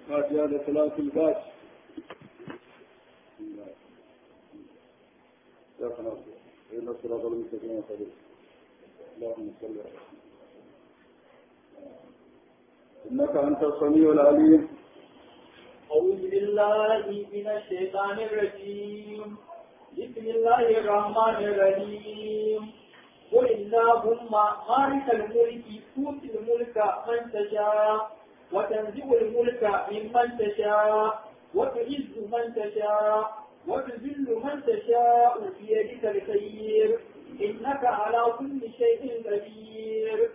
فاتحة لصلاة الفاتح يا خلاص إن الصراط المستقيم صديق اللهم صل على إنك أنت السميع العليم أعوذ بالله من الشيطان الرجيم بسم الله الرحمن الرحيم قل اللهم مالك الملك تؤتي الملك من تشاء وتنزع الملك ممن تشاء وتعز من تشاء وتذل من تشاء بيدك الخير إنك على كل شيء قدير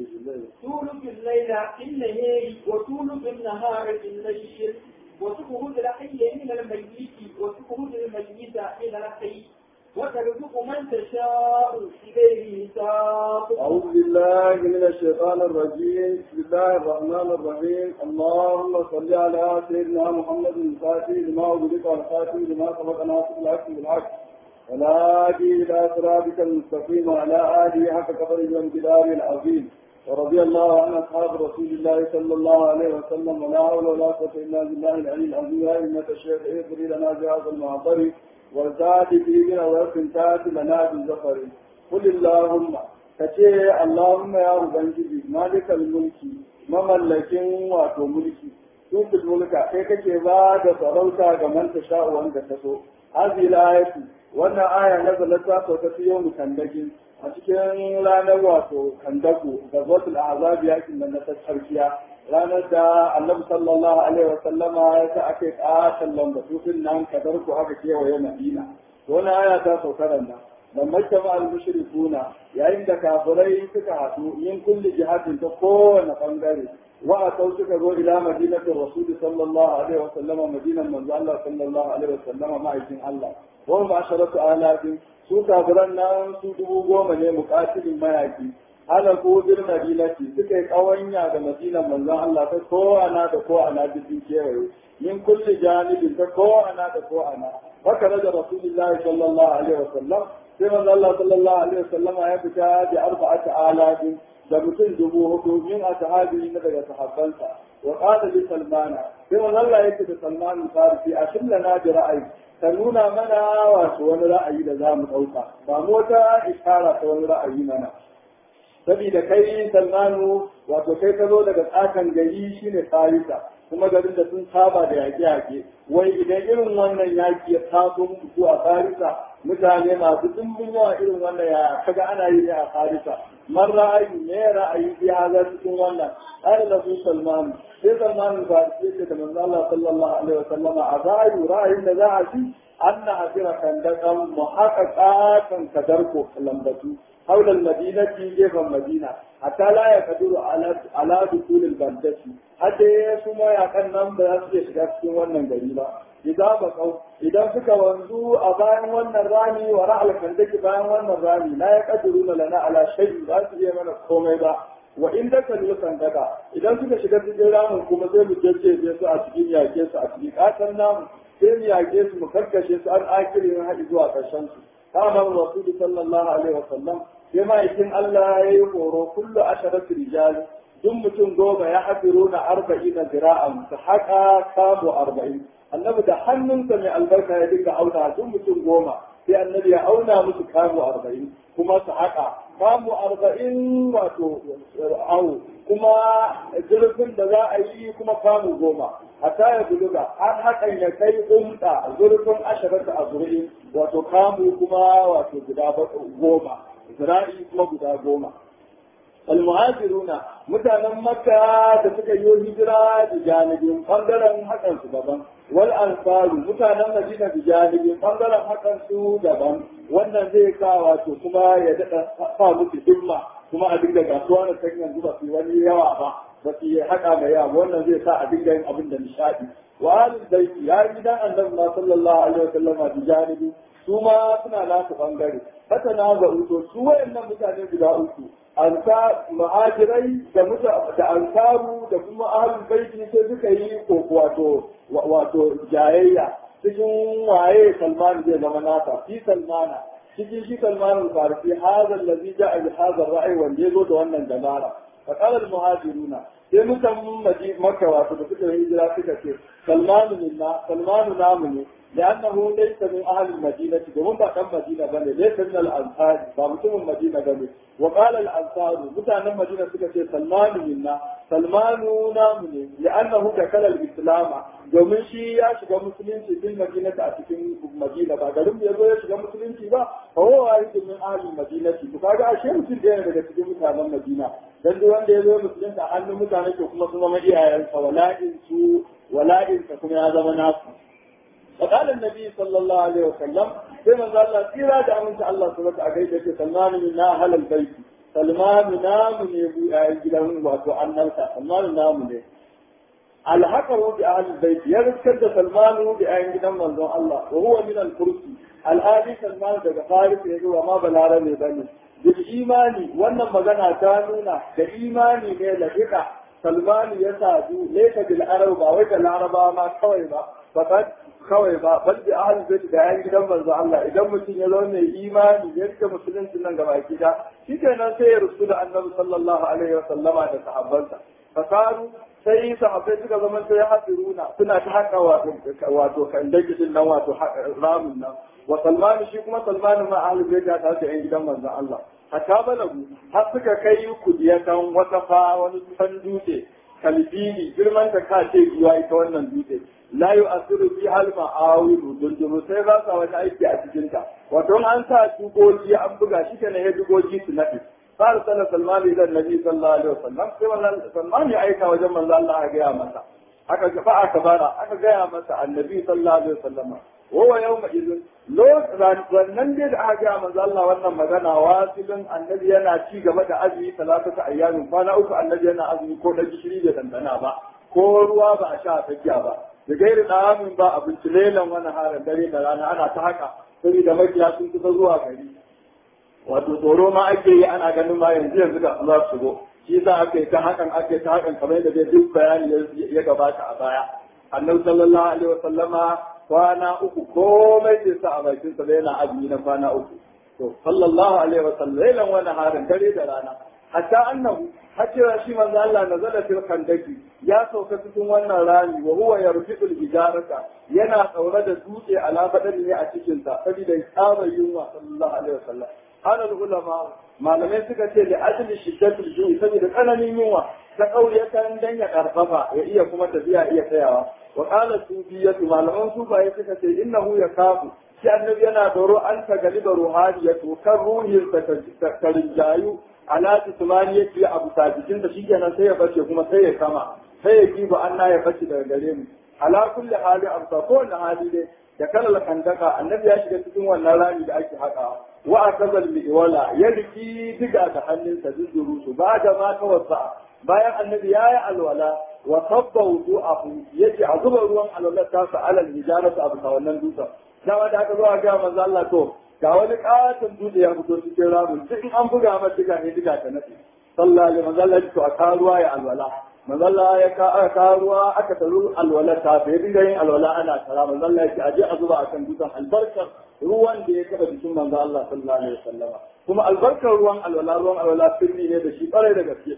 تولد الليل في النهار وتولد النهار في الليل وتخرج الحي من الميت وتخرج الميت من الحي وترزق من تشاء بغير حساب أعوذ بالله من الشيطان الرجيم بسم الله الرحمن الرحيم اللهم صل على سيدنا محمد الفاتح لما أغلق والخاتم لما سبق ناصر الحق بالحق والهادي إلى صراطك المستقيم وعلى آله حق قدره وامتداره العظيم ورضي الله عن أصحاب رسول الله صلى الله عليه وسلم ولا حول ولا قوة إلا بالله العلي العظيم يا أئمة الشيخ اغفر لنا بهذا المعطر وارتعد في بنا وارتعد لنا بالزفر قل اللهم كتير اللهم يا أبنجي مالك الملك مملكين واتو ملكي تنفي الملك كيف كيف بعد sarauta ga man ta sha'u wanda ta so هذه الآية wannan aya nazalat ta sauka fi yau kandagin a cikin ranar wato kandaku da zotul azab yakin da na tsarkiya ranar da annabi sallallahu alaihi wa sallama ya ta ake katan lambatutun nan kadar ku aka kewaye madina wannan aya ta sauka nan da majtama al mushrikuna yayin da kafirai suka haɗu yin kulli jihadin ta kowane bangare wa atau suka zo ila madinatin rasul sallallahu alaihi wa sallama madinan manzo Allah sallallahu alaihi wa sallama ma'aikin Allah wa ma'asharatu alafin su kafiran nan su dubu goma ne mukatilin mayaki ala ko bil madinati suka yi kawanya da madinan manzon Allah ta ko ana da ko ana cikin kewaye min kulli janibin ta ko ana da ko ana haka da rasulullahi sallallahu alaihi wasallam sai manzon Allah sallallahu alaihi wasallam ya fita da arba'ati alafin da mutum dubu hudu min ashabi na daga sahabbansa wa qala li salmana sai manzon Allah yake da salman farisi ashillana bi ra'ayi ta nuna mana wato wani ra'ayi da za mu ɗauka ba mu wata ishara ta wani ra'ayi mana saboda kai salmanu wato kai ka zo daga tsakan gari shine farisa kuma garin da sun saba da yaƙe-yaƙe wai idan irin wannan yaƙi ya taso muku a farisa mutane masu dimbin yawa irin wannan ya kaga ana yi ne a farisa man ra'ayi ne ra'ayi bi haza cikin wannan qala lahu salman sai salman farisi ce da manzo Allah sallallahu alaihi wa sallama a ra'ayi ra'ayin da za a ci anna asira kandakan muhaqqaqatan kadarko lambatu حول المدينة جيفا مدينة حتى لا يقدر على على دخول البلدة حتى يسمى يكن نم بس يشغل في wannan gari ba idan ba kau idan suka wanzu a bayan wannan rami wa ra'al kandaki bayan wannan rami la yaqdiruna lana ala shay ba su iya mana komai ba wa in da kan yukan daga idan suka shiga cikin ramin kuma sai mu jajjeje su a cikin yake su a cikin kasan namu sai mu yake su mu karkashe su an akirin haɗi zuwa ƙarshen su kama rasul sallallahu alaihi wa sallam sai ma'aikin Allah ya yi horo kullu asharatu rijal duk mutum goma ya hafiru na arba'in na zira'an su haƙa kamo arba'in annabi da hannunsa mai albarka ya dinga auna duk mutum goma sai annabi ya auna musu kamo arba'in kuma su haƙa kamo arba'in wato awo kuma zurfin da za a yi kuma kamo goma hatta ya buluga har hakan ya kai umta zurfin asharatu a zuri'in wato kamo kuma wato guda goma zira'i kuma guda goma. Almuhajiruna mutanen Makka da suka yi hijira da janibin bangaren hakan su daban. Wal ansaru mutanen Madina da janibin bangaren hakan su daban. Wannan zai sa wato kuma ya daɗa sa musu himma kuma a dinga gasuwa da kan yanzu ba su wani yawa ba. Ba su yi haka mai yawa wannan zai sa a dinga yin abin da nishaɗi. Wa alin baiti ya yi gidan annabi sallallahu alaihi wa sallama da janibi su ma suna nasu bangare. haka na ga uto su wayannan mutane guda uku ansa muhajirai da muta da ansaru da kuma ahlul baiti sai suka yi ko wato wato jayayya cikin waye Salman zai zama nasa fi Salmana cikin shi Salman al-Farisi hadha allazi ja'a bi hadha ar-ra'i wanda yazo da wannan dabara fa qala al-muhajiruna sai mutan maka wato da suka yi hijira suka ce salmanu minna salmanu namu ne لأنه ليس من أهل المدينة وهم بعد المدينة بني ليس من الأنصار فمتم المدينة بني وقال الأنصار متى المدينة سكت سلمان منا سلمان نامني لأنه دخل الإسلام domin shi ya shiga musulunci fil madinati a cikin madina ba garin ya zo ya shiga musulunci ba fa huwa wahidun min ahli madinati to kaga ashe mutum da yana daga cikin mutanen madina dan duk wanda ya zo musulunta a hannun mutane ke kuma sun zama iyayensa wala'in su wala'in kuma ya zama nasu فقال النبي صلى الله عليه وسلم كما قال الله تيرا دا من الله سبحانه وتعالى سلمان من أهل البيت سلمان نام من gidan wato annalka Salman namu ne alhaqaru bi ahli albayt ya riskar da Salman bi ayin gidan manzon Allah wa huwa min al-kursi al-hadi Salman daga Faris ya zuwa ma balarabe bane bil imani wannan magana ta nuna da imani ne lafiqa Salman ya sadu laysa bil arab ba wai da laraba ma kawai ba fakat kawai ba bal bi ahli bait da yan gidan manzo Allah idan mutum ya zo mai imani ya rike musulunci nan gaba gida shikenan sai ya rusu da annabi sallallahu alaihi wa sallama da sahabbansa fasaru sai sahabbai suka zama sai hadiruna suna ta haka wato wato kan dagidin nan wato ramin nan wa salman shi kuma salman ma ahli bait da ta yan gidan manzo Allah hatta balagu har suka kai kudiyatan wata fa wani san dutse kalbini girman ta ka ce giwa ita wannan dutse la yu'asiru fi hal ma'awilu dunduru sai ba sa wani aiki a cikin ta wato an sa dugogi an buga shi kenan ya dugogi su nafi fara sana salman ila nabi sallallahu alaihi wasallam sai wannan salman ya aika wajen manzo Allah ya gaya masa aka gaba aka bara aka gaya masa annabi sallallahu alaihi wasallam wa yawma idin wannan dai da aka gaya manzo Allah wannan magana wasilin annabi yana ci gaba da azumi talata ayyamin kwana uku annabi yana azumi ko da gishiri da dandana ba ko ruwa ba a sha tsakiya ba da gairi ɗamin ba abinci lelan wani harin dare da rana ana ta haka saboda makiya sun kusa zuwa gari wato tsoro ma ake yi ana ganin ma yanzu yanzu da za su shigo shi yasa ake ta hakan ake ta hakan kamar yadda dai duk bayani ya gabata a baya annabi sallallahu alaihi wasallama kwana uku komai sai sa a bakin sa yana azumi na kwana uku to sallallahu alaihi wasallam lelan wani harin dare da rana hatta annahu hakira shi manzo Allah nazala fil khandaki ya sauka cikin wannan rami wa huwa yarfiqul hijarata yana tsaure da dutse ala badani ne a cikin sa saboda tsaba yunwa sallallahu alaihi wasallam hana ulama malamai suka ce da ajli shiddatul ju'i saboda tsananin yunwa ta kauyatan dan ya karfafa ya iya kuma tafiya iya tsayawa wa qala sufiyatu malaman sufaye suka ce innahu yakafu shi annabi yana doro an ta galiba ruhaniyatu kan ruhin ta rinjayu ala tusmaniyati abu sabikin da shi kenan sai ya bace kuma sai ya kama sai ya kiba anna ya bace daga gare mu ala kulli hali amsa ko wani hali dai da kalal kandaka annabi ya shiga cikin wannan rami da ake haka wa akazal miwala ya riki diga da hannunsa duduru su ba da ma tawassa bayan annabi ya yi alwala wa sabba wudu'ahu yace a zuba ruwan alwala ta sa alal hijaratu abu wannan dutsen dama da aka zo a ga manzo Allah to ga wani katon dutse ya fito cikin ramin duk in an buga masa diga ne diga ta nafi sallallahu alaihi manzo Allah to a karuwa ya alwala manzo Allah ya ka aka karuwa aka taru alwala ta sai dinga yin alwala ana tara manzo Allah ya ce aje a zuba akan dutsen albarkar ruwan da ya kaba jikin manzo Allah sallallahu alaihi wasallama kuma albarkar ruwan alwala ruwan alwala sirri ne da shi bare da gaske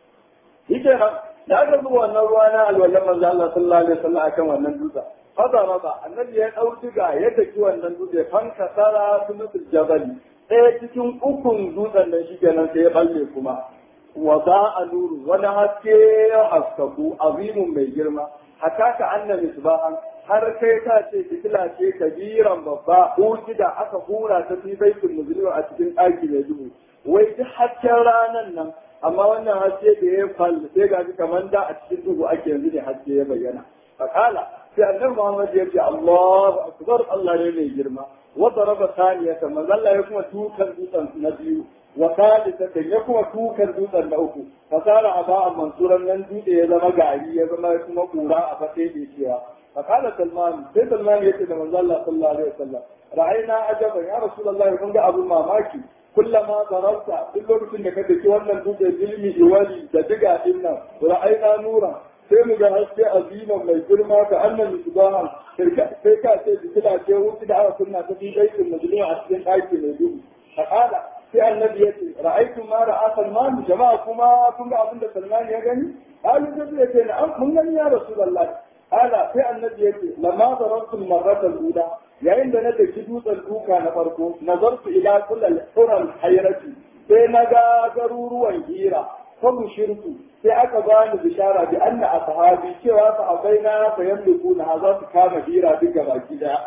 shi kenan da aka zuba wannan ruwa na alwala manzo Allah sallallahu alaihi wasallam akan wannan dutsen haka raba annabi ya ɗau diga ya taki wannan dutse fanka tsara sulutul jabali ɗaya cikin ukun dutsen nan shi kenan sai ya balle kuma wa za a nuru wani haske ya haskaku azimun mai girma hatta ka annabi subhan har kai ka ce fitila ce kabiran babba da aka hura ta fi baitul muslim a cikin ɗaki mai duhu wai duk hasken ranan nan amma wannan haske da ya fal sai ga kamar da a cikin duhu ake yanzu ne haske ya bayyana fakala sai annabi Muhammad ya ce Allahu akbar Allah ne mai girma wa daraba thaniyatan manzo Allah ya kuma tukan dutsen na biyu wa thalithatan ya kuma tukan dutsen na uku fasara aba mansuran nan dutse ya zama gari ya zama kuma kura a fate da cewa fakala Salman sai Salman ya ce da manzo Allah sallallahu alaihi wasallam ra'ayna ajaban ya rasulullahi kun ga abun mamaki kullama dararta duk lokacin da ka daki wannan dutse ilmi iwali da diga din nan ra'ayna nura sai mu ga haske aziman mai girma ka annan misbahan sai ka ce fitila ce wuce da aka kunna ta fi aikin majalisa a cikin ɗaki mai duhu a ƙala sai annabi ya ce ra'aytu ma ra'a salman jama'a kuma kun ga abin da salman ya gani qalu sai ya ce na'am mun gani ya rasulullahi ala sai annabi ya ce lamma darabtu marratal ula yayin da na daki dutsen duka na farko nazartu ila kullal hural hayrati sai na ga garuruwan hira fa shirku sai aka bani bishara bi anna ashabi cewa sahabbai na sayamliku na za su kama hira duk baki daya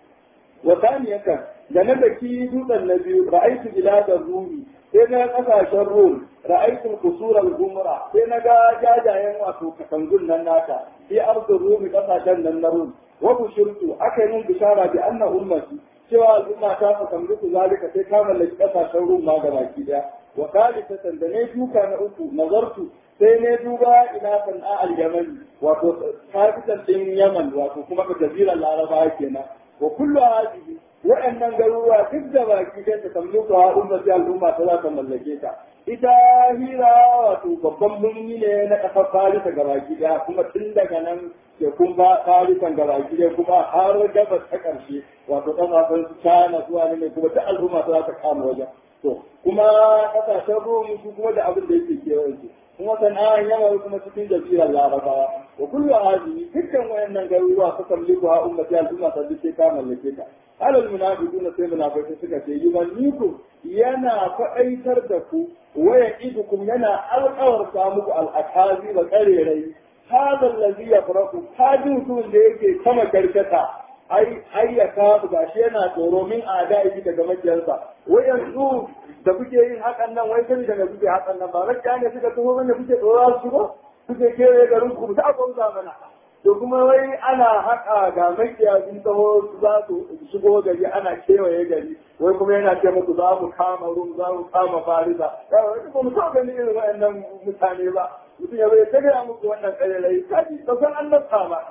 wa taniyatan da na daki dutsen na biyu ra'aytu biladar rumi sai na kasashen rum ra'aytu kusur al-gumra sai na ga jajayen wato katangun nan naka fi ardin rumi kasashen nan na rum wa bushirtu aka yi min bishara bi anna ummati cewa al'umma ta fa tamliku zalika sai ka mallaki kasashen rum ma gabaki daya wa kalisatan da ne duka na uku nazartu sai ne duba ila san'a al-yamani wato kafitan din yaman wato kuma ka jazirar laraba kenan wa kullu hadhihi wa'annan garuruwa duk da baki dai ta tamluka wa ummati al'umma ta za ta mallake ta ita hira wato babban birni ne na kasar farisa ga baki daya kuma tun daga nan ke kun ba farisan ga baki daya kuma har gabas ta karshe wato kasashen china zuwa ne kuma ta al'umma ta za ta kama wajen to kuma kasashen rom su kuma da abin da yake kewaye su kuma sana'an yamma kuma cikin jazirar larabawa wa kullu hadhihi dukkan wayannan garuruwa su tamliku ha ummati al'umma ta dace ta mallake ta alal munafiquna sai munafiqai suka ce yumanniku yana faɗaitar da ku waya idukum yana alƙawarta muku al'akazi da ƙarerai hada allazi yafraku hadi mutum da yake sama karkata ai ai ya kafu gashi yana tsoro min ada yi daga makiyansa wayansu da kuke yin hakan nan wai sai daga kuke hakan nan ba rakiya ne suka taho wanda kuke tsoro su ba kuke kewaye garin ku ta gwamza mana to kuma wai ana haƙa ga makiya sun taho za su shigo gari ana kewaye gari wai kuma yana ce muku za mu kama rum za mu kama farisa wai ba mu taɓa ganin irin waɗannan mutane ba mutum ya bai ta gaya muku wannan ƙarerai kaji ba san annabta ba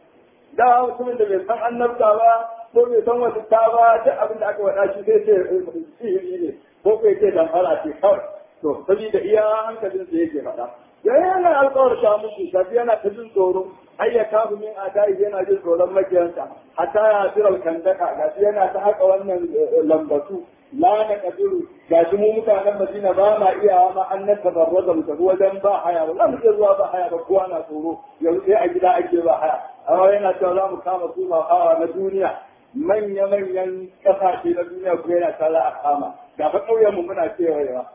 da mutumin da bai san annabta ba ko bai san wata ta ba duk abin da aka faɗa shi zai ce sihiri ne ko kai ce damfara ce kawai to saboda iya hankalin sa yake faɗa yayin yana alƙawar sha muku shafi yana ta jin tsoro ai ya kafu min adai yana jin tsoron makiyansa hatta ya tiral kandaka gashi yana ta haka wannan lambatu la na kadiru gashi mu mutanen Madina ba ma iya ma an nan tabarraza mu tafi wajen ba haya ba za mu iya zuwa ba haya ba kowa na tsoro yanzu sai a gida ake ba haya amma yana cewa za mu kama su hawa na duniya manya-manyan ƙasashe na duniya kuma yana ta za a kama ga fa ƙauyenmu muna kewayewa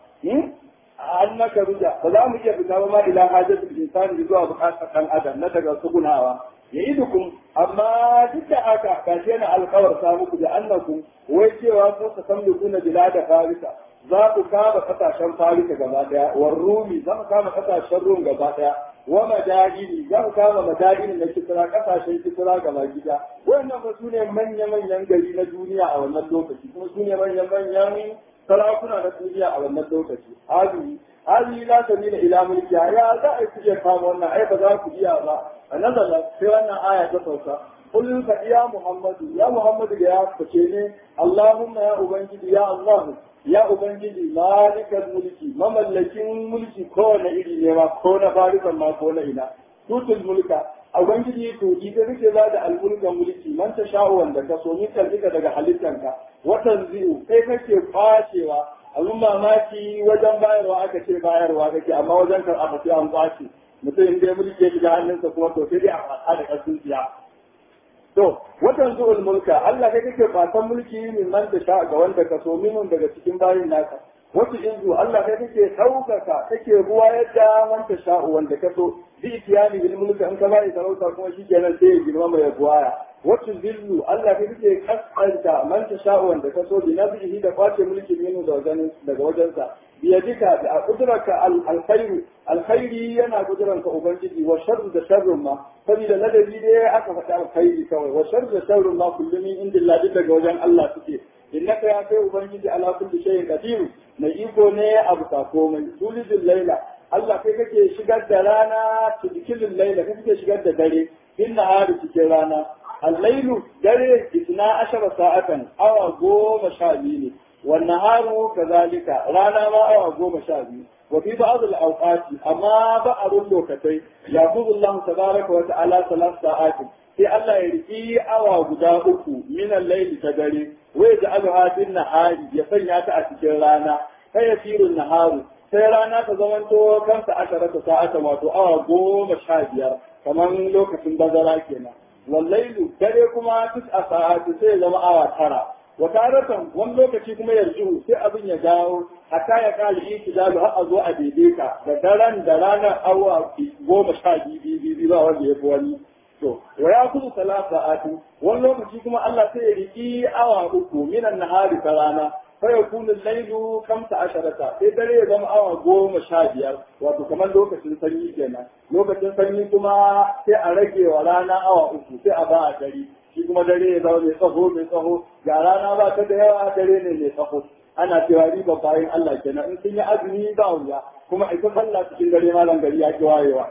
an naka ruja ba za mu iya fita ba ma ila hajjatul insani zuwa bukatar ɗan adam na daga sugunawa ya yi dukun amma duk da haka gashi yana alkawarta muku da annakum wai cewa ko ka san da kuna bila da farisa za ku kama kasashen farisa gaba daya war rumi za ku kama kasashen rum gaba daya wa madahini za ku kama madahini na kisra kasashen kisra gaba gida wannan ba su ne manya-manyan gari na duniya a wannan lokaci kuma su ne manya-manyan sarakuna na duniya a wannan lokaci hali hali la sabila ila mulki ya za a ku iya kama wannan ai ba za ku iya ba a nazala sai wannan aya ta sauka قل يا محمد يا محمد يا فكيني اللهم يا أبنجي يا الله يا أبنجي مالك الملك مملكين ملك كون إلي ما كون فارسا ما كون إلا توت الملك Ubangiji to ita kake ba da almulkan mulki man ta sha'u wanda ka so min kalbika daga halittanka watan zi'u kai kake kwacewa abin mamaki wajen bayarwa aka ce bayarwa kake amma wajen karɓa sai an kwace mutum in dai mulki ya shiga hannunsa kuma to sai dai a fasa da ƙarfin siya To, watan zuwal mulka, Allah kai kake fatan mulki min man da sha ga wanda ka so minun daga cikin bayin naka. Wata inzu Allah kai kake ɗaukaka, kake ruwa yadda man ta sha wanda ka so, bi itiyani bil mulka in ka bayi sarauta kuma shi kenan sai ya girma mai buwaya. Wata zillu Allah kai kake kaskanta man ta sha wanda ka so, bi nabihi da kwace mulki minu daga wajensa. biyadika da kudurarka alkhairu alkhairi yana kuduranka ubangiji wa sharru da sharrun ma saboda ladabi dai aka faɗi alkhairi kawai wa sharru da sharrun ma kullum min indillah duk daga wajen Allah suke innaka ya kai ubangiji ala kulli shay'in qadir mai iko ne abu ta komai tulijul laila Allah kai kake shigar da rana tudkilul laila kai kake shigar da dare in nahari cikin rana al-lailu dare itna ashara sa'atan awa goma sha biyu ne والنهار كذلك رانا ما أو أقوم شابي وفي بعض الأوقات أما بعض اللوكتين يأخذ الله تبارك وتعالى ثلاث ساعات في الله يرقي أو غداؤك من الليل تدري ويجعلها في النهار يسنى تأتي رانا kai ya firin naharu sai rana ta zamanto kansa ashara ta sa'ata wato awa goma sha biyar kamar lokacin bazara kenan wallailu dare kuma tus a sa'atu sai zama awa tara wa taratan wani lokaci kuma yarju sai abin ya dawo hatta ya kali itidalu har a zo a daidaita da daren da ranar awa goma sha biyu ba wanda ya fi wani to wa ya kudu salasa atu wani lokaci kuma Allah sai ya riki awa uku minan nahari ta rana fa yakunu al-lailu kamsa asharata sai dare ya zama awa goma sha biyar wato kamar lokacin sanyi kenan lokacin sanyi kuma sai a rage wa rana awa uku sai a ba a dare shi kuma dare ya zama mai tsaho mai tsaho ga rana ba ta da yawa dare ne mai tsaho ana cewa riba bayan Allah kenan in sun yi azumi ba wuya kuma ita sallah cikin dare malam gari ya ki wayewa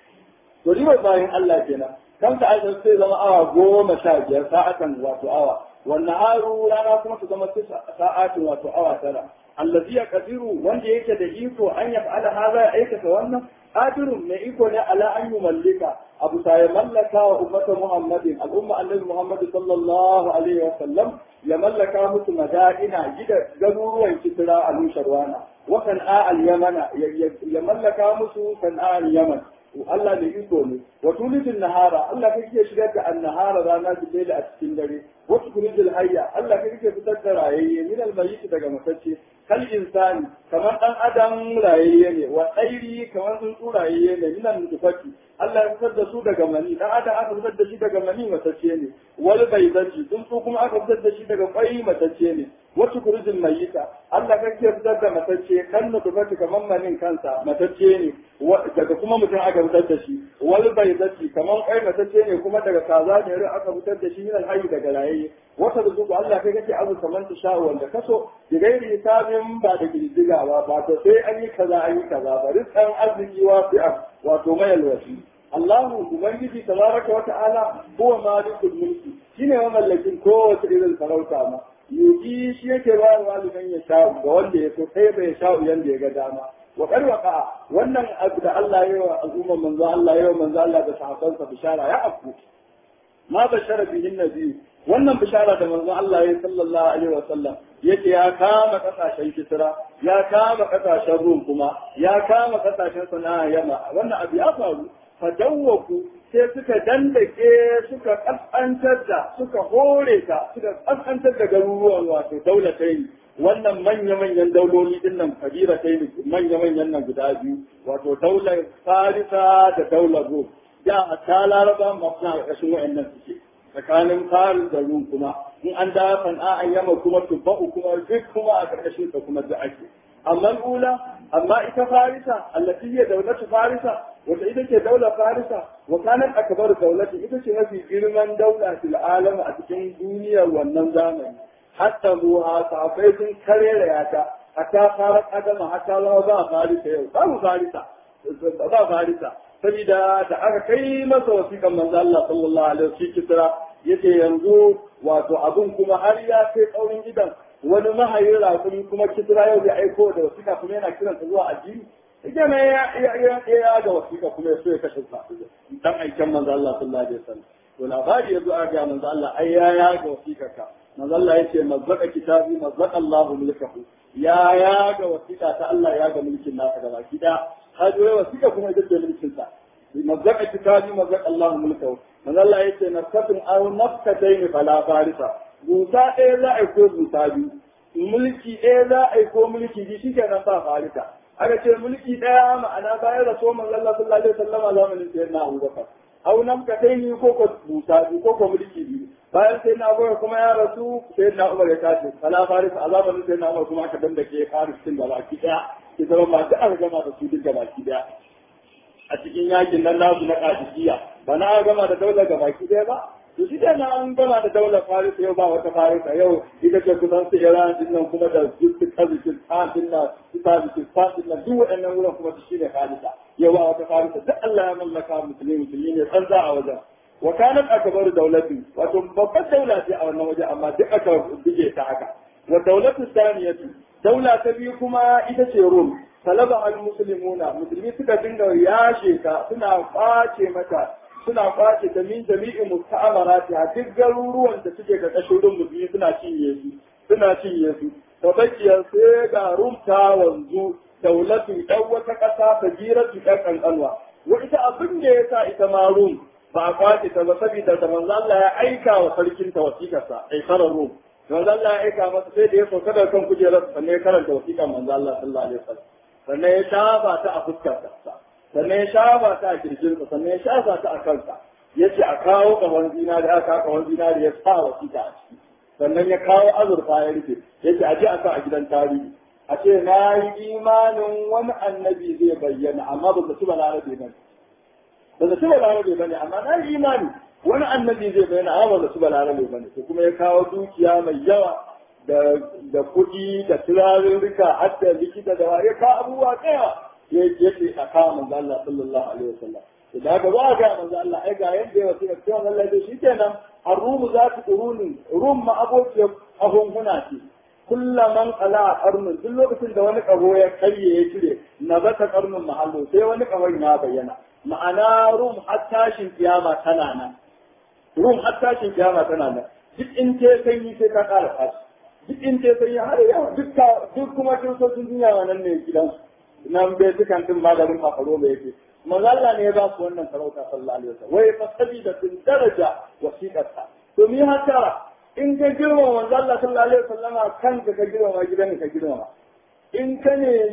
to riba bayan Allah kenan kan ta ajin sai zama awa goma sha biyar sa'atan wato awa wannan haru rana kuma su zama sa'atin wato awa tara allazi ya kadiru wanda yake da iko an ya fa'ala haza ya aikata wannan qadirun mai iko ne ala an mallika abu sa ya mallaka wa ummata muhammadin al'umma annabi muhammad sallallahu alaihi wa sallam ya mallaka musu madaina gida garuruwan kitira a nusharwana wa san'a al-yamana ya mallaka musu san'a al-yaman Allah da iko ne wa tulidin nahara Allah kai ke shigar da annahara rana da laila a cikin dare wa tukulijil hayya Allah kai ke fitar da rayayye min almayyit daga matacce kal insani kamar dan adam rayayye ne wa tsairi kamar tsuntsu rayayye ne min nutfati Allah ya fitar da su daga mani dan adam aka fitar da shi daga mani matacce ne wal baydati tsuntsu kuma aka fitar da shi daga kwai matacce ne wa tukulijil mayyita Allah kai ke fitar da matacce kan nutfati kamar manin kansa matacce ne daga kuma mutum aka fitar da shi wal baydati kamar kwai matacce ne kuma daga kaza ne aka fitar da shi min alhayy daga rayayye wata da zuku Allah kai kake abu kamar ta sha wanda kaso da gairi hisabin ba da girgiga ba ba to sai an yi kaza an yi kaza ba rizqan arziki wasi'a wato mayal wasi Allahu ubangiji tabaraka wa ta'ala huwa malikul mulki shine wa mallakin kowace irin sarauta ma yuji shi yake ba wa liman ya sha ga wanda ya so sai bai sha yanda ya ga dama wa karwaka wannan abu da Allah ya yi wa al'umma manzo Allah ya yi wa manzo Allah da sahabbansa bishara ya afku ma bashara bihin nabi wannan bishara da manzon Allah ya sallallahu alaihi wasallam yake ya kama kasashen Kisra ya kama kasashen Rum kuma ya kama kasashen Sana'a Yama wannan abu ya faru fadawwaku sai suka dandake suka kaskantar da suka hore ta suka kaskantar da garuruwan wato daulatai wannan manya-manyan dauloli din nan kabira tai manya-manyan nan guda biyu wato daular Farisa da daular Rum da a ta laraba masu na ƙarƙashin wa'annan suke tsakanin farin da rum kuma in an da sana'a yamma kuma tubba'u kuma duk kuma a ƙarƙashin ta kuma da ake amma ula amma ita farisa allati hiya dawlatu farisa wata ita ce daular farisa wa kanat akbar dawlati ita ce mafi girman daula fil alam a cikin duniyar wannan zamani hatta ruha safai sun karera yata hatta farar adama hatta lawa ba farisa yau babu farisa ba farisa saboda da aka kai masa wasiƙan manzo Allah sallallahu alaihi wasallam kisra yace yanzu wato abun kuma har ya kai kaurin gidan wani mahayin rakumi kuma kisra yau ya aiko da wasiƙa kuma yana kiran ta zuwa addini ita ne ya ya ya ga wasiƙa kuma ya so ya kashe sa dan aikin manzo Allah sallallahu alaihi wasallam to labari yazo a ga manzo Allah ai ya ya ga wasiƙa ka manzo Allah yace mazzaka kitabi mazzaka Allahu mulkahu ya ya ga wasiƙa ta Allah ya ga mulkin nasa gaba ki da hajjoyi wasiƙa kuma ita ce mulkin sa mazzaka kitabi mazzaka Allah mulkahu manzo Allah yace nafsatun aw nafsatayn fala farisa buta ɗaya za a ko buta biyu mulki ɗaya za a ko mulki biyu shike nan ba farisa aka ce mulki ɗaya ma'ana bayan raso manzo Allah sallallahu alaihi wasallam zamanin sayyidina Abu Bakar aw nafsatayn ko ko buta biyu ko ko mulki biyu bayan sai na Abu kuma ya rasu sai na Umar ya tashi fala farisa a zamanin sai na Umar kuma aka dandake Faris din da baki ɗaya ki zama ba ta aka gama da su duk da baki daya a cikin yakin nan nasu na kadisiya ba na gama da daular ga baki daya ba to shi da an gama da daular faris yau ba wata farisa yau ita ce kusan su iran din nan kuma da duk kazikin tafin nan su kazikin tafin nan duk waɗannan wurin kuma su shine farisa yau ba wata farisa duk Allah ya mallaka musulmi musulmi ne san za a wajen wa kanat akbar daulati wato babbar daula ce a wannan waje amma duk aka buge ta haka wa daulatu saniyatu daula ta biyu kuma ita ce rum talaba al muslimuna musulmi suka dinga yashe ta suna kwace mata suna kwace ta min jami'in musta'amarati a duk garuruwan da suke ga kashurin musulmi suna cinye su suna cinye su fa bakiyar sai ga rumta wanzu daulatu dan wata ƙasa ta jira su ɗan ƙanƙanwa wa ita abin da ya sa ita ma rum ba a kwace ta ba saboda da manzo Allah ya aika wa sarkin ta wasiƙarsa ai sarar rum manzo Allah ya aika masa sai da ya sauka daga kan kujerar sannan ya karanta wasiƙar manzo Allah sallallahu alaihi wasallam sannan ya shafa ta a fuskarsa sannan ya shafa ta a kirjinsa sannan ya shafa ta a kansa ya ce a kawo ƙahon zinari aka kawo ƙahon zinari ya sa wasiƙa a ciki sannan ya kawo azurfa ya rufe ya ce a je a sa a gidan tarihi a ce na yi imanin wani annabi zai bayyana amma ba su ba larabe ba ba su ba larabe ba ne amma na yi imani wani annabi zai bayyana amma ba su ba larabe ba ne to kuma ya kawo dukiya mai yawa da da kuɗi da turarurruka har da likita da ya kawo abubuwa tsaya ya ce a kawo manzo Allah sallallahu alaihi wasallam da haka za a ga manzo Allah ai ga yadda ya wasiƙa cewa Allah ya shi kenan ar-rum za ta quruni rum ma abokiyar ahunhuna ce kullaman ala qarnun duk lokacin da wani kaho ya karye ya cire na bata qarnun mahallo sai wani kahon ya bayyana ma'ana rum har tashin kiyama tana nan rum har tashin kiyama tana nan duk in ce sanyi sai ka ƙara tashi duk in ce sanyi har yawa duk duk kuma kiristocin duniya wannan ne gidansu nan bai dukan din maganin makaro da yake manzalla ne ya ba su wannan sarauta sallallahu alaihi wasallam wai fa sabida sun daraja wasiqarsa to mi haka in ka girma manzalla sallallahu alaihi wasallam kanka ka girma gidan ka girma in ka ne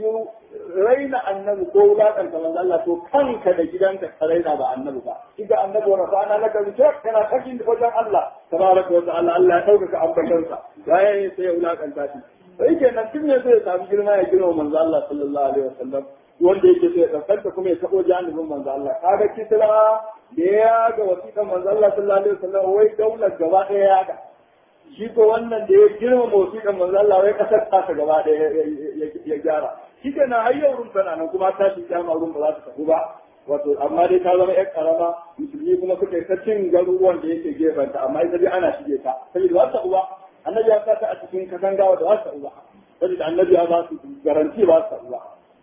raina annabi ko wulakanta manzalla to kanka da gidanka ka raina ba annabi ba iga annabi wa rafa'ana laka zikra kana kakin wajen Allah tabaraka wa ta'ala Allah ya dauka ambatansa yayin sai ya wulakanta shi sai kenan tun ne zai samu girma ya girma manzo Allah sallallahu alaihi wasallam wanda yake sai ya kankanta kuma ya tabo janibin manzo Allah kaga kisra da ya ga wasiƙan manzo Allah sallallahu alaihi wasallam wai daular gaba ɗaya ya ga shi ko wannan da ya girma wasiƙan manzo Allah wai kasar ta gaba ɗaya ya gyara shi kenan har yau rum tana nan kuma ta shi kyama rum ba za ta tafi ba wato amma dai ta zama yar karama musulmi kuma suka yi ta cin garuruwan da yake gefenta amma ita dai ana shige ta saboda ba ta uba annabi ya sa ta a cikin katangawa da ba ta uba saboda annabi ya ba su garanti ba ta uba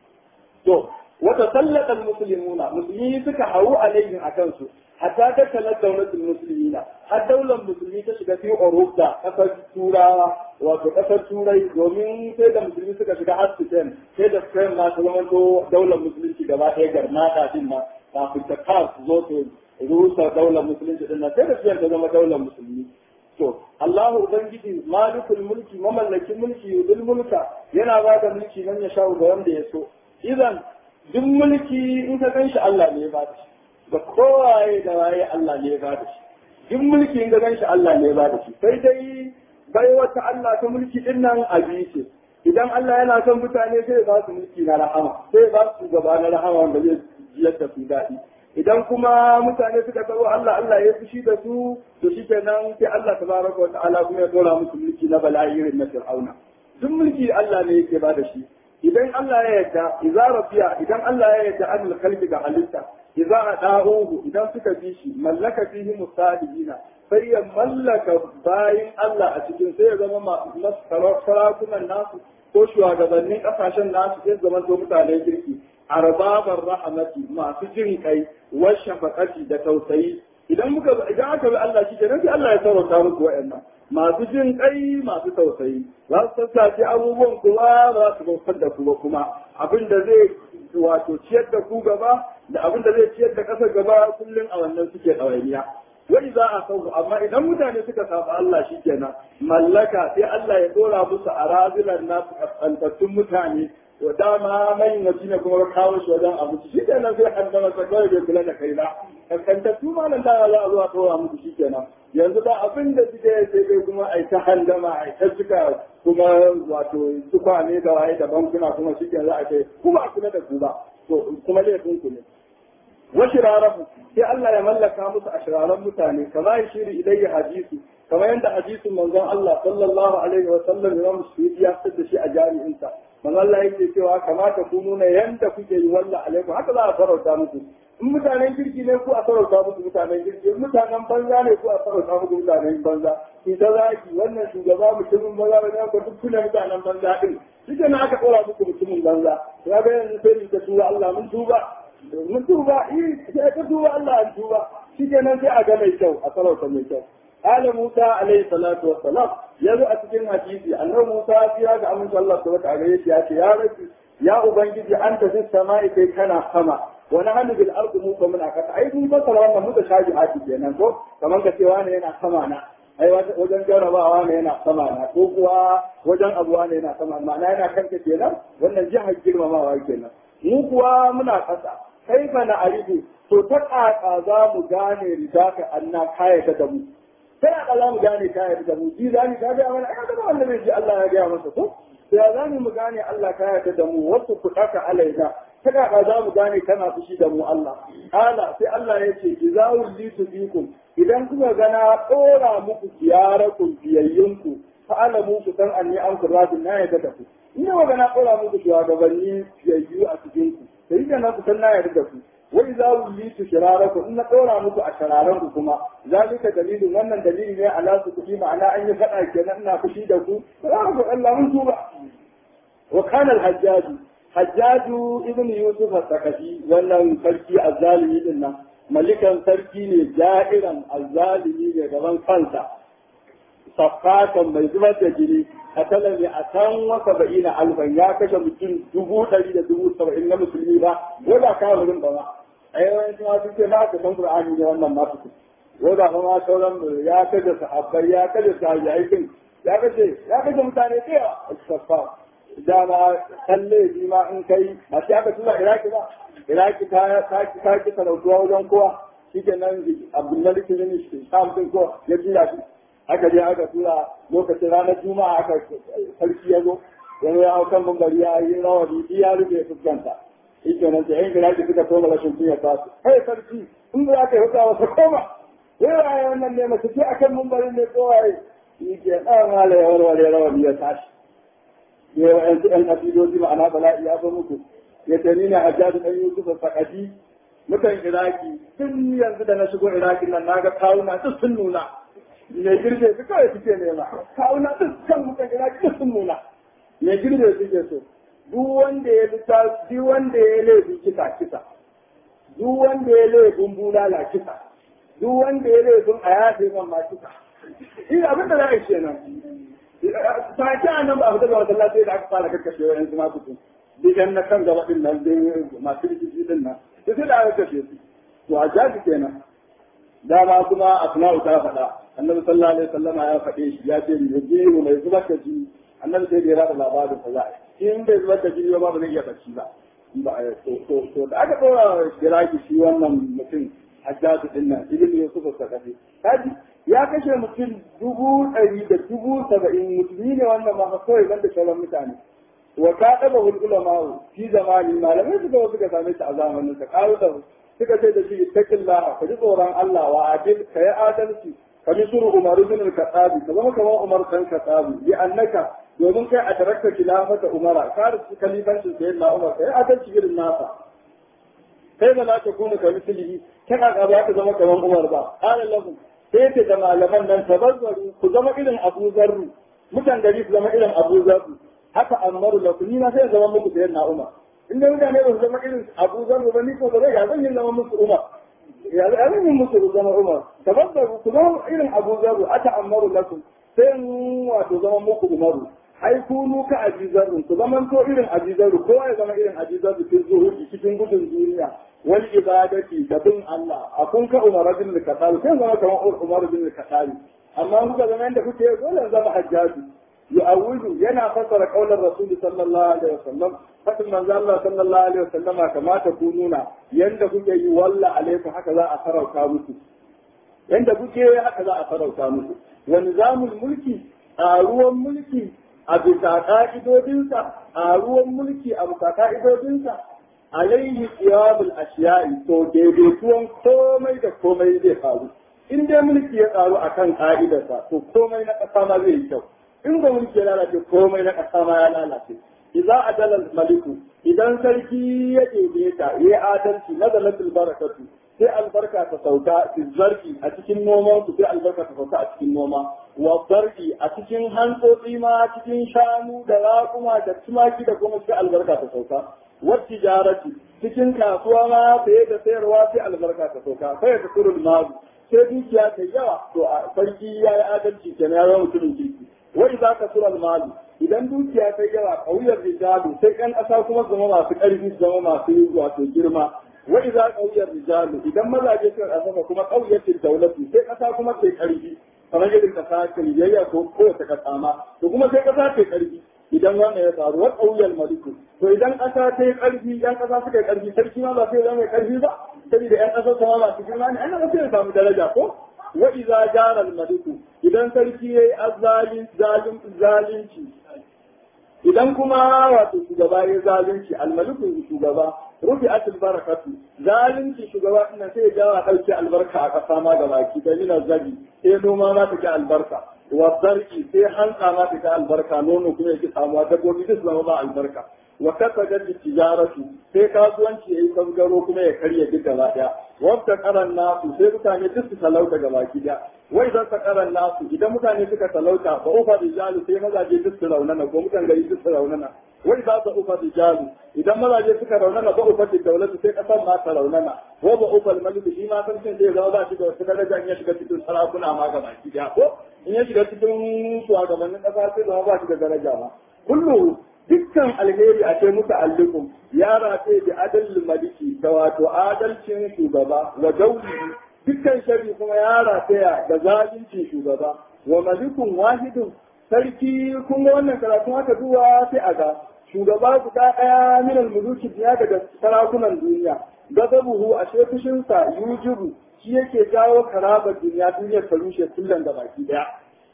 to wata sallatan muslimuna musulmi suka hawu alaihim akan su hatta ta kallar daulatul muslimina har daular musulmi ta shiga fi Europa kasar turawa wato kasar turai domin sai da musulmi suka shiga har Spain sai da Spain ma ta zama to daular musulunci gaba ɗaya garnata din ma kafin ta kawo su zo su rusa daular musulunci din nan sai da Spain ta zama daular musulmi to Allahu ubangiji malikul mulki mamallakin mulki yudul mulka yana ba da mulki nan ya sha'u ga wanda ya so idan duk mulki in ka ganshi Allah ne ya ba da shi da kowaye da waye Allah ne ya ba da shi duk mulki in ka ganshi Allah ne ya ba da shi sai dai bai wata Allah ta mulki din nan a ce idan Allah yana son mutane sai ya ba su mulki na rahama sai ya ba su gaba na rahama wanda zai jiyar da su daɗi idan kuma mutane suka taro Allah Allah ya fushi da su to shi kenan sai Allah tabaraka wa ta'ala kuma ya dora musu mulki na bala'i irin na Fir'auna duk mulki Allah ne yake ba da shi idan Allah ya yarda idza rafiya idan Allah ya yarda an kalbi ga halitta idza ada'uhu idan suka bi shi mallaka fihi musalihina sai ya mallaka bayin Allah a cikin sai ya zama sarakunan nasu ko shugabannin kasashen nasu sai zama to mutanen kirki arbabar rahamati masu jin kai washafaqati da tausayi idan muka idan aka bi Allah shi kenan sai Allah ya sarauta muku wa'annan masu jin kai masu tausayi za su sassace abubuwan kuma ba su bautar da ku ba kuma abin da zai wato ciyar da ku gaba da abin da zai ciyar da ƙasar gaba kullum a wannan suke ɗawainiya wai za a sauku amma idan mutane suka saba Allah shi kenan mallaka sai Allah ya dora musu a razilan nasu kaskantattun mutane to dama mai nabi ne kuma kawo shi wajen abu shi kenan sai an dama kawai bai kula da kai ba kaskantattu ma nan da za a zo a dora musu shi kenan yanzu ba abin da suke sai dai kuma ai ta handama ai ta cika kuma wato tukwane da waye da bankuna kuma shi kenan za a kai kuma a kula da ku ba to kuma laifin ku ne وشرارهم sai Allah ya mallaka musu a shiraran mutane kama ya shiri ilayya hadisi kamar yadda hadisin manzon Allah sallallahu alaihi wa sallam Imam Suyuti ya fitar da shi a jami'insa manzon Allah yake cewa kamata ku nuna yanda kuke yi wallah alaikum haka za a farauta muku in mutanen kirki ne ku a farauta muku mutanen kirki in mutanen banza ne ku a farauta muku mutanen banza ki ta zaki wannan shugaba mutumin banza ba ne ko duk kuna mutanen banza din shi ne aka tsora muku mutumin banza ya ga yanzu sai mu ta tura Allah mun tuba mun tuba yi sai ka tuba Allah an tuba shi kenan sai a ga mai kyau a sarauta mai kyau ala Musa alaihi salatu wassalam ya zo a cikin hadisi annabi Musa ya ga amince Allah subhanahu wa ta'ala ya ce ya rabbi ya ubangiji anta fis sama'i kai kana sama wa nahnu bil ardi mu ko muna kasa ai mun fasara wannan muka shaji haki kenan ko kamar ka cewa ne yana sama na ai wajen jarabawa ne yana sama na ko kuwa wajen abuwa ne yana sama ma'ana yana kanka kenan wannan jihar girmamawa kenan mu kuwa muna kasa kai fa na arifu to ta kaka za mu gane ridaka anna kayata da mu sai a za mu gane kayata da mu ji zani ka ga mana aka ga wanda bai ji Allah ya ga masa ko sai za mu gane Allah kayata da mu wasu kudaka alaina ta kaka za mu gane kana fushi da mu Allah ala sai Allah ya ce jazawul litu bikum idan kuka gana tsora muku ziyarakun biyayyunku fa alamu ku san anni an kuradin na yadda da ku ina magana tsora muku shugabanni biyayyu a cikin ku sai da na ku san na yadda da ku wai za mu yi su shiraraku in na tsora muku a shararan ku kuma zalika dalilin wannan dalili ne ala su kuɗi ma'ana an yi faɗa kenan ina fushi da ku za ku Allah mun tuba wa kana al-hajjaj hajjaj ibn yusuf al-thaqafi wannan sarki azzalimi din nan malikan sarki ne ja'iran azzalimi ne gaban kansa safatan mai zubar da jini a talabi a can wasa ba'ina alfan ya kashe mutum dubu ɗari da dubu saba'in na musulmi ba ko da kafirin ba ma a yawancin wasu ce na ka san qur'ani ne wannan ma su ko da kuma sauran ya kashe sahabbai ya kashe sahabbai ya kashe ya kashe mutane da yawa safa dama kalle bi ma in kai a sai aka tura iraki ba iraki ta ta ta ki sarautuwa wajen kowa shikenan abdullahi bin sham din ko ya jira shi aka je aka tura lokacin ranar juma'a aka sarki ya zo wani ya hau kan bambari ya yi rawa bibi ya rufe fuskanta shikenan sai yan iraki suka koma rashin kunya ta su kai sarki in za ka yi hutawa wasa koma wai wannan ne masu ce akan mambarin ne kowaye shi ke ɗan mala ya warware rawani ya tashi ya yi wa'yansu ‘yan kafiloji ma'ana bala'i ya zo muku ya ce ni ne a jadu ɗan yusuf sakadi mutan iraki tun yanzu da na shigo iraki nan na ga kawuna duk sun nuna me girbe su kawai suke nema kawuna duk kan mutan iraki duk sun nuna me girbe suke so duk wanda ya lita duk wanda ya laifi kisa kisa duk wanda ya laifin bulala kisa duk wanda ya laifin a yafe man ma kisa shi abin da za a yi kenan take a nan ba a fita ga wata lafiya da aka fara karkashe wa yanzu masu su digan na kan gaba din nan dai masu rikici din nan da sai da aka kashe su to a jaji kenan dama kuma asma'u ta faɗa annabi sallallahu alaihi wasallama ya faɗe shi ya ce ya je mu mai zubar da jini annabi sai da ya rada labarin fa za a yi in bai zubar da jini ba ba zai iya bacci ba to da aka ɗora kiraki shi wannan mutum hajjaju din nan ibn yusuf sakafi kaji ya kashe mutum dubu ɗari da dubu saba'in musulmi ne wannan ma kawai banda sauran mutane wa ka ɗaba hulƙula ma'u fi zamani malamai suka wasu ka same shi a zamanin sa ƙaru da suka ce da shi taƙillah ka ji tsoron Allah wa adil ka yi adalci ka bi suru Umar ibn al-Khattabi ka zama kamar Umar kan Khattabi bi annaka domin kai a tarakta khilafata Umara ka rusu kalifancin sayyidina Umar ka yi adalci irin nasa kai ba za ta kuna ka misali kana ka ba ka zama kamar Umar ba qala lahu sai ce da malaman nan tabazzaru ku zama irin Abu Zarru mutan gari su zama irin Abu Zarru haka amaru da ku ni na sai zama muku sayar na Umar in da mutane ba su zama irin Abu Zarru ba ni ko ba zai zan yi zama muku Umar ya zan yi muku zama Umar tabazzaru ku zama irin Abu Zarru ata amaru lakum sai wato zama muku Umaru ai kunu ka ajizarru ku zaman to irin ajizarru kowa ya zama irin ajizarru cikin zuhudi cikin gudun duniya wal ibadati da bin Allah a kun ka Umar bin al-Khattab sai zama kamar Umar bin al-Khattab amma kuka zama inda kuke dole zama hajjaji yu'awwidu yana fassara kaular Rasul sallallahu alaihi wasallam fatin manzo Allah sallallahu alaihi wasallam kamata ku nuna yanda kuke yi walla alaikum haka za a farauta muku yanda kuke haka za a farauta muku wa nizamul mulki a ruwan mulki a bisa ka'idodinsa a ruwan mulki a bisa ka'idodinsa alaihi qiyamul ashiya'i to daidaituwan komai da komai zai faru in dai mulki ya tsaro akan ka'idarsa to komai na ƙasa ma zai yi kyau in ga mulki ya lalace komai na ƙasa ma ya lalace idza adala maliku idan sarki ya daidaita ya adalci nazalatul barakatu sai albarka ta sauka zargi a cikin noman su sai albarka ta sauka a cikin noma wa zargi a cikin hantsotsi ma cikin shanu da raƙuma da tumaki da kuma sai albarka ta sauka wa tijarati cikin kasuwa ma sai da sayarwa sai albarka ta sauka sai ta turul mazu sai dukiya ta yawa to a sarki ya yi adalci kenan ya zama mutumin kirki wa idza kasura al-malu idan dukiya ta yawa kauyar rijalu sai kan ƙasa kuma zama masu ƙarfi su zama masu wato girma wa idza kauyar rijalu idan mazaje suka ƙasa kuma kauyatin daulatu sai ƙasa kuma sai ƙarfi kamar yadda ƙasa ta yayya ko kowace ƙasa ma to kuma sai ƙasa ta ƙarfi idan wannan ya faru wa kauyar maliku to idan ƙasa ta yi ƙarfi yan ƙasa suka yi ƙarfi sarki ma ba sai zama mai ƙarfi ba saboda yan ƙasa sama masu girma ne ana sai ya samu daraja ko wa idza jara al-maliku idan sarki yayi azzalin zalim zalunci idan kuma wato shugaba ya zalunci al-maliku shugaba rufi atul barakatu zalunci shugaba ina sai ya jawa dauke albarka a kasa ma ga baki da mina zabi sai noma ma ta ga albarka wa zarki sai hantsa ma ta ga albarka nono kuma yake samuwa dabbobi duk zama ba albarka wa kasadat tijaratu sai kasuwanci yayi kangaro kuma ya karye duk gaba daya wata karan nasu sai mutane duk su talauta gaba ki daya wai zan ta karan nasu idan mutane suka talauta ba ufa rijalu sai mazaje duk su raunana ko mutan gari duk su raunana wai za ta ufa rijalu idan mazaje suka raunana ba ufa daulatu sai kasan ma ta raunana wa ba ufa maliku shi ma san sai zama ba shi da wata daraja in ya shiga cikin sarakuna ma gaba ki daya ko in ya shiga cikin shugabannin kasa sai zama ba shi da daraja ma kullu dukkan alheri a ce muka allikun ya rafe da adalin maliki da wato adalcin shugaba wa dauli dukkan shari kuma ya rataya da zalincin shugaba wa malikun wahidun sarki kun ga wannan karatu haka zuwa sai a ga shugaba guda ɗaya min almuluki biya daga sarakunan duniya gazabuhu a fushinsa yujibu shi yake jawo karabar duniya duniyar ta rushe kullum da baki daya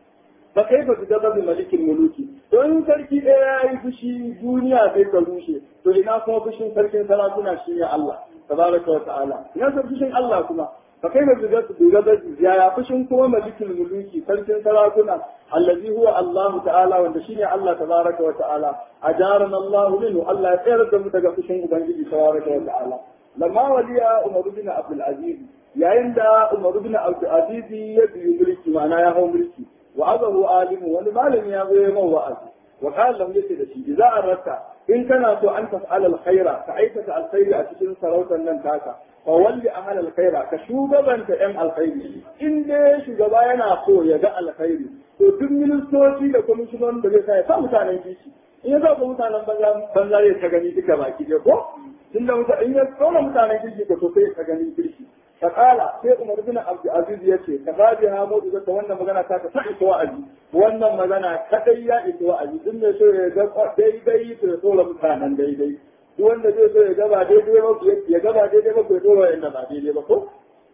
ba kai ba su gaba da malikin muluki don sarki ɗaya ya yi fushi duniya sai ta rushe to ina kuma fushin sarkin sarakuna shi ne Allah tabaraka wa ta'ala ina san fushin Allah kuma ba kai ba su gaba da ya fushin kuma malikin muluki sarkin sarakuna allazi huwa Allah ta'ala wanda shine Allah tabaraka wa ta'ala ajarana Allah minhu Allah ya tsayar da mu daga fushin ubangiji tabaraka wa ta'ala lamma waliya Umar bin Abdul Aziz yayin da Umar bin Abdul Aziz ya biyu mulki ma'ana ya hau mulki وعظه عالم ولمالم يا غير وعظ وقال لهم يسي دشي إذا أردت إن كان أن تفعل الخير فأيتك الخير أتشن سروتا لن تاكا فولي أهل الخير كشوبا تأم الخير إن دي شوبا ينافو يجاء الخير to duk ministoci da kwamishinan da zai sa ya sa mutanen kishi in ya sa ku mutanen banza ya ta gani duka baki ɗaya ko tun da mutane in ya tsona mutanen kishi ka so sai ta gani kirki فقال sai Umar bin Abdul Aziz yace ka babi ha mu da wannan magana ta ka ta isa wa'azi wannan magana kadai ya isa wa'azi duk mai so ya ga daidai to ya tsora mutanen daidai duk wanda zai so ya gaba daidai ba ya gaba daidai ba ko ya tsora yanda ba daidai ba ko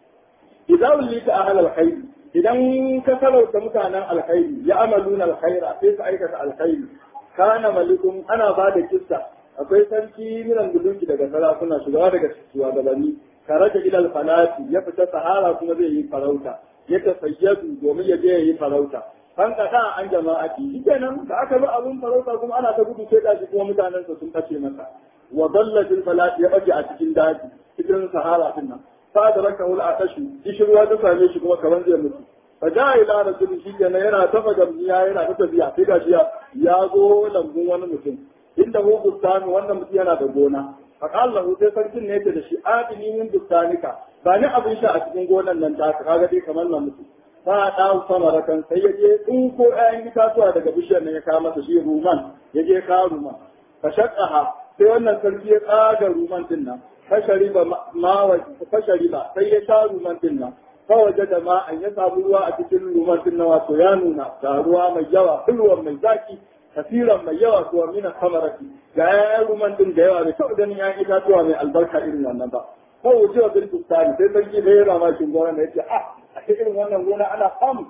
idan ulita ahal alkhair idan ka salauta mutanen alkhairi ya amaluna alkhaira sai su aikata alkhairi kana malikun ana ba da kissa akwai sarki minan buluki daga sarakuna shugaba daga shugabanni karaja ila falati ya fita sahara kuma zai yi farauta ya tafayyadu domin ya je ya yi farauta an kada an jama'ati shikenan da aka bi abun farauta kuma ana ta gudu sai gashi kuma mutanen sa sun kace masa wa dalla bil falati ya baje a cikin daji cikin sahara din nan fa da raka wal atashu kishirwa ta same shi kuma kaman zai mutu fa ja ila rasul shikenan yana tafa gamniya yana ta tafiya sai gashi ya zo lambun wani mutum inda hu bustani wannan mutum yana da gona faƙal lahu sai sarkin ne da shi adini min bustanika ba ni abin sha a cikin gonan nan ta kaga dai kamar na mutu fa da sama rakan sai ya je in ko ƴaƴan itatuwa daga bishiyar nan ya kawo masa shi ruman ya je ka ruman fa shaqqaha sai wannan sarki ya tsaga ruman din nan fa shariba ma fa shariba sai ya sha ruman din nan fa waje da ma an ya samu ruwa a cikin ruman din nan wato ya nuna ga ruwa mai yawa kulwan mai zaki kasiran mai yawa kuwa mina samarati ga yayan ruman din da yawa bai taɓa ganin yayan itatuwa mai albarka irin wannan ba ko wuce wa birkin tsari sai sarki da ya rama shi gona da yace ah a irin wannan gona ana samu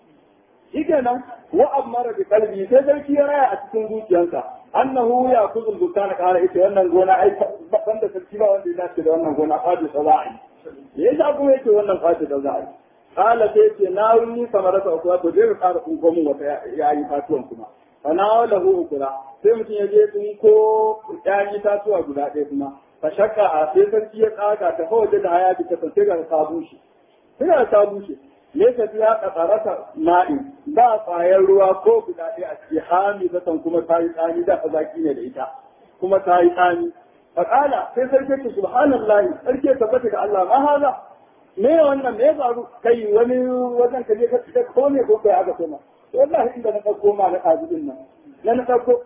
shi kenan wa amara bi qalbi sai sarki ya raya a cikin zuciyarsa annahu ya kuzul bustana kara ita wannan gona ai ban da sarki ba wanda ya dace da wannan gona fadi sabai yasa kuma yake wannan fadi da za'a kala sai ce na wuni samarata ukuwa to dai ka kara kunko mun wata yayi fatuwan kuma fana lahu ukura sai mutum ya je sun ko ƴaƴan itatuwa guda ɗaya kuma fa shakka a sai sarki ya tsaga ta waje da haya ta sai ga ta bushe sai ga ta bushe ne ta fiya kasarata ma'in ba kwayar ruwa ko guda ɗaya a ciki hami zaton kuma ta yi tsani da zaki ne da ita kuma ta yi tsani faƙala sai sarki ta subhanallahi sarki ya tabbata ga Allah ma haza me wannan me faru kai wani wajen ka je ka ko ne ko kai aka soma wallahi inda na ɗauko ma na ɗazubin nan na na ɗauko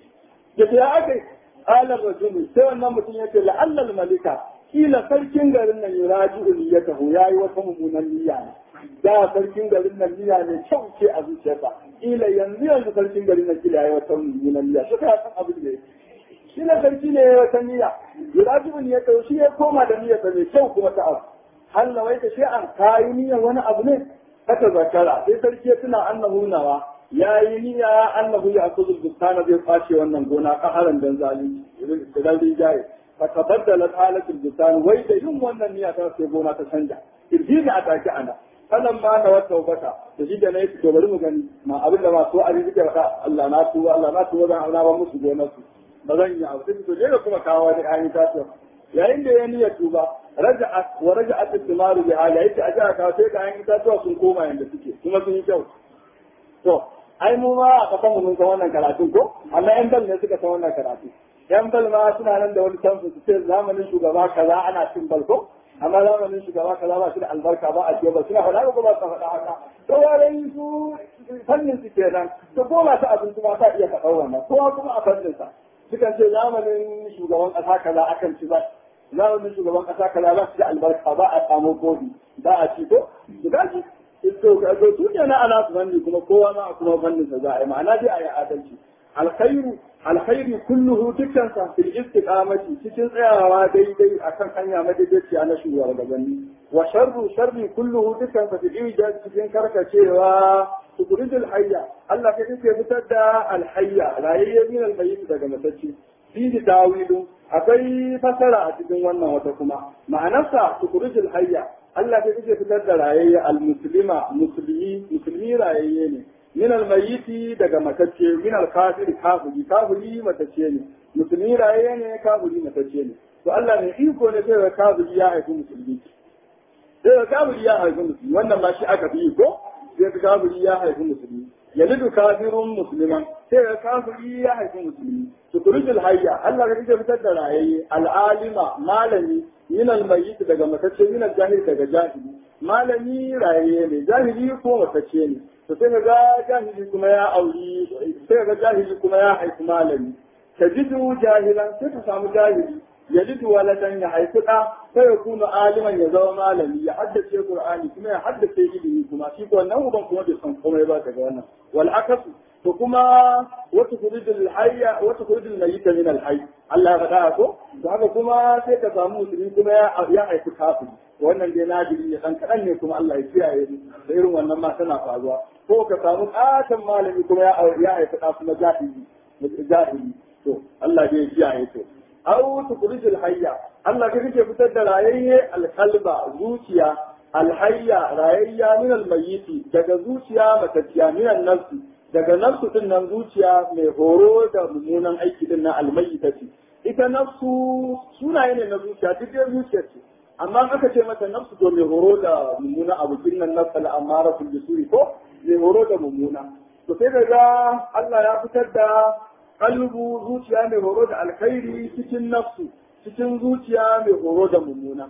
da ya aka yi alar rajulu sai wannan mutum ya ce la'allal malika kila sarkin garin nan ya raji ya taho ya yi wata mummunan niyya ne da sarkin garin nan niyya ne kyau ce a zuciyarsa kila yanzu yanzu sarkin garin nan kila ya yi wata mummunan niyya shi ka san abin da ya shi ne sarki ne ya wata niyya ya raji ya taho shi ya koma da niyyarsa mai kyau kuma ta abu hal nawaita shay'an kayi niyyar wani abu ne aka zakara sai sarki ya tuna annahu nawa ya yi niyya annahu ya akuzul bustana zai kwace wannan gona kaharan dan zalunci da dan rijaye fa tabaddala halatul bustan wai da yin wannan niyya ta sai gona ta canja irjini a take ana falan ma na wata wata da shi da na yi to bari mu gani ma abin da masu ari suke faɗa Allah na tuba Allah na tuba zan auna ba musu gonar su ba zan yi abu sai to je kuma kawo wani ayi ta yayin da ya niyya tuba raja'at wa raja'at al-thimaru bi hali yace a jira ka sai ga yan itatuwa sun koma yanda suke kuma sun yi kyau to ai mu ma a kasan mu mun san wannan karatun ko amma yan bal ne suka san wannan karatu yan bal ma suna nan da wani tansu su ce zamanin shugaba kaza ana cin bal ko amma zamanin shugaba kaza ba shi da albarka ba a ce ba suna faɗa ko ba su faɗa haka to yaran su fannin su kenan to ko masu abinci ma ta iya faɗa wannan kowa kuma a fannin sa sukan ce zamanin shugaban ƙasa kaza akan ci ba zamanin shugaban kasa kaza ba su da albarka ba a samu kofi ba a ci ko su gaji to to su ne na ana su fanni kuma kowa ma a kuma fannin sa za a yi ma'ana dai a yi adalci alkhairu alkhairu kulluhu dukkan sa fil istiqamati cikin tsayawa daidai akan hanya madaidaiciya na shugabanni wa sharru sharri kulluhu dukkan sa fil ijaz cikin karkacewa tukurijul hayya Allah kai kake fitar da alhayya rayayye min almayyit daga matacci fihi tawilu akwai fasara a cikin wannan wata kuma ma'anarsa tukurijul hayya Allah kai kake fitar da rayayye almuslima musulmi musulmi rayayye ne min almayyiti daga matacce min alkafiri kafiri kafiri matacce ne musulmi rayayye ne kafiri matacce ne to Allah ne iko ne sai kafiri ya haifi musulmi sai kafiri ya haifi musulmi wannan ma shi aka fi ko sai kafiri ya haifi musulmi yalidu kafirun musliman sai ga kafiri ya haifi musulmi tukurijul hayya Allah ka kike fitar da rayayye al'alima malami min almayyit daga matacce min jahil daga jahili malami rayayye ne jahili ko matacce ne to sai ga jahili kuma ya auri sai ga jahili kuma ya haifi malami tajidu jahilan sai ka samu jahili yalidu waladan ya haifi ɗa sai ya kuna aliman ya zama malami ya haddace qur'ani kuma ya haddace ilimi kuma shi ko wannan uban kuma bai san komai ba daga wannan wal akasu to kuma wata kuridul hayya wata kuridul mayyita min al hayy Allah ya faɗa ko to haka kuma sai ka samu musulmi kuma ya ya haifi kafiri wannan dai nadiri ne dan kadan ne kuma Allah ya kiyaye da irin wannan ma tana faruwa ko ka samu ƙaton malami kuma ya ya haifi ɗa kuma jahili jahili to Allah dai ya kiyaye to aw tukhrijul hayya Allah ka kake fitar da rayayye alqalba zuciya alhayya rayayya min almayyiti daga zuciya matacciya min nafsi daga nafsu din nan zuciya mai horo da mummunan aiki din na almayyitati ita nafsu sunaye ne na zuciya duk da zuciya ce amma aka ce mata nafsu to mai horo da mummuna abu kin nan nafsa al'amara fil bisuri ko mai horo da mummuna to sai ga Allah ya fitar da kalbu zuciya mai horo da alkhairi cikin nafsu cikin zuciya mai horo da mummuna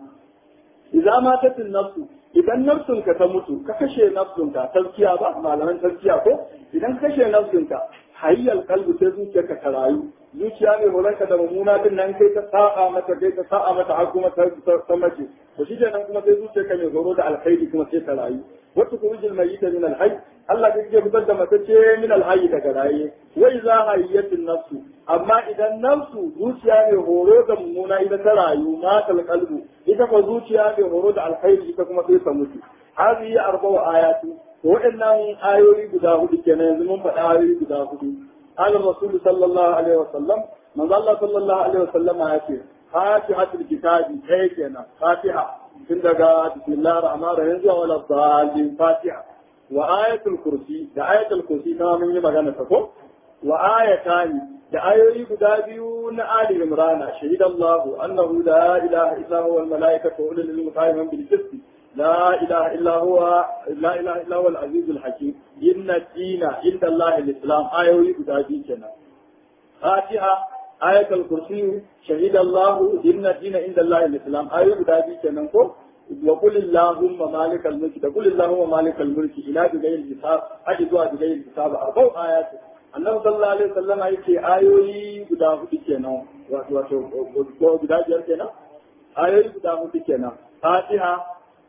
idan ma ta nafsu idan nafsunka ta mutu ka kashe nafsunka tazkiya ba malaman tazkiya ko idan ka kashe nafsunka hayyal kalbu sai zuciyarka ta rayu zuciya mai horonka da mummuna din nan kai ta sa'a mata kai ta sa'a mata har kuma ta ta mace to shi kenan kuma sai zuciyarka mai horo da alkhairi kuma sai ta rayu wata kurujul mayyita min alhayy Allah kake fitar da matacce min alhayy daga raye wai za hayyatin nafsu amma idan nafsu zuciya mai horo da mummuna ita ta rayu matal qalbu ita ko zuciya mai horo da alkhairi ita kuma sai ta mutu hadhihi arba'u ayatu waɗannan ayoyi guda hudu kenan yanzu mun faɗa ayoyi guda hudu قال الرسول صلى الله عليه وسلم من الله صلى الله عليه وسلم يأتي فاتحة الكتاب هيكنا فاتحة tun daga bismillah rahman rahim zuwa wala dalil fatiha wa ayatul kursi da ayatul kursi na mun yi magana ta ko wa ayatani da ayoyi guda biyu na ali imrana shahida allah annahu la ilaha illa huwa al malaikatu wa ulul ilmi qa'iman bil qisti لا إله إلا هو لا إله إلا هو العزيز الحكيم إن الدين عند الله الإسلام آية ويقول كنا فاتحة آية الكرسي شهد الله إن الدين عند الله الإسلام آية guda biyu kenan ko wa qul allahumma malikal mulki da qul allahumma malikal mulki ila bi ghayri hisab haji zuwa bi ghayri hisab arba'u ayat annabi sallallahu alaihi wasallam yake ayoyi guda hudu kenan wato wato guda biyar kenan ayoyi guda hudu kenan fatiha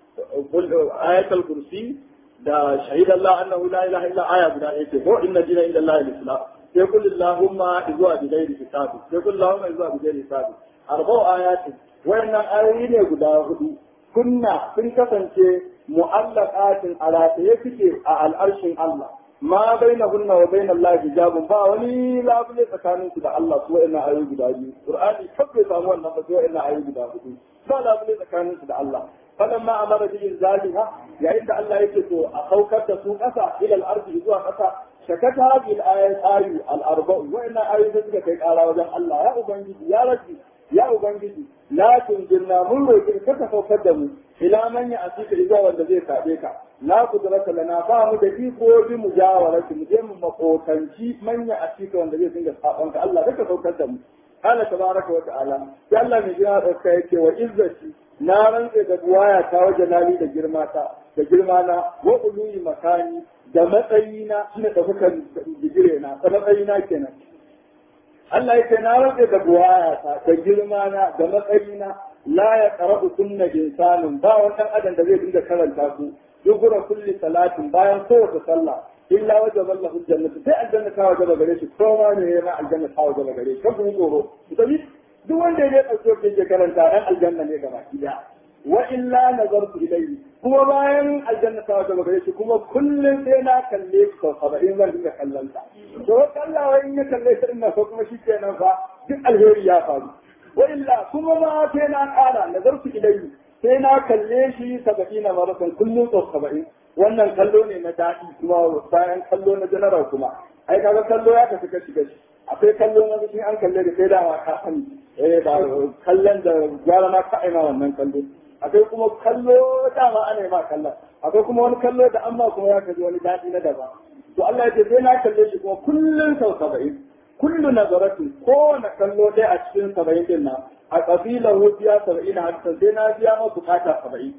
ayatul kursi da shahid Allah annahu la ilaha illa aya guda ɗaya ce ko inna dina inda Allah al-islam sai kullu Allahumma zuwa bi ghairi hisabi sai kullu Allahumma zuwa bi ghairi hisabi arba'u ayatin wayannan ayoyi ne guda hudu kunna sun kasance mu'allaqatin ala ta yake a al'arshin Allah ma bainahunna wa bainal lahi hijabun ba wani labule tsakanin su da Allah su wayannan ayoyi guda biyu Qur'ani kabbe samu wannan ba su wayannan ayoyi guda hudu ba labule tsakanin su da Allah فلما امر بانزالها يعني ان الله يكتب اخوكت سوق اسا الى الارض يزوا اسا شكت هذه الايه اي الاربع وان ايه تلك كي قال وجه الله يا ابنجي يا ربي يا ابنجي لا تنجلنا من روكي كتا فوقدم الى من ياتيك اذا wanda zai kabe ka la kudrata lana ba mu da iko bi mujawarati mu je mu makotanci manya a cikin wanda zai dinga sabon ka Allah kaka saukar da mu Allah tabaraka wa ta'ala sai Allah mai jira da kai yake wa izzati na rantse da buwaya ta waje nali da girma ta da girma na wa uluyi makani da matsayina shine da kuka digire na da matsayina kenan Allah yake na rantse da buwaya ta da girma na da matsayina la ya qara'u kunna insanun ba wannan adam da zai dinga karanta su dubura kulli salatin bayan kowace sallah illa wajaba lahu jannatu sai aljanna ta wajaba gare shi ko ma ne yana aljanna ta wajaba gare shi kan kuma tsoro duk wanda ya ɗauke ke ke karanta ɗan aljanna ne gaba ɗaya wa illa nazartu ilayhi kuma bayan aljanna ta wata gare shi kuma kullum sai na kalle shi sau saba'in zan dinga kallon ta to kallawa in ya kalle shi ina ko kuma shi kenan fa duk alheri ya faru wa illa kuma ma sai na ƙara nazartu ilayhi sai na kalle shi saba'in na maratan kullum sau saba'in wannan kallo ne na daɗi kuma bayan kallo na janaral kuma ai kaga kallo ya tafi kashi kashi akwai kallon na shi an kalle da sai dama ka sani eh ba kallon da gwara ma ka aima wannan kallo akwai kuma kallo dama ana ma kallon akwai kuma wani kallo da amma kuma ya kaji wani daɗi na daban to Allah ya ce sai na kalle shi kuma kullun sau saba'in kullu nazaratin kowane kallo ɗaya a cikin saba'in din nan a ƙabilar biya saba'in a hatta sai na biya ma bukata saba'in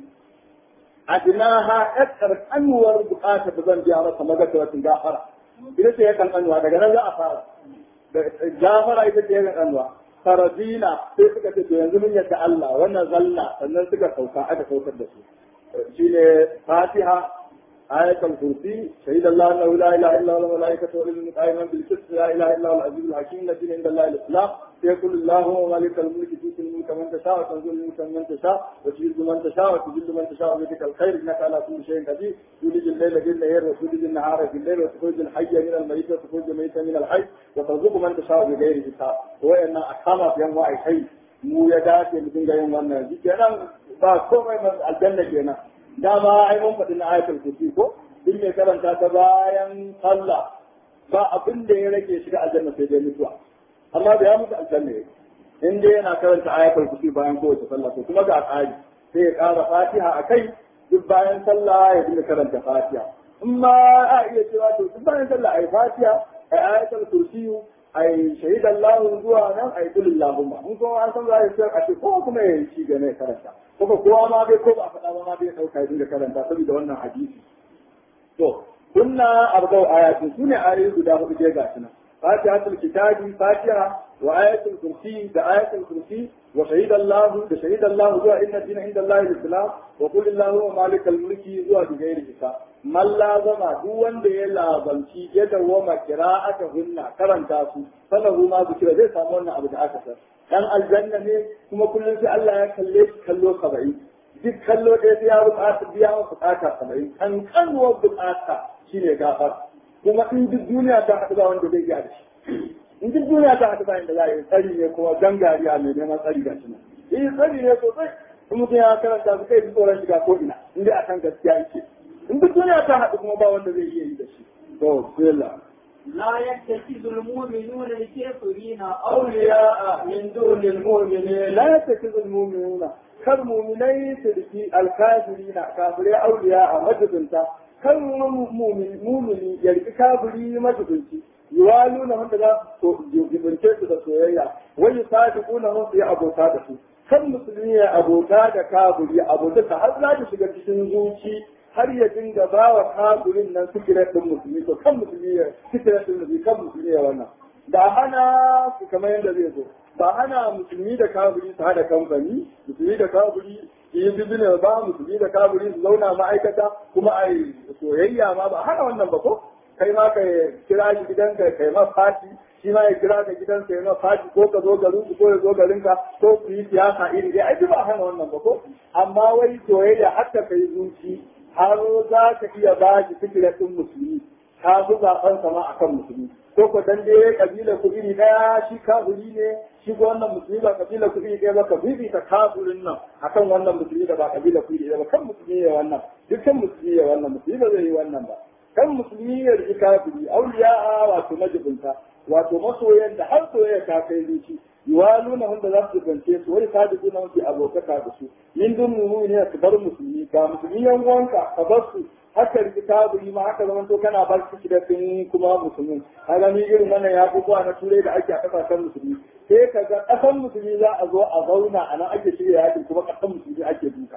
adinaha ƴar ƙanƙanuwar bukata da zan biya masa magatawatin gafara ita ce ya ƙanƙanuwa daga nan za a fara gafara ita ce ya ƙanƙanuwa faradina sai suka ce to yanzu mun yadda Allah wannan zalla sannan suka sauka aka saukar da su shine Fatiha ayatul kursi shahida Allah annahu la ilaha illa huwa malaikatu wa ulul qaiman bil qist la ilaha illa huwa al-aziz al-hakim alladhi inda Allah al-islam يقول اللهم مالك الملك تؤتي الملك من تشاء وتنزل الملك من تشاء وتعز من تشاء وتذل من تشاء بيدك الخير انك على كل شيء قدير تولج الليل في النهار وتولج النهار في الليل وتخرج الحي من الميت وتخرج الميت من الحي وترزق من تشاء بغير حساب وان احكام في انواع الحي mu ya dace mu dinga yin wannan shi kenan ba komai mai aljanna kenan dama ai mun faɗi na ayatul kursi ko din mai karanta ta bayan sallah ba abin da ya rage shiga aljanna sai dai mutuwa amma da ya mutu aljanna yake in dai yana karanta ayatul kursi bayan kowace sallah to kuma ga tsari sai ya ƙara fatiha a kai duk bayan sallah ya dinga karanta fatiha in ma a iya cewa to duk bayan sallah ai fatiha ai ayatul kursi ai shahid Allah zuwa nan ai kullu Allahumma in kuma an san za a a ce ko kuma ya yi ga ne karanta kuma kowa ma bai ko ba faɗa ba ma bai dauka ya dinga karanta saboda wannan hadisi to kunna arba'u ayatin sune ayoyi guda hudu je ga nan فاتحة الكتاب فاتحة وآية الكرسي بآية الكرسي وشهد الله بشهد الله هو إن الدين عند الله الإسلام وقل اللهم مالك الملك هو بغير حساب من لازم هو أن لازم شيء يدوم قراءتهن كرن تاسو فله ما ذكر زي سامونا أبو أكثر dan aljanna ne kuma kullum sai Allah ya kalle shi kallo saba'in duk kallo ɗaya sai ya bukata biya wa bukata saba'in kan kanuwar bukata shine gafar kuma in duk duniya ta haɗu ba wanda zai iya da shi in duk duniya ta haɗu ba inda za a yi tsari ne kuma gangariya mai neman tsari ga shi nan yi tsari ne sosai in mutum ya karanta su kai ji tsoron shiga ko ina in dai akan gaskiya yake in duk duniya ta haɗu kuma ba wanda zai iya yi da shi to bismillah لا يتخذ المؤمنون الكافرين أولياء من دون المؤمنين لا يتخذ المؤمنون كالمؤمنين تلقي الكافرين كافرين أولياء مجدنتا kan mumini ya riki kafiri majibinci yiwalu na wanda za su jibince su da soyayya wai sadiqu na su yi abota da su kan musulmi ya abota da kaburi abota ta har za ta shiga cikin zuci har ya dinga ba wa kaburin nan sikirar ɗin musulmi to kan musulmi ya sikirar ɗin musulmi kan musulmi ya wannan ba hana su kamar yadda zai zo ba hana musulmi da kaburi su hada kamfani musulmi da kaburi yi bizine ba musulmi da kaburi su zauna ma'aikata kuma a yi soyayya ma ba hana wannan ba ko kai ma ka kira shi gidanka kai ma fati shi ma ya kira ka gidansa ya ma fati ko ka zo garin ko ya zo garinka ko ku yi siyasa iri dai ai ba hana wannan ba ko amma wai soyayya har ta kai zuci har za ka iya ba shi fikirar ɗin musulmi ka fi zaɓen sama akan musulmi ko ko dan dai kabila ku iri daya shi kafiri ne shi ko wannan musulmi ba kabila ku iri daya ba ka bibita kafirin nan akan wannan musulmi da ba kabila ku iri daya ba kan musulmi ya wannan dukkan musulmi ya wannan musulmi ba zai yi wannan ba kan musulmi ya riki kafiri auliya wato majibinta wato masoyan da har soyayya ta kai zuci yuwaluna wanda za su gance su wai sadiku na wuce abokaka da su min dun mu'mini ka bar musulmi ga musulmi yan uwanka ka bar su haka riki kaburi ma haka zaman to kana bar su da sun kuma musulmi kaga ni irin wannan ya zuwa na turai da ake a kasashen musulmi sai ka ga kasan musulmi za a zo a zauna a nan ake shirya yakin kuma kasan musulmi ake duka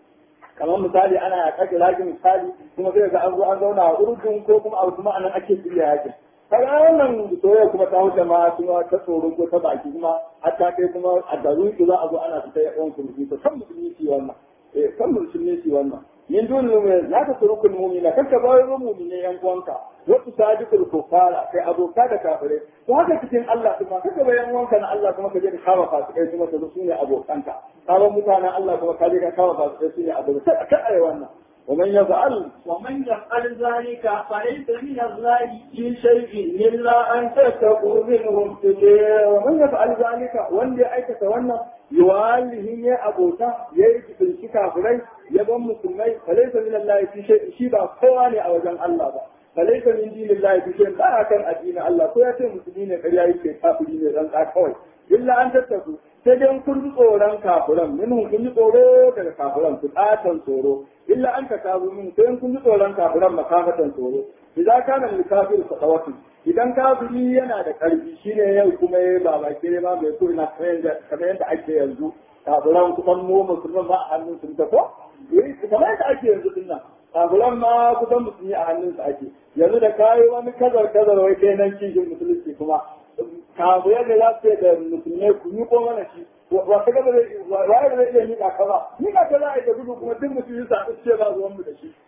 kamar misali ana ya kake lakin misali kuma sai ga an zo an zauna a urdun ko kuma a kuma a nan ake shirya yakin kaga wannan soyayya kuma ta wuce ma kuma ta tsoro ko ta baki kuma har ta kai kuma a garin za a zo ana fita ya ɗan kurmi to kan musulmi ci wannan eh kan musulmi ci wannan min dun lume la ta turukul mu'mina kanka ba wai mu'mine yan uwanka wa tusadiqul kufara kai aboka da kafire to haka cikin Allah kuma kanka ba yan uwanka na Allah kuma ka je ka kawo fasikai kuma ka zo su ne abokanka kawo mutanen Allah kuma ka je ka kawo fasikai su ne abokanka ka ai wannan ومن يفعل ومن يفعل ذلك فليس من الله في شيء إلا أن تتقوا منهم تجاه ومن يفعل ذلك وان دي أيك تولى يواليه يا أبوتا يأتي في الشكا فري يبن مسلمي فليس من الله في شيء شيبا قواني أو جن الله با فليس من دين الله في شيء لا كان أدين الله كوية مسلمين قريائي كافرين رنقا كوي إلا أن تتقوا sai dai kun ji tsoron kafiran minhum kun ji tsoro daga kafiran ku tsatan tsoro illa an ka kafu min sai kun ji tsoron kafiran makafatan tsoro idan kana lil kafir sadawatu idan kafiri yana da karfi shine yau kuma ya ba ba kire ma bai so ina kamar yadda ake yanzu kafiran kusan mu musulman ma a hannun sun ta ko kamar yadda ake yanzu din nan kafiran ma kusan musulmi a hannun su ake yanzu da kayi wani kazar kazar wai kai nan cikin musulunci kuma kafu yadda za su da musulmai ku yi ko mana shi wa ka gaba waye zai iya nika ka ba nika ka za a yi da gudu kuma duk musulmi sa su ce ba zuwan mu da shi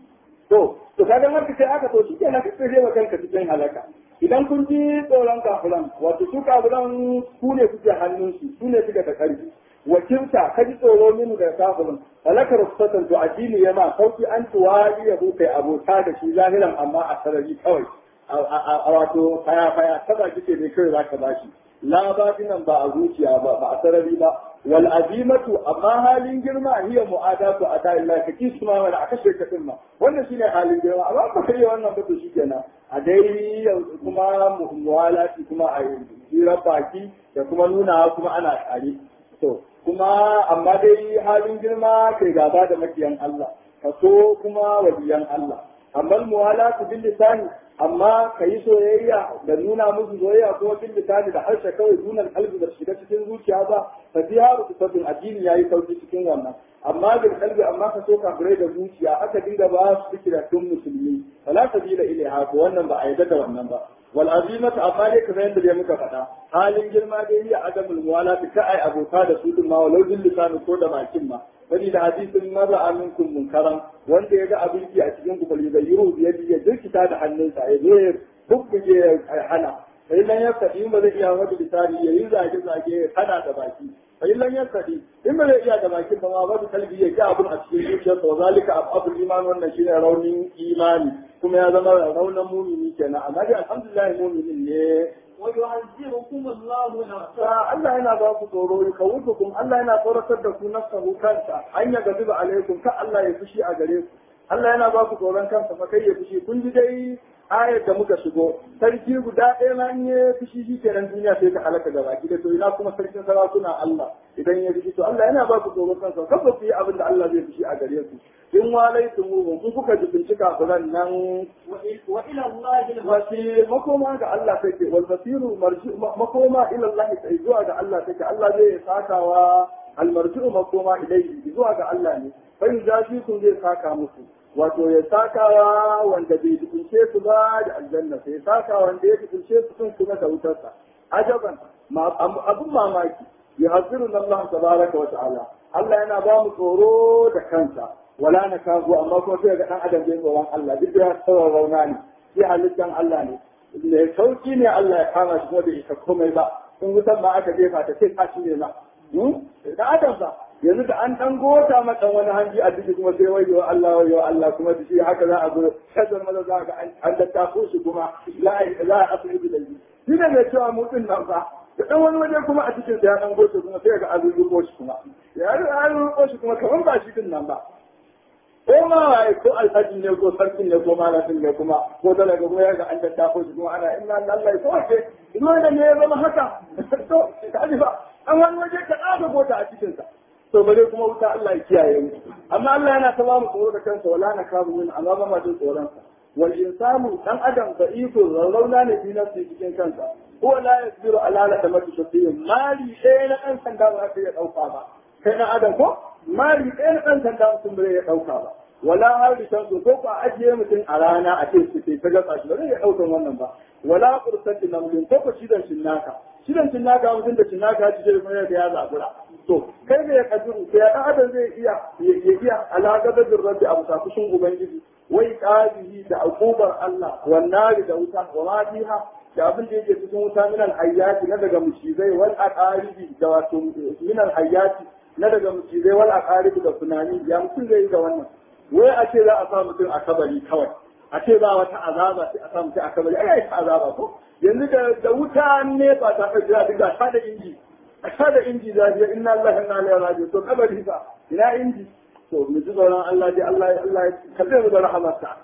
to to kaga har kace aka to shike na kace zai kanka cikin halaka idan kun ji tsoron kafiran wato su kafiran ku ne kuke hannun su su ne suka da karfi wakilta ka ji tsoro minu da kafirin halakar rusatan to addini yana sauki an tuwali ya kai abota da shi zahiran amma a sarari kawai a wato faya faya ta baki ce ne kawai zaka bashi la batinan ba a zuciya ba ba a sarari ba wal azimatu amma halin girma hiya mu'adatu ada illa ka kisu ma wala aka shirka din ma wannan shine halin girma amma ba kai wannan ba to shikenan a dai kuma muwalati kuma a jira baki da kuma nuna kuma ana tare to kuma amma dai halin girma kai gaba da makiyan Allah ka so kuma waliyan Allah amma muwalatu bil lisani amma ka yi soyayya da nuna musu soyayya kuma bil lisani da harshe kawai dunan kalbi da shiga cikin zuciya ba fa fiha rutatun addini yayi sauki cikin wannan amma bil kalbi amma ka so kafirai da zuciya aka dinga ba su fikira tun musulmi fala sabila ilaiha ko wannan ba a yarda da wannan ba wal azimatu amma dai kamar yadda dai muka faɗa halin girma dai ya adamul muwalati ka ai abota da su din ma walau bil lisani ko da bakin ma bani da hadisin maza aminkum munkaran wanda ya ga abinci a cikin ku bali bayyiru ya ya jirkita da hannunsa ya zo ya bubbuge ya hana sai lan ya sadi ba zai iya wani lisani ya yi zage zage ya hana da baki sai lan ya sadi in ba zai iya da baki ba ma ba da kalbi ya ga abun a cikin zuciyarsa wa zalika abul iman wannan shine raunin imani kuma ya zama raunin mumini kenan amma dai alhamdulillah muminin ne ويعذبكم الله نفسه Allah yana ba ku tsoro ya kawutukum Allah yana tsoratar da ku nafsahu kansa an ya gabi alaikum ka Allah ya fushi a gare ku Allah yana ba ku tsoron kansa fa kai ya fushi kun ji dai ayar da muka shigo sarki guda ɗaya ma in ya fushi shi kenan duniya sai ta halaka gaba ki da to ina kuma sarkin sarakuna Allah idan ya fushi to Allah yana ba ku tsoron kansa kan ba ku yi abin da Allah zai fushi a gare ku in walaitum mu kun kuka ji bincika kuran nan وإلى الله المصير basir makoma ga Allah take wal basiru marji makoma ila Allah sai zuwa ga Allah take Allah zai sakawa almarji'u makoma ilayhi zuwa ga Allah ne fa yuzafi kun zai saka musu wato ya sakawa wanda bai tukunce su ba da aljanna sai saka wanda ya tukunce su sun kuma da wutarsa ajaban abun mamaki ya hasiru Allah tabaraka wa ta'ala Allah yana ba mu tsoro da kansa wala na kago amma kuma sai ga dan adam bai tsoron Allah duk da tsoron rauna ne sai halittan Allah ne ne sauki ne Allah ya kama shi kuma bai isa komai ba in wutan ma aka jefa ta sai kashi ne ma da adam ba yanzu da an dan gota mata wani hanji a ciki kuma sai wayo Allah wayo Allah kuma da shi haka za a zo shazar maza za ga an dattako shi kuma za a asibiti da shi shi ne mai cewa mutum nan fa da dan wani waje kuma a cikin da ya dan goce kuma sai ga an rubo shi kuma ya rubo shi kuma kamar ba shi din nan ba ko ma waye ko alhaji ne ko sarkin ne ko malamin ne kuma ko talaga kuma ya ga an dattako shi kuma ana inna lillahi ko ke dole ne ya zama haka to ka ji ba an wani waje ka ɗaga gota a cikinsa to bare kuma wuta Allah ya kiyaye mu amma Allah yana ta bamu tsoro da kansa wala na kamu min amma ba ma jin tsoron sa wal insanu dan adam da iko rarrauna ne fi nafsi cikin kansa ko la yasbiru ala la tamatu shafiyin mali ɗaya na ɗan sanda ba ka iya ɗauka ba kai na adam ko mali ɗaya na ɗan sanda mutum bai ya ɗauka ba wala har da ko ko a ajiye mutum a rana a ce su ta gasa shi ba zai iya ɗaukan wannan ba wala kursatin namlin ko ko shidan shinnaka shidan shinnaka mutum da shinnaka ci da kuma ya zabura to kai ne ya kadiru sai ya adam zai iya ya iya alaƙa da rabbi abu ta kushin ubangiji wai qadihi da akubar Allah wannari da wuta wa ma fiha da abin da yake cikin wuta min al-hayyati na daga mucizai wal aqaribi da wato min al-hayyati na daga mucizai wal aqaribi da tunani ya mutum zai yi da wannan wai a ce za a sa mutum a kabari kawai a ce ba wata azaba sai a sa mutum a kabari ai ta azaba ko yanzu da da wuta ne ba ta kai da diga ta da inji a ta da inji da ya inna Allah inna ilaihi raji'un to kabari fa ina inji to mu ji tsoron Allah dai Allah Allah ka zai mu da rahamarsa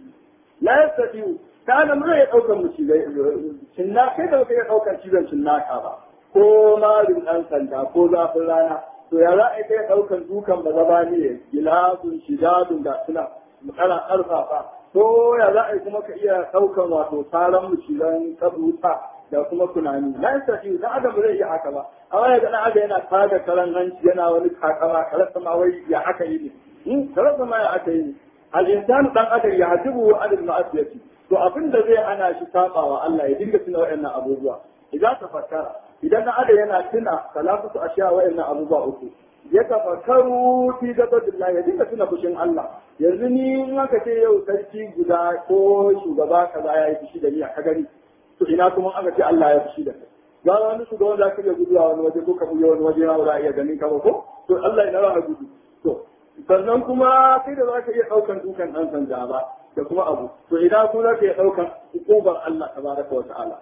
la yastati'u kana mun ya daukar mu shi cinna kai da kai ya daukar cizon cinnaka ba ko marin dan sanda ko zafin rana to ya za a kai daukar dukan ba zaba ne gilasun shidadun da suna matsala karfafa to ya za a kuma ka iya daukan wato taron mu cilan kabuta da kuma tunani la yastati da adam zai iya haka ba amma ya ga aga yana tada karan hanci yana wani kakama karasa ma wai ya haka yi ne karasa ma ya aka yi ne al-insanu dan adam ya hadibu adil ma'asiyati to abin da zai hana shi sabawa Allah ya dinga tuna wayannan abubuwa idan ka fakkara idan dan adam yana tuna salatu ashiya wayannan abubuwa uku ya tafakkaru fi gabadillah ya dinga tuna fushin Allah yanzu ni in aka ce yau sarki guda ko shugaba kaza ya yi fushi da ni a gani to ina kuma aka ce Allah ya fushi da kai ga wani shugaban da kake guduwa wani waje ko ka buya wani waje na ba iya ganin ka ba ko to Allah ina za gudu to sannan kuma sai da za ka iya ɗaukan dukan ɗan sanda ba da kuma abu to idan ku za ka iya ɗaukan hukumar Allah tabaraka wa ta'ala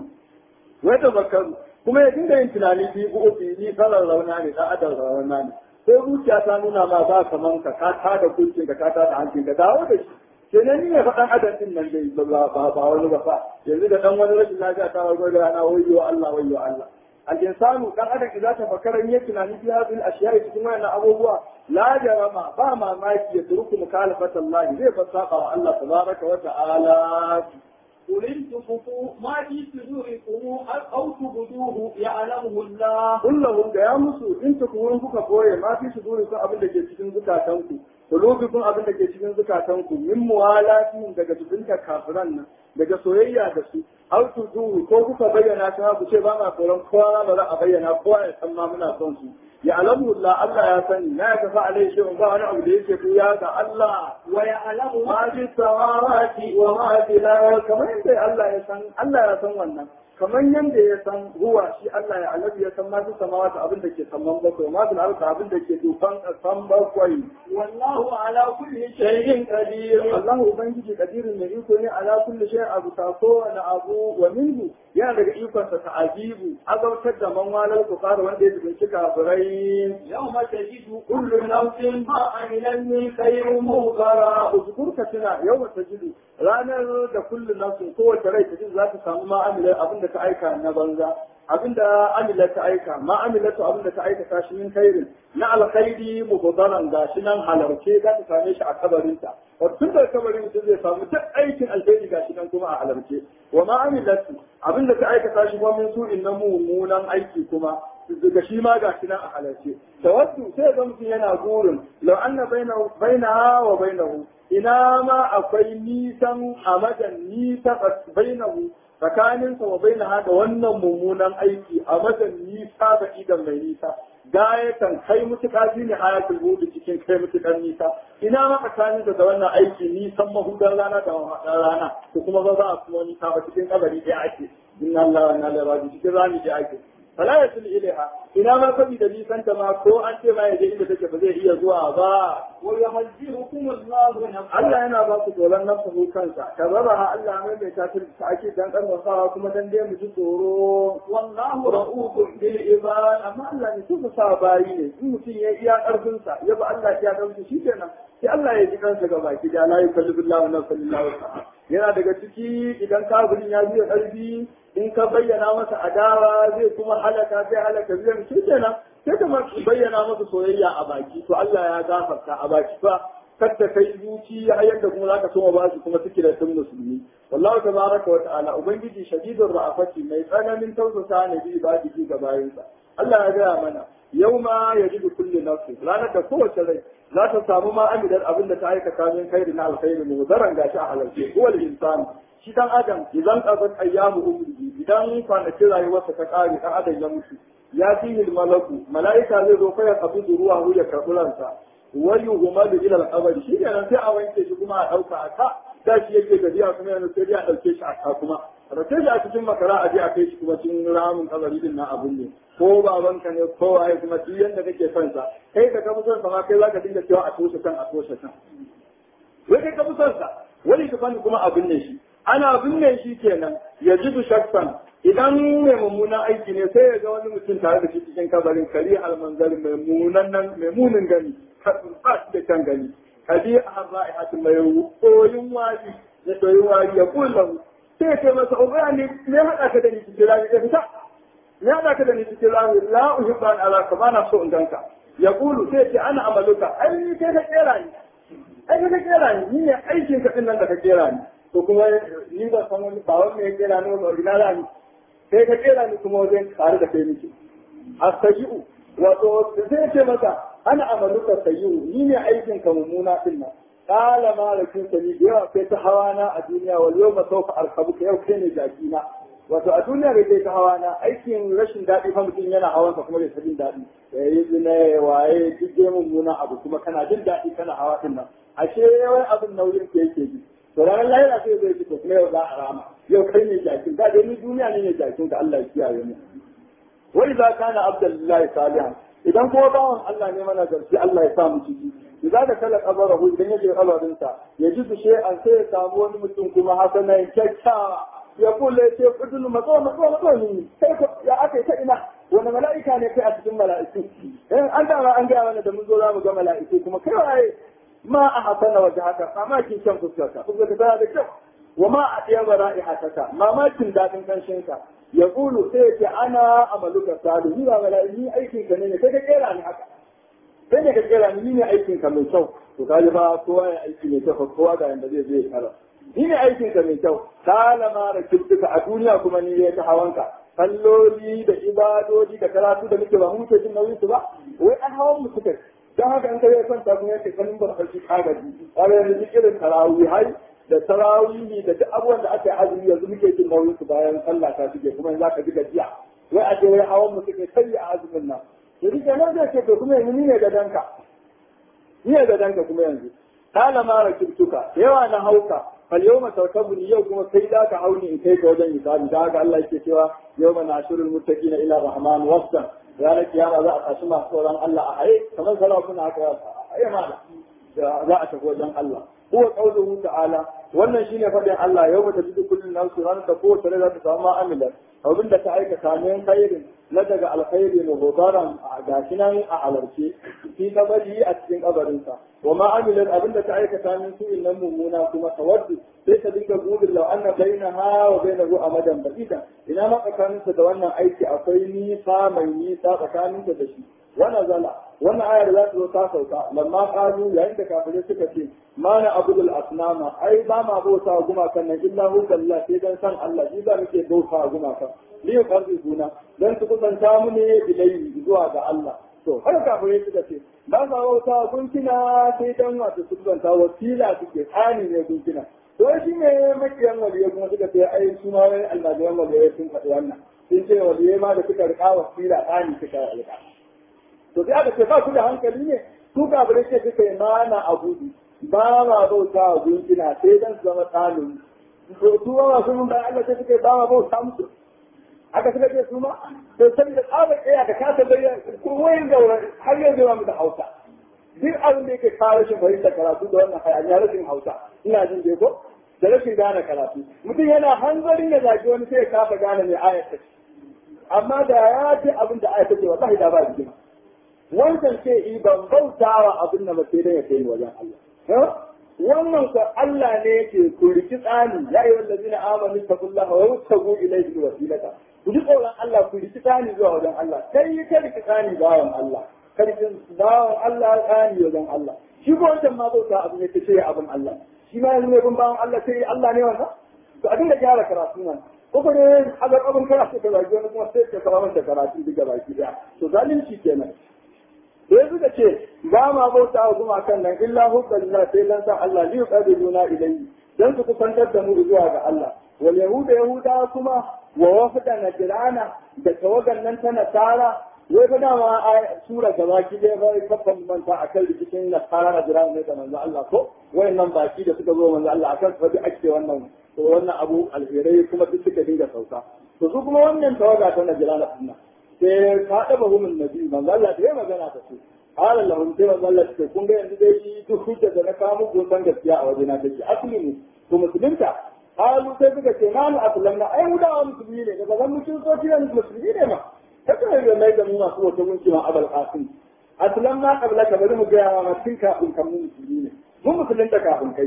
wai tafakkaru kuma ya dinga yin tunani bi ubi ni sarar rauna ne da adal rauna ne sai zuciya ta nuna ma ba kaman ka ka ta da kuncin ka ka ta da hancin ka dawo da shi kenan ni ne faɗan adam din nan dai ba ba ba wani ba fa yanzu da dan wani rashin lafiya ta wargo da ana wayyo Allah wayyo Allah al-insanu dan adam idan ta fakara yin tunani fi hadhihi al-ashiya cikin wannan abubuwa la jarama ba mamaki ya turku mukhalafata Allah zai fasaka wa Allah tabaraka wa ta'ala قل إن تخفوا ما في صدوركم أو تبدوه يعلمه الله kullahum da ya musu in ta kuma kuka koye ma fi suduri sun abin da ke cikin zukatanku kun abin da ke cikin zukatanku min muwalatin daga zubinta kafiran nan daga soyayya da su au tudu ko kuka bayyana ta ku ce ba ma tsoron kowa ba za a bayyana kowa ya san ma muna son su ya alamu Allah Allah ya sani na ya tafi alai shi ba wani abu da yake ku ya ga Allah wa ya'lamu ma fi samawati wa ma fi al kamar yadda Allah ya san Allah ya san wannan kamar yadda ya san ruwa shi Allah ya alabi ya san masu samawata abin da ke saman bakwai masu alka abin da ke dufan kasan bakwai wallahu ala kulli shay'in qadir Allah ubangiji kadirin mai iko ne ala kulli shay'in abu ta kowane abu wa minhu yana daga ikon sa ta'ajibu azautar da man walal kufar wanda ya zubunci kafirai yawma tajidu kullu nafsin ma amilan min khairin mughara uzkurka tuna yawma tajidu ranar da kullu nafsin kowace rai ta za ta samu ma amilan abin da ta aika na banza abinda amila ta aika ma amilatu abinda ta aika ta shi min khairin na alkhairi mubadaran gashi nan halarce za ta same shi a kabarinta wato tun da kabarin mutum zai samu duk aikin alkhairi gashi nan kuma a halarce wa ma amilatu abinda ta aika ta shi kuma min su'in na mummunan aiki kuma daga shi ma ga shi nan a halarce tawaddu sai ga mutum yana gurin law anna bainahu bainaha wa bainahu ina ma akwai nisan amadan nisa bainahu tsakaninsa wa bainaha da wannan mummunan aiki a madan nisa da idan mai nisa gayatan kai mutuka shi ne ayatul hudu cikin kai mutukan nisa ina ma tsakaninsa da wannan aiki nisan mahudar rana da mahudar rana ko kuma ba za a kuma nisa ba cikin kabari ɗaya ake inna Allah wa inna ilaihi raji'un cikin rami ɗaya ake fala ya tuni ilaiha ina ma kabi da nisan ta ma ko an ce ma ya je inda take ba zai iya zuwa ba wa yuhajjirukum Allahu nafsa Allah yana ba ku tsoron nafsu kansa ka raba ha Allah mai mai ta ta ake dan karfafawa kuma dan dai mu ji tsoro wallahu ra'ufun bil ibad amma Allah ne su sa bayi ne in mutum ya iya karfin sa ya ba Allah ya karfin shi kenan sai Allah ya ji kansa ga baki da la yukallifu Allahu nafsan illa wus'aha yana daga ciki idan kafirin ya biya karfi in ka bayyana masa adawa zai kuma halaka sai halaka biyan shi kenan sai ka bayyana masa soyayya a baki to Allah ya gafarta a baki fa kadda kai zuci a yadda kuma zaka so ba su kuma suke da sun musulmi wallahu tabaraka wa ta'ala ubangiji shadidul ra'afati mai tsananin tausasa ne bi ba ki ga bayansa Allah ya gaya mana yauma yajidu kullu nafsin ranar da kowace rai za ta samu ma amidar abin da ta aikata min khairi na alkhairi mu zaran gashi a halarce huwal insan shi dan adam idan qabat ayyamu umrihi idan kwanakin rayuwarsa ta kare dan adam ya mutu ya fihi malaku malaika zai zo fa ya qabidu ruwa ya karbi ransa wayu humalu ila al-qabr shi ne sai a wanke shi kuma a dauka a ka da shi yake gajiya kuma yanzu sai a dauke shi a ka kuma race shi a cikin makara a je a kai shi kuma cikin ramin kabari din na abun ne ko babanka ne ko waye kuma duk yanda kake son sa kai ka kafa son sa ma kai zaka dinga cewa a toshe kan a toshe kan wai kai ka son sa wani ka fani kuma abin ne shi ana binne shi kenan ya ji shakkan idan mai mummunan aiki ne sai ya ga wani mutum tare da shi cikin kabarin kari almanzari mai munin gani ba shi da kan gani kadi a ra'ihatu mai koyin wari da koyin wari ya kullu sai ya ce masa ubaya ne me haɗa ka da ni cikin rami ya fita me haɗa ka da ni cikin rami la uhibbu an alaka ba na so in ganka ya kulu sai ya ce ana amaluka ai ni kai ka kera ni ai kai ka kera ni ni ne aikin ka din nan da ka kera ni to kuma ni ba san wani ba wani ya kera ni ba original ni sai ka kera ni kuma wajen tare da kai miki astaji'u wato sai ce maka ana amaluka sayyi'u ni ne aikin ka mummuna din nan kala malakin sani da yawa kai ta hawana a duniya wal yawma sawfa arkabuka yau kai ne jaki na wato a duniya bai kai ta hawana aikin rashin daɗi fa mutum yana hawansa kuma bai jin daɗi ya yi zina ya waye duk dai mummuna abu kuma kana jin daɗi kana hawa din nan ashe wai abin nauyin ka yake ji to ranar lahira sai zai ci to kuma yau za a rama yau kai ne jakin ka dai ni duniya ne ne jakin ka Allah ya kiyaye mu wa idza kana abdullahi salihan idan kuma bawan Allah ne mana garci Allah ya sa mu ciki idza da kala kabarahu idan ya je kabarin sa ya ji su an sai ya samu wani mutum kuma hasanan kyakkyawa ya kula ce kudin matso matso matso ni sai ko ya aka ta ina wani mala'ika ne kai a cikin mala'iku eh an da an ga mana da mun zo za mu ga mala'iku kuma kai waye ma a hasana waje haka mamakin kyan fuskarka fuskarka tana da kyau wa ma a ɗaya ba ra'ihataka mamakin daɗin ƙanshinka ya ƙulu sai ce ana amaluka sadu ni ba mala'i ni aikin ka ne ne kai ka kera ni haka kai ne ka kera ni ni ne aikin ka mai kyau to kaji ba kowa ya aiki mai kyau kowa ga yanda zai je kara ni ne aikin ka mai kyau talama da kirtuka a duniya kuma ni ne ta hawanka kalloli da ibadodi da karatu da muke ba mu muke jin nauyin su ba wai an hawan mu suka don haka in kai kwanta kuma yake ganin ba farki kagaji kaga yanzu irin tarawih hai da tarawihi da duk abubuwan da aka yi azumi yanzu muke jin nauyin su bayan sallah ta shige kuma yanzu aka ji gajiya wai a ce wai hawan mu suke kai a azumin nan yanzu kenan zai ce to kuma yanzu ni ne ga danka ni ne ga danka kuma yanzu kala ma rakibtuka yawa na hauka fal yawma tarkabuni yau kuma kai da ka hauni in kai ka wajen hisabi da haka Allah yake cewa yawma nashurul muttaqina ila rahman wasdan ranar kiyama za a tashi masu tsoron Allah a haye kamar sarakuna haka haye ma za a tafi wajen Allah huwa qawluhu ta'ala wannan shine fadin Allah yau mata jidu kullun nafsu ran ta ko tare za ta samu amila abin da ta aikata min khairin na daga alkhairi ne gobaran a gashi nan a halarce fi kabari a cikin kabarinsa wa ma amilat abin da ta aikata min su nan mummuna kuma tawaddu sai ta dinga gudun lau anna bainaha wa bainahu amadan ba'ida ina ma tsakaninsa da wannan aiki akwai nisa mai nisa tsakaninsa da shi wa nazala wannan ayar za ta zo ta sauka lamma qalu yayin da kafirai suka ce mana abudul asnama ai ba ma bauta gumakan nan illa hu billah sai dan san Allah shi ba muke bauta gumakan li yuqarribuna dan su kusanta mu ne ilayhi zuwa ga Allah to har kafirai suka ce ba sa bauta gunkina sai dan wato su kusanta wasila suke tsani ne gunkina to shi ne makiyan waliyai kuma suka ce ai su ma wani almajiran waliyai sun faɗi wannan sun ce waliyai ma da suka riƙa wasila tsani suka riƙa to sai aka ce ba su da hankali ne su kafirai ce suka yi mana abudu ba ma bauta wa gunkina sai dan su zama tsanin to su ma masu mun bayan Allah sai suka yi ba ma bauta musu aka suka ce su ma to saboda tsabar ɗaya ka kasa bayyana kowayin gaura har yanzu ma mu da hausa duk abin da yake kawo rashin fahimta karatu da wannan hayaniya rashin hausa ina jin dai ko da rashin gane karatu mutum yana hanzarin ya zagi wani sai ya kafa gane mai ayat ta amma da ya ce abin da ayat ta ce wallahi da ba rigima wancan ce i ban bautawa abin da ba sai dai ya kai wajen Allah wannan ko Allah ne yake ku riki tsani ya yi wallazi na amanu taqullaha wa yuttagu ilayhi wasilata ku ji tsoron Allah ku riki tsani zuwa wajen Allah kai ka riki tsani bawan Allah karfin bawan Allah tsani wajen Allah shi ko wancan ma bauta abin ne ce abin Allah shi ma yanzu ne bin bawan Allah sai Allah ne wannan to a dinga gyara karatu nan ko ko ne hagar abin karatu ka zagi wani kuma sai ka kawo masa karatu duka baki daya to zalunci kenan da ya suka ce ba ma bauta wa gumakan nan illa hubbalillah sai dan san Allah li yuqabiluna ilayhi dan su kusantar da mu zuwa ga Allah wal yahuda yahuda kuma wa wafda najrana da tawagan nan ta nasara wai fa dama a sura da baki dai bai kafan manta akan rikicin nasara najrana ne da manzo Allah ko wayannan baki da suka zo manzo Allah akan su ake wannan to wannan abu alherai kuma duk suka dinga sauka to su kuma wannan tawaga ta najrana sunna sai ka ɗaba humin nabi manzo Allah da magana ta ce qala lahum sai manzo Allah ce kun ga yanzu dai shi duk hujja da na kawo muku san gaskiya a wajena take asli ne to musulunta qalu sai suka ce na mu aslamna ai mu da musulmi ne daga zan mutum so kiran musulmi ne ma ta kuma yi mai da mu masu wata gunki ma abal qasim aslamna qabla ka bari mu ga ma tun kafin kan mu musulmi ne mun musulunta kafin kai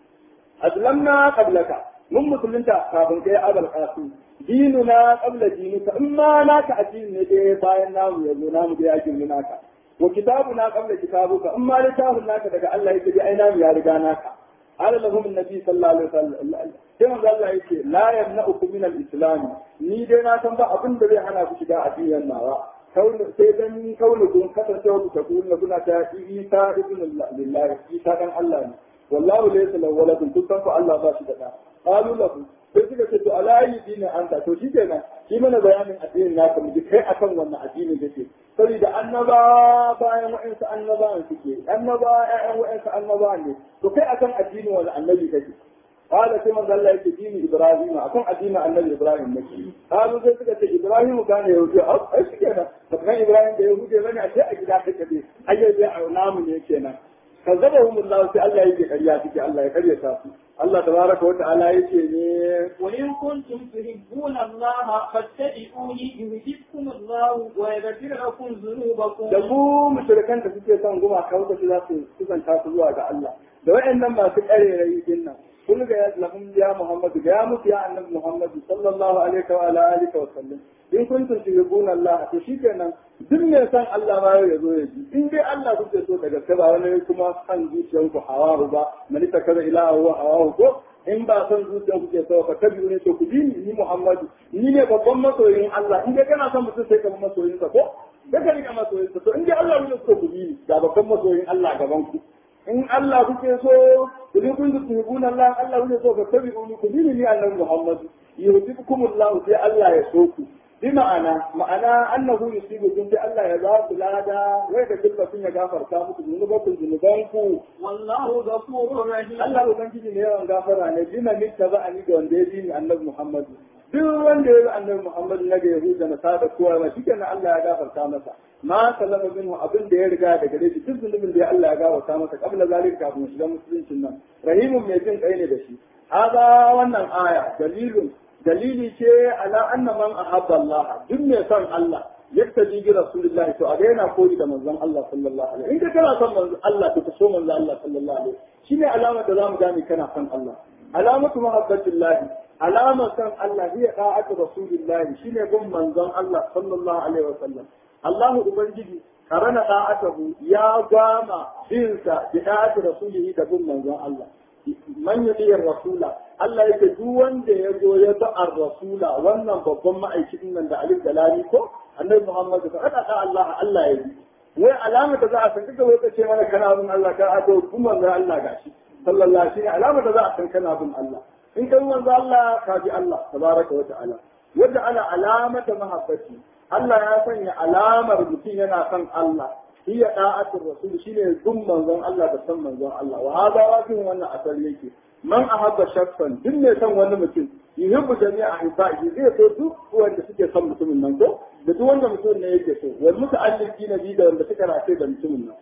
aslamna qablaka mun musulunta kafin kai abal qasim dinuna qabla dinika in ma naka addini ne dai bayan namu yazo namu dai ajin naka wa kitabuna qabla kitabuka in ma littafin naka daga Allah yake dai ai namu ya riga naka قال لهم النبي صلى الله عليه وسلم كما قال الله يكي لا يمنعكم من الاسلام ni dai na san ba abin da zai hana ku shiga addinin nawa sai dan kaunukun kasancewa ku ta kuna kuna ta isa ibn lillahi isa dan Allah ne wallahu laysa lahu waladun kun san ku Allah ba shi da da qalu lahu sai suka ce to alayi dini anta to shi kenan shi mana bayanin addinin naka mu ji kai akan wannan addinin kake saboda annaba bayan wa'ansu annabawan suke annaba ƴaƴan wa'ansu annabawan ne to kai akan addinin wani annabi kake قال كما قال الله يكي دين ابراهيم اكون ادين النبي ابراهيم نكي قالوا زي suka ce ibrahim كان يهودي او ايش كده فكان ابراهيم ده يهودي bane a ce a gida kake dai ayyai dai a namu ne kenan كذبهم الله في الله يجي قرياتك الله يقري تاسو الله تبارك وتعالى يجي ne وإن كنتم تحبون الله فاتبعوني يهدكم الله ويغفر لكم ذنوبكم da mu mushrikan da suke son guma kawo su za su kusanta su zuwa ga Allah da wayannan masu karerai din nan kun ga lahum ya Muhammad ga ya mutu ya annabi Muhammad sallallahu alaihi wa ala alihi wa sallam in kuntum tuhibbuna Allah to shikenan duk mai san Allah ma ya zo ya ji in dai Allah kuke so daga kai ba wani kuma san zuciyanku hawahu ba mani ta kaza ila wa hawahu ko in ba san zuciyan kuke so ka tabi ne to ku bi ni ni Muhammadu ni ne babban masoyin Allah in dai kana son mutum sai ka bi masoyin sa ko da ka rika masoyin sa to in dai Allah kuke so ku bi ni ga babban masoyin Allah gaban ku in Allah kuke so ku bi kun tuhibuna Allah Allah kuke so ka tabi ni ku bi ni annabi Muhammadu yuhibbukumullahu sai Allah ya so ku بمعنى معنى أنه يصيبكم بأن لا يزال بلادا ويكتب لكم يغفر كامت ذنوبكم ذنوبانكم والله غفور رحيم Allah Ubangiji ne yawan gafara ne bima mitta ba a ni ga wanda ya bi ni annabi Muhammadu. Duk wanda ya bi annabi Muhammadu na ga Yahuda na sada kowa ma shi kenan Allah ya gafarta masa. Ma sallama minhu abin da ya riga da gare shi duk zunubin da Allah ya gafarta masa kabla zalika kafin shiga musuluncin nan. Rahimun mai jin kai ne da shi. Haza wannan aya dalilun dalili ce ala anna man ahabba Allah duk mai son Allah yattaji bi rasulillahi to a ga yana koyi da manzon Allah sallallahu alaihi in ka kana son manzon Allah to ka so manzon Allah sallallahu alaihi shine alamar da zamu gane kana son Allah alamatu mahabbatillahi alamar son Allah hiya da'atu rasulillahi shine bin manzon Allah sallallahu alaihi wa sallam Allah ubangiji karana da'atahu ya gama binsa bi da'ati rasulihi da bin manzon Allah man yuti rasula Allah yake duk wanda ya zo ya ba ar-rasula wannan babban ma'aikin nan da alif da lami ko annabi Muhammad ka kada da Allah Allah ya yi wai alama da za a san kaga wai kace mana kana bin Allah ka ado kuma manzon Allah gashi sallallahu alaihi wasallam alama da za a san kana bin Allah in kai manzon Allah ka bi Allah tabaraka wa ta'ala wanda ana alamata mahabbati Allah ya sanya alamar mutum yana son Allah hiya da'atul rasul shine gun manzon Allah da san manzon Allah wa hada wafin wannan asali yake man ahabba shakhsan duk ne san wani mutum yuhibbu jami'a ahibaihi zai so duk wanda suke son mutumin nan ko da duk wanda mutum ne yake so wal muta'alliqina bi da wanda suka rafe da mutumin nan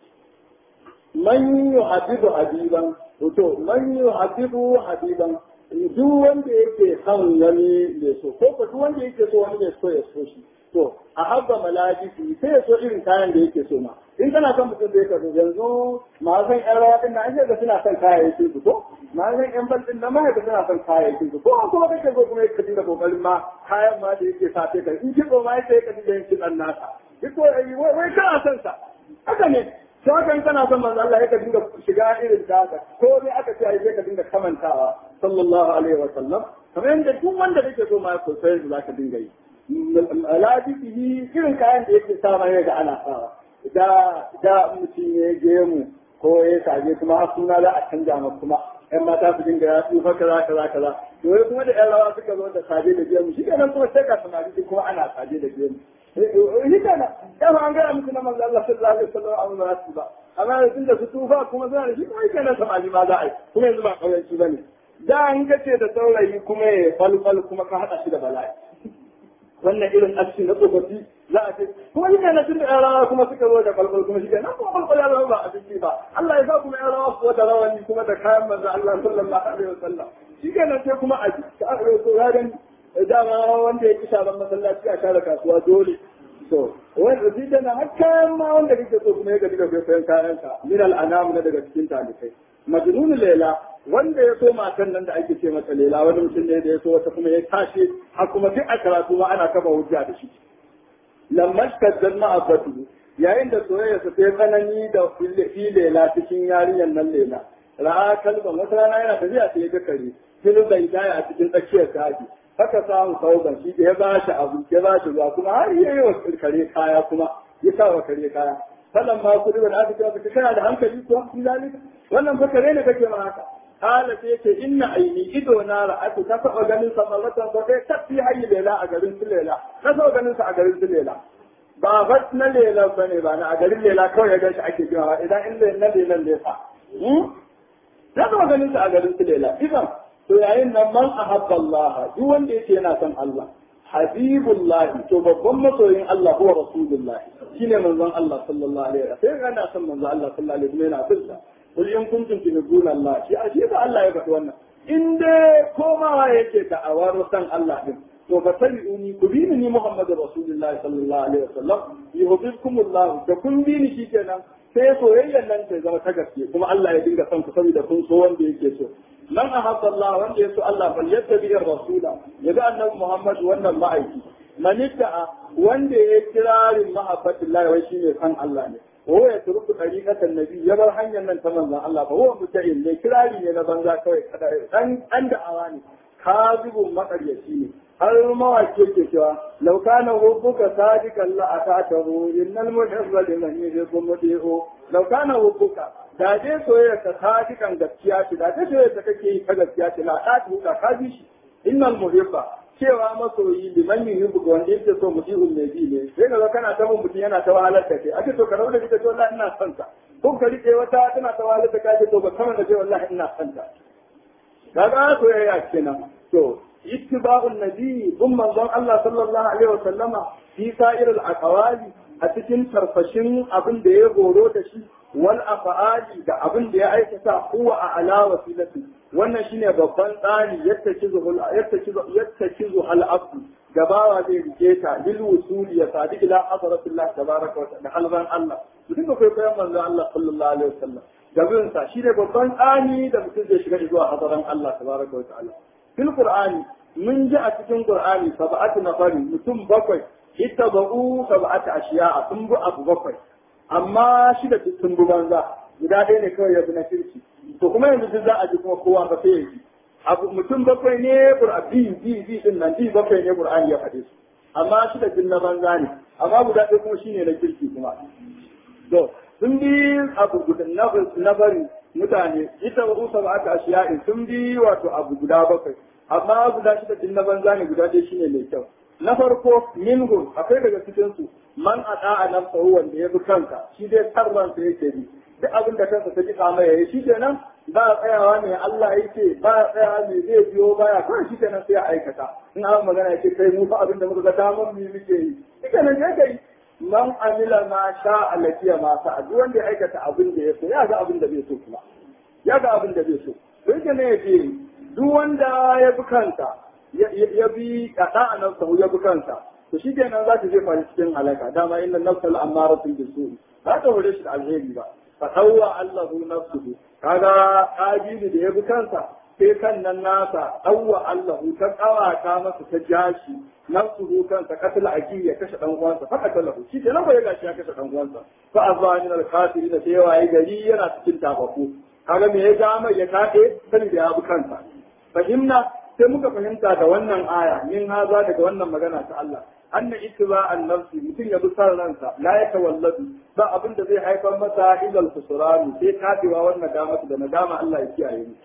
man yuhabbibu habiban to man yuhabbibu habiban duk wanda yake son wani ne so ko ko duk wanda yake so wani ne so ya so shi to a habba malajisi sai ya so irin kayan da yake so ma in kana son mutum da yake so yanzu ma san yan rawa din nan ga suna son kayayyakin su ko ma san yan bal din nan ma ga suna son kayayyakin su ko kuma kake so kuma yake dinga kokarin ma kayan ma da yake sa sai kai in kiko ma yake yake dinga yin kidan nasa duk wai wai kana son sa haka ne to haka in kana son manzo Allah yake dinga shiga irin ta haka ko ne aka ce ai sai ka dinga kamantawa sallallahu alaihi wa sallam kamar yadda duk wanda kake so ma ya koyi zaka dinga yi labibihi irin kayan da yake sa mai ga ana sawa da da mutum ya je mu ko ya saje kuma har suna za a canja ma kuma ƴan mata su dinga ya tsufa kaza kaza kaza to wai kuma da ƴan rawa suka zo da saje da gemu shi kenan kuma sai ka samari kuma ana saje da gemu shi kenan dama an gaya musu na manzo Allah sallallahu alaihi wasallam a ba su ba amma yanzu da su tufa kuma suna da shi kuma kenan samari ma za a yi kuma yanzu ba kauyanci bane da an gace da saurayi kuma ya falfal kuma ka hada shi da bala'i wannan irin aski na tsofaffi za a ce kuma shi na tun da yan rawa kuma suka zo da kwalkwal kuma shi nan kuma kwalkwal ya zama ba a ciki ba Allah ya sa kuma yan rawa kuwa da rawani kuma da kayan manzo Allah sallallahu alaihi wasallam shi kenan sai kuma a ka aka so ya gani dama wanda ya ki shaban masallaci a share kasuwa dole so wanda shi tana har kayan ma wanda kake so kuma ya gaji da kai kayan ka min al-anam na daga cikin talibai majnun lela wanda ya so matan nan da ake ce mata lela wani mutum ne da ya so wata kuma ya tashi har kuma duk a karatu ma ana kafa hujja da shi lamma shaddan ma'abatu yayin da soyayya sa sai tsanani da fi lela cikin yarinyar nan lela ra'a kalban wata rana yana tafiya sai ya ga kare fil bai daya a cikin tsakiyar kaji haka samu sauban shi ya ba shi abu ya ba shi ruwa kuma har yayi wa kare kaya kuma ya sa wa kare kaya falan ma kudi da aka cewa ka kana da hankali ko in zalika wannan fa kare ne kake ma haka kala sai yace inna aini ido na ra'atu ta taba ganin sa mallatan ko sai tafi hayyi lela a garin su lela ta taba ganin sa a garin su lela ba fat na lela bane ba na a garin lela kawai ya gashi ake cewa idan in na lelan ne fa ta taba ganin sa a garin su lela idan to yayin nan man ahabba Allah duk wanda yake yana son Allah habibullah to babban masoyin Allah huwa rasulullah shine manzon Allah sallallahu alaihi wasallam sai kana son manzon Allah sallallahu alaihi wasallam yana bin sa kul in kuntum tuhibbuna Allah shi ashe ba Allah ya faɗi wannan in dai komawa yake da awar san Allah din to fa tabi'uni ku bi ni Muhammadu rasulullah sallallahu alaihi wasallam yuhibbukumullah da kun bi ni shikenan sai soyayyar nan ta zama ta gaske kuma Allah ya dinga son ku saboda kun so wanda yake so man ahabba Allah wanda ya so Allah fal yattabi rasula yaga annabi Muhammad wannan ma'aiki man itta'a wanda ya kirarin mahabbatillah wai shine san Allah ne wa ya turku dariqatan nabi ya bar hanyar nan ta manzon Allah ba huwa muta'in ne kirari ne na banza kawai kada dan dan da'awa ne kazibun makaryaci ne har mawaki ke cewa law kana hubbuka sadiqan la atatahu innal muhibba liman yuhibbu muti'u law kana hubbuka da dai soyayya ka sadiqan gaskiya ce da dai soyayya ta kake yi ta gaskiya ce la atatahu ka ka bi shi innal muhibba cewa masoyi liman yuhibbu ga wanda yake so muti'u mai bi ne sai ga kana ta mun mutum yana ta wahalar da kai ake to ka rabu da ita to wallahi ina son ta ko ka rike wata tana ta wahalar da kai to ba kamar da ce wallahi ina son ta kaga soyayya kenan to اتباع النبي ثم manzon Allah sallallahu alaihi wasallama fi sa'ir al-aqwali a cikin tarfashin abin da ya goro da shi wal af'ali da abin da ya aikata huwa a ala wasilati wannan shine babban tsari yadda kizu yadda kizu yadda kizu al abdu gabawa zai rike ta lil wusuli ya sadi ila hadratillah tabaraka wa ta'ala halban Allah mu dinga kwaikwayon manzon Allah sallallahu alaihi wasallam gabin sa shine babban tsani da mutum zai shiga zuwa hadaran Allah tabaraka wa ta'ala fil qur'ani mun ji a cikin qur'ani sab'atu nafari mutum bakwai ittaba'u sab'atu ashiya'a sun bi abu bakwai amma shida sun bi banza guda ɗaya ne kawai ya bi na kirki to kuma yanzu duk za a ji kuma kowa ba sai ya ji abu mutum bakwai ne qur'ani bi bi din nan bi bakwai ne qur'ani ya faɗe su amma shida din na banza ne amma guda ɗaya kuma shine na kirki kuma to sun bi abu guda na bari mutane ita wa usa ba aka ashiya sun bi wato abu guda bakwai amma guda shida din na banza ne guda ɗaya shine mai kyau na farko minhum akwai daga cikin su man ata nafsahu wanda ya bi kanka shi dai tarransa yake bi duk abin da kansa ta jika mai yayi shi kenan ba a tsayawa ne Allah yake ba a tsayawa ne zai biyo baya kawai shi kenan sai ya aikata in an magana yake kai mu fa abin da muka ga damar mu muke yi shi kenan sai kai man amila ma sha alakiya ma sa duk wanda ya aikata abin da ya so ya ga abin da bai so kuma ya ga abin da bai so sai kenan ya ce duk wanda ya bi kansa ya bi kada a nan sahu ya bi kansa to shi kenan za ta jefa cikin halaka dama inna nafsal amaratun bisu ba ta hore shi da alheri ba fatawwa Allahu nafsuhu kaga kabilu da ya bi kansa sai kan nan nasa awwa Allahu ta kawata masa ta jashi nafsuhu kansa katil aki ya kashe dan uwansa fa katalahu shi kenan ba ya gashi ya kashe dan uwansa fa azani al kafirin da sai waye gari yana cikin tabaku kaga me ya ja mai ya kade sai da ya bi kansa fahimna sai muka fahimta da wannan aya min haza daga wannan magana ta Allah anna ittiba an-nafsi mutum ya bi san ransa la yatawalladu ba abin da zai haifar masa illa al-khusran sai kadewa wannan nadama da nadama Allah ya kiyaye mu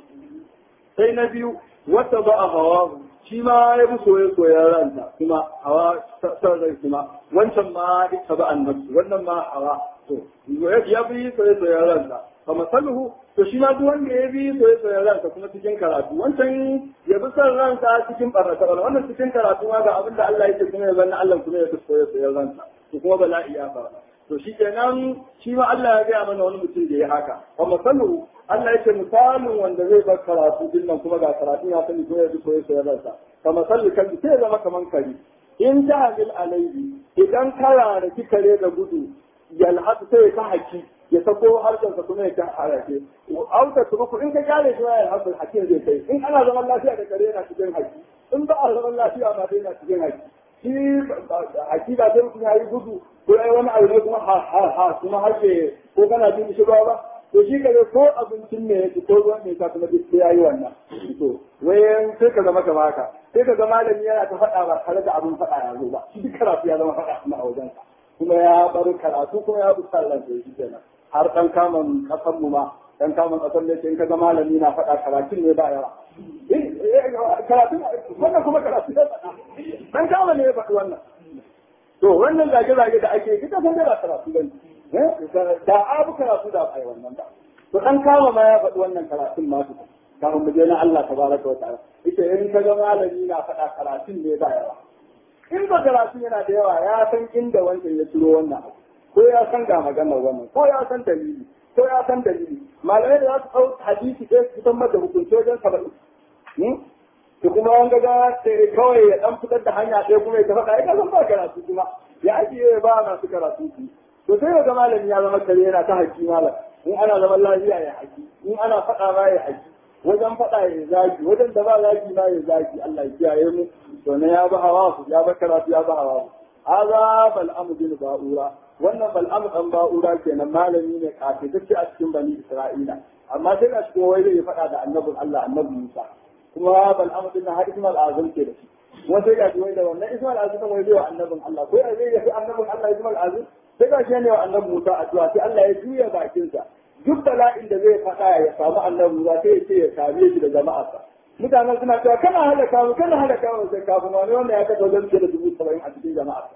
sai na biyu wata ba a hawa shi ma ya bi soye soyen ranta kuma hawa san rai kuma wancan ma ita ba an-nafsi wannan ma hawa to ya bi soye soyen ranta fa masaluhu to shi ma duk wanda ya bi soye soyen ransa kuma cikin karatu wancan ya bi son ransa cikin barnata bala wannan cikin karatu ma ga abin da Allah yake kuma ya zanna Allah kuma ya bi soye soyen ransa to kuma bala'i ya fara to shi kenan shi ma Allah ya gaya mana wani mutum da ya haka fa masaluhu Allah yake misalin wanda zai bar karatu din nan kuma ga karatu ya sani kuma ya bi soye soyen ransa fa masalu kan sai ya zama kaman kari in ta'amil alaihi idan kara da kikare da gudu yalhatu sai ka haki ya sako harshensa kuma ya ta harake auta su ku in ka kare shi ya harshen hakin zai kai in ana zaman lafiya da kare yana cikin haki in ba a zaman lafiya ba dai yana cikin haki shi haki ba sai mutum ya yi gudu ko ai wani abu ne kuma ha ha ha kuma harshe ko kana jin shi ba ba to shi kare ko abincin ne yake ko ruwan ne ka kuma duk sai yayi wannan to wayan sai ka zama kamar haka sai ka ga malami yana ta faɗa ba tare da abin faɗa ya zo ba shi duk karatu ya zama faɗa kuma a wajensa kuma ya bar karatu kuma ya bi sallan sai shi kenan har ɗan kamun ƙasar mu ma ɗan kamun ƙasar ne in ka ga malami na faɗa karatun ne ba yawa karatun wannan kuma karatu ne faɗa ɗan kamun ne ya faɗi wannan to wannan zage-zage da ake ita san da karatu ba ne da abu karatu da ba wannan ba to ɗan kama ma ya faɗi wannan karatun ma su kafin mu je na Allah tabaraka wa ta'ala ita in ka ga malami na faɗa karatun ne ba yawa in ba karatu yana da yawa ya san inda wancan ya ciro wannan abu ko ya san ga maganar wannan ko ya san dalili ko ya san dalili malamai da za su ɗau hadisi ɗaya su fitar mata hukunci wajen saba'in to kuma wanga ga kawai ya ɗan fitar da hanya ɗaya kuma ya ta faɗa ya san ba karatu kuma ya ajiye ba masu karatu su to sai ga malami ya zama kare yana ta haƙi malam in ana zaman lafiya ya haƙi in ana faɗa ba ya haƙi wajen faɗa ya zagi wajen da ba zagi ma ya zagi Allah ya kiyaye mu to ne ya ba hawa su ya ba karatu ya ba hawa haza bal'amu bin ba'ura wannan bal'amu dan ba'ura kenan malami ne kafitacce a cikin bani isra'ila amma sai ga shi wai zai faɗa da annabin Allah annabi Musa kuma bal'amu din har Ismail azam ke da shi kuma sai ga shi wai da wannan Ismail azam wai zai wa annabin Allah ko zai yi annabin Allah Ismail azam sai ga shi ne wa annabi Musa addu'a sai Allah ya juya bakinsa duk bala'in da zai faɗa ya samu annabi Musa sai ya ce ya same shi da jama'arsa mutanen suna cewa kana halaka mu kana halaka mu sai kafin wani wanda ya kasance wajen da dubu saba'in a cikin jama'arsa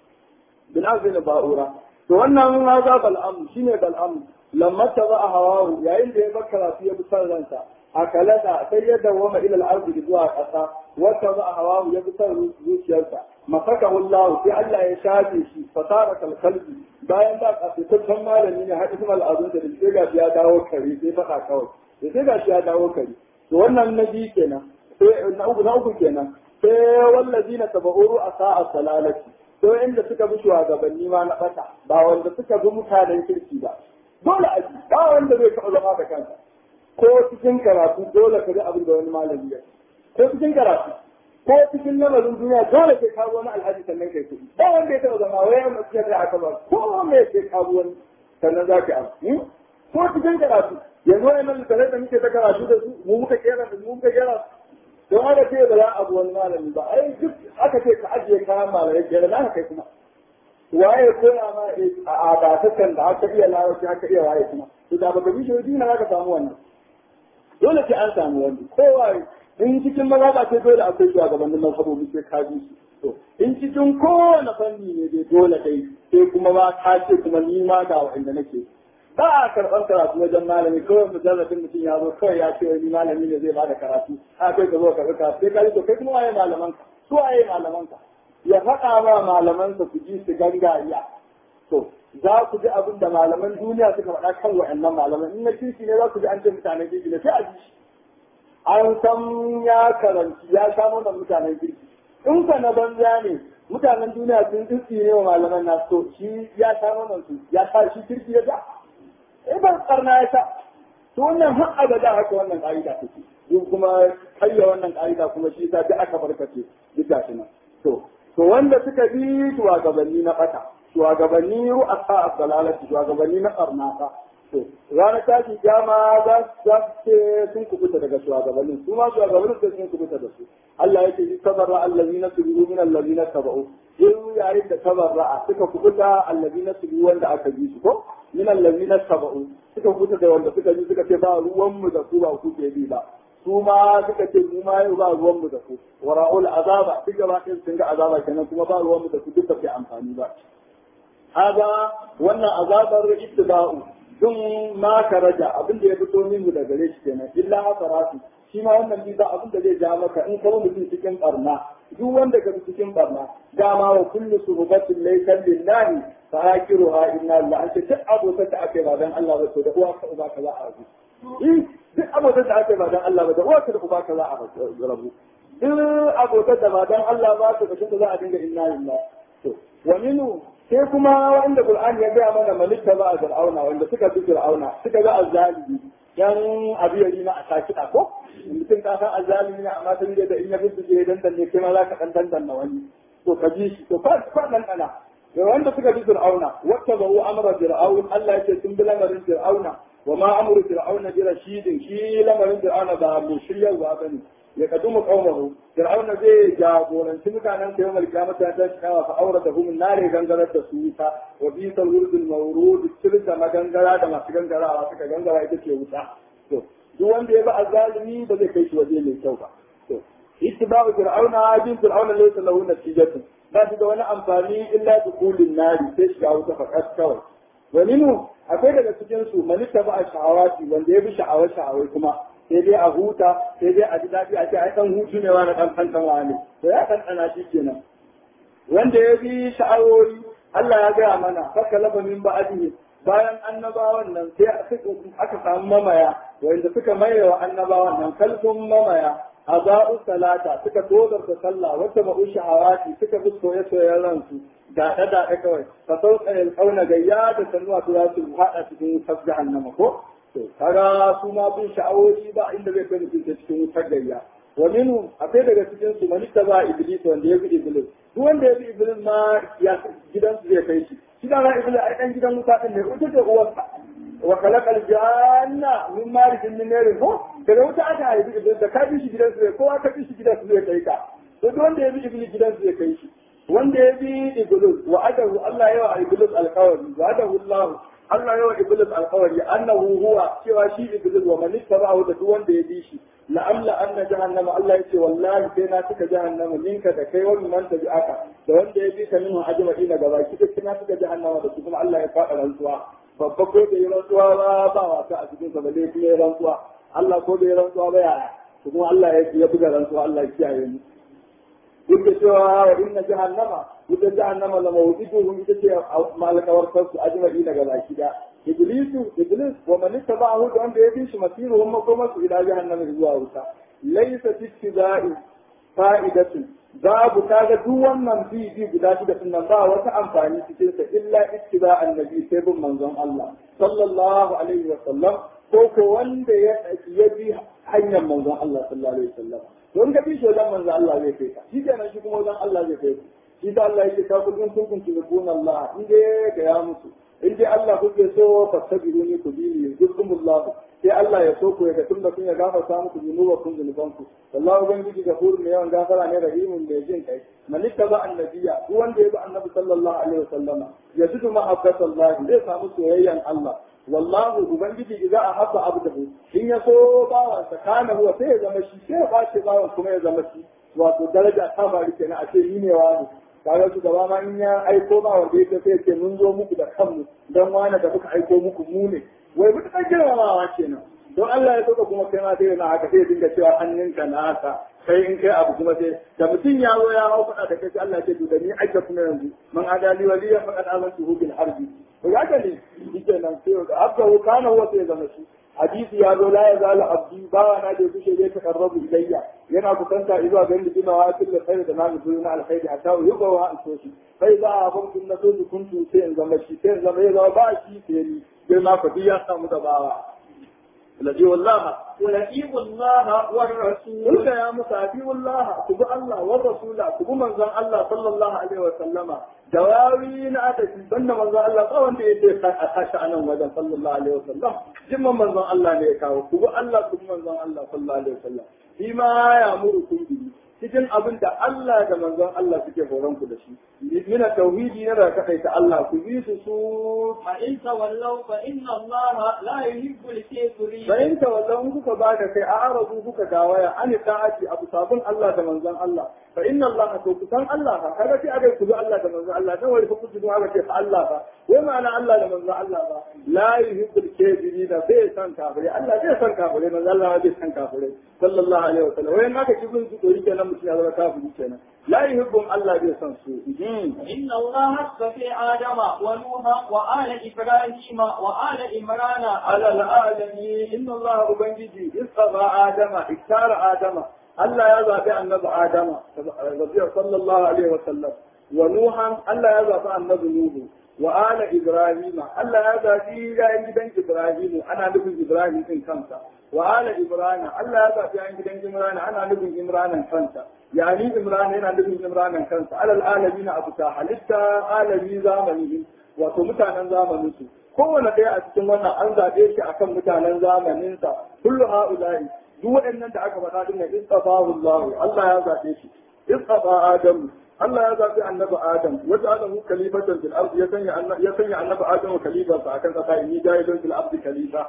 bin azin ba'ura to wannan ma za bal'am shine bal'am lamma ta ba a hawahu yayin da ya bar karatu ya bi san ransa a kalada sai ya dawoma ila al-ardi zuwa ƙasa wata ba a hawahu ya bi san zuciyarsa masakahu Allah sai Allah ya shafe shi fasara kalkalbi bayan da kafitaccen malami ne hadisi al-azun da sai ga ya dawo kare sai faɗa kawai sai ga shi ya dawo kare to wannan nabi kenan sai na uku na uku kenan sai wallazina tabauru a sa'a salalati to inda suka bi shugabanni ma na bata ba wanda suka bi mutanen kirki ba dole a ba wanda zai taɓa zama da kansa ko cikin karatu dole ka ga abin da wani malami ya ko cikin karatu ko cikin lamarin duniya dole sai ka wani alhaji sannan kai kuɗi ba wanda ya taɓa zama wai amma cikin da aka ba ko me sai ka wani sannan za ka abu ko cikin karatu yanzu wani nan da muke ta karatu da su mu muka kera da mu muka kera don haka ce ba za a abu wani malami ba ai duk aka ce ka ajiye kayan malamai kera na kai kuma waye koya ma a adatakan da aka iya larabci aka iya waye kuma to da baka bi shi dina za ka samu wannan dole sai an samu wani kowa in cikin maza ba sai dole akwai shugabannin mazhabobi sai ka bi su to in cikin kowane fanni ne dai dole dai sai kuma ma ka ce kuma ni ma ga wanda nake ba a karɓar karatu wajen malami kawai mujarrabin mutum ya zo kawai ya ce wani malami ne zai bada karatu a kai ka zo ka karatu sai ka yi to kai kuma waye malamanka su waye malamanka ya faɗa ma malamansa ku ji su gangariya to za ku ji abin da malaman duniya suka faɗa kan wa'annan malaman in na kirki ne za ku ji an ce mutanen kirki ne sai a ji shi an san ya karanci ya samu da mutanen kirki in ka na banza ne mutanen duniya sun tsitsi ne wa malaman nasu to shi ya samu nan su ya sa shi kirki ya ta eh ban karna ya ta to wannan har abada haka wannan ka'ida take duk kuma kayya wannan ka'ida kuma shi ta aka barkace duk gashi nan to to wanda suka bi shugabanni na bata shugabanni ru'asa as-salalati shugabanni na karnata to ranar tashi jama za su ce sun kubuta daga shugabannin su ma shugabannin sai sun kubuta da su Allah yake shi tabarra allazina tubu min allazina tabau in yayin da tabarra suka kubuta allazina tubu wanda aka bi su ko min allazina tabau suka kubuta da wanda suka bi suka ce ba ruwan mu da su ba ku ke bi ba su ma suka ce mu ma yau ba ruwan mu da ku wara'ul azaba duk gaba ɗin sun ga azaba kenan kuma ba ruwan mu da ku duk ba ke amfani ba haga wannan azabar ittiba'u dun ma karaja abin da ya fito min da gare shi kenan illa hasaratu shi ma wannan bisa abin da zai ja maka in kuma mutum cikin barna duk wanda ka cikin barna dama wa kullu suhubatin laysa lillahi fa hakiruha inna lillahi an ce duk abokan da ake ba dan Allah ba to da uwa ka uba ka za a rabu duk abokan da ake ba dan Allah ba da uwa ka da uba ka za a rabu duk abokan da ba dan Allah ba to kashin da za a dinga inna lillahi to wa minu sai kuma wanda Qur'an ya gaya mana malika ba a Fir'auna wanda suka bi Fir'auna suka ga azzalimi dan abiyari na a sakida ko mutum ka san azzalimi ne amma sun da in ya bi su je dan danne kai ma za ka dan dan na wani to ka ji shi to fa fa dan kana da wanda suka bi Fir'auna wata ba'u amra Fir'aun Allah yake sun bi lamarin Fir'auna wa ma amru Fir'auna bi rashidin shi lamarin Fir'auna ba mu shiryarwa bane ya kadumu qaumahu fir'auna zai jagoranci mutanen da yawmal qiyamata ta kawa fa aurata hum nare gangarar da su wuta wa bi salwurdul mawrud tilka magangara da masu gangarawa suka gangara ita ce wuta to duk wanda ya ba azalimi ba zai kai shi waje mai kyau ba to ittiba'u fir'auna bin fir'auna laysa lahu natijatun ba shi da wani amfani illa dukulin nari sai shiga wuta fakat kawai wa minhu akwai daga cikin su malika ba sha'awati wanda ya bi sha'awar sha'awai kuma sai dai a huta sai dai a ji daɗi a ce ai ɗan hutu ne wani ɗan kankan ne to ya ɗanɗana shi kenan wanda ya bi sha'awoyi Allah ya gaya mana faka laba min ba'adihi bayan annabawan nan sai aka samu mamaya wanda suka maye wa annabawan nan kalfin mamaya aza'u salata suka tozarta sallah wata ba'u sha'awati suka bi soye-soyen ransu da da da kawai fa sauka ya kauna gayya da sanuwa su za su haɗa cikin wutar jahannama ko to kaga su ma bin sha'awoyi ba inda zai kai mutum cikin wutar gayya wa minhu akwai daga cikin su man ba iblis wanda ya bi iblis duk wanda ya bi iblis ma ya gidan su zai kai shi shi da na iblis ai dan gidan wuta din ne wuta ce uwarsa wa khalaqal janna min marijin min narin ko daga wuta aka haifi iblis da ka bi shi gidan su zai kowa ka bi shi gidan su zai kai ka to duk wanda ya bi iblis gidan su zai kai shi wanda ya bi iblis wa adahu Allah yawa iblis alqawli wa adahu Allah Allah yawa Iblis alkawari annahu huwa cewa shi Iblis wa man ittaba'ahu da duk wanda ya bi shi la amla anna jahannama Allah yace wallahi sai na tuka jahannama minka da kai wani man tabi'aka da wanda ya bi ka minhu ajma'ina gaba ki duk na tuka jahannama da su kuma Allah ya faɗa rantsuwa babba ko da yi rantsuwa ba ba wasa a cikin sa balle kuma ya rantsuwa Allah ko da ya rantsuwa ba ya kuma Allah ya buga rantsuwa Allah ya kiyaye mu duk da cewa wa inna jahannama wutar jahannama la mawdiduhum ita ce malakawar kansu ajma'i daga baki da iblisu iblis wa man ittaba'ahu da wanda ya bi shi masiruhum makomasu ila jahannama zuwa wuta laysa tittiba'i fa'idatun babu kaga duk wannan bi bi guda shida din nan ba wata amfani cikin sa illa ittiba annabi sai bin manzon Allah sallallahu alaihi wa sallam ko ko wanda ya ya bi hanyar manzon Allah sallallahu alaihi wa sallam don ka bi shi wajen manzo Allah zai kai ka shi kenan shi kuma wajen Allah zai kai ka shi da Allah yake ta kullun kun kun tibuna Allah in dai ga ya musu in dai Allah kuke so fastabiruni ku bi ni yuzkumullah sai Allah ya so ku ya tun da kun ya gafarta muku zunubakum zunubanku wallahu ubangiji gafurun ne yawan gafara ne rahimun mai jin kai malika ba annabiya duk wanda ya bi annabi sallallahu alaihi wasallama yajidu mahabbatallahi zai samu soyayyan Allah wallahu ubangiji idza ahabba abdahu in ya so bawansa kana huwa sai ya zama shi sai ya bace bawan kuma ya zama shi wato daraja ta bari kenan a ce ni ne wani kaga su gaba ma in ya aiko ba wanda yake sai ce mun zo muku da kanmu dan wani da muka aiko muku mu ne wai mutu kan girmamawa kenan don Allah ya soka kuma kai ma sai na haka sai dinga cewa hannunka na haka sai in kai abu kuma sai da mutum ya zo ya hau faɗa da kai sai Allah ya ce to da ni ake kuma yanzu man adali waliya faqad amantu bil harbi to ya ne yake nan sai da abda kana huwa sai zama shi hadisi ya zo la ya zala abdi bawa na da kushe zai takarrabu ilayya yana kusanta zuwa ga inda kina wa kullu khair da namu zuwa na alkhairi hatta yuba wa an so shi sai za a ban kun na so kuntu sai in zama shi sai in zama ya zama ba shi sai ni girma ku ya samu da bawa الذي والله ولئيم الله والرسول قلت يا موسى أطيعوا الله كبوا الله والرسول كبوا من زن الله صلى الله عليه وسلم دواوي نأتي بن من زن الله قوان دي يتي أخشى أنا وزن صلى الله عليه وسلم جمع من زن الله نيكاو كبوا الله كبوا من زن الله صلى الله عليه وسلم فيما يأمركم به cikin abin da Allah da manzon Allah suke horon ku da shi min tauhidi na da kai ta Allah ku bi su su fa in tawallaw fa inna Allah la yuhibbu al-kafirin fa in tawallaw kuka ba da kai a arabu kuka dawaya an ta'ati abu sabun Allah da manzon Allah fa inna Allah to ku san Allah fa kaga sai akai ku bi Allah da manzon Allah dan wai ku ku aka ce fa Allah fa wai ma'ana Allah da manzon Allah ba la yuhibbu al-kafirin bai san kafirai Allah bai san kafirai manzon Allah bai san kafirai sallallahu alaihi wasallam wai naka kibin su to yake nan mutum ya zama kafiri kenan la yuhibbum Allah bai san su inna Allah asfafi adama wa nuha wa ala ibrahima wa ala imrana ala alalamin inna Allah ubangiji isaba adama iktara adama Allah ya zabi annabi adama sallallahu alaihi wasallam wa nuhan Allah ya zabi annabi nuhu wa ala ibrahima Allah ya zabi yayin gidan ibrahimu ana nufin ibrahim din kansa wa ala ibrahim Allah ya zabi yayin gidan imran ana nufin imranan kansa yani imran yana nufin imranan kansa alal alamin abu ta halitta alami zamani wato mutanen zamanin su kowane ɗaya a cikin wannan an zaɓe shi akan mutanen zamanin sa kullu haula'i duk waɗannan da aka faɗa dinnan istafahu Allah Allah ya zaɓe shi istafa Adam Allah ya zaɓi annabi Adam wata adamu kalifatan fil ardi ya sanya ya sanya annabi Adam khalifa sa akan kasa inni jahilun fil ardi khalifa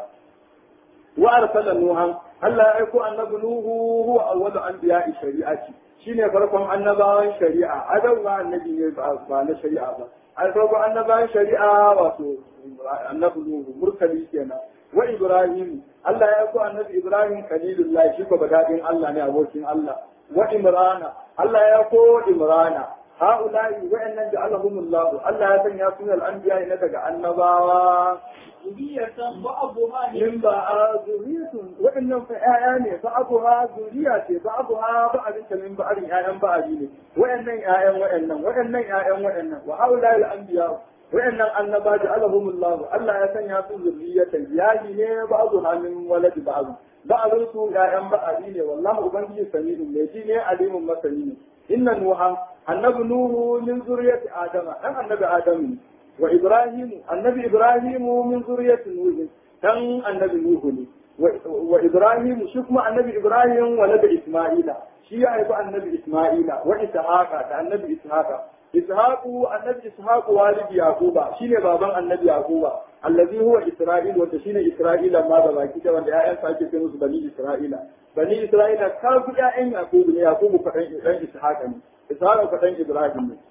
wa arsala nuhan Allah ya aiko annabi nuhu huwa awwalu anbiya'i shari'ati shine farkon annabawan shari'a adam ba annabi ne ba na shari'a ba ai farkon annabawan shari'a wato annabi nuhu murtali kenan wa ibrahim Allah ya aiko annabi ibrahim khalilullah shi ko badadin Allah ne abokin Allah wa imrana Allah ya ko imrana ha'ula'i wa'annan ja'alahumullahu Allah ya sanya su al-anbiya ne daga annabawa zuriyatan ba'dha min ba'a zuriyatun wa'annan fa ƴaƴa ne ba'dha zuriya ce ba'dha ba'din ta min ba'din ƴaƴan ba'di ne wa'annan ƴaƴan wa'annan wa'annan ƴaƴan wa'annan wa ha'ula'i al-anbiya wa'annan annaba ja'alahumullahu Allah ya sanya su zuriyatan yaji ne ba'dha min waladi ba'd ba'dun su ƴaƴan ba'di ne wallahi ubangiji sami'un ne ji ne alimun masani ne inna nuha annabi nuhu min zuriyati adama dan annabi adamu ne wa ibrahimu annabi ibrahimu min zuriyati nuhu dan annabi nuhu ne wa ibrahimu shi kuma annabi ibrahim walada isma'ila shi ya haifi annabi isma'ila wa ishaqa da annabi ishaqa ishaqu annabi ishaqu walidi yaquba shine baban annabi yaquba allazi huwa isra'il wanda shine isra'ila ma da baki da wanda ƴaƴan ake ce musu bani isra'ila bani isra'ila ka fi ƴaƴan yaqubu ne yaqubu fadan dan ishaqa ne ishaqa fadan ibrahim ne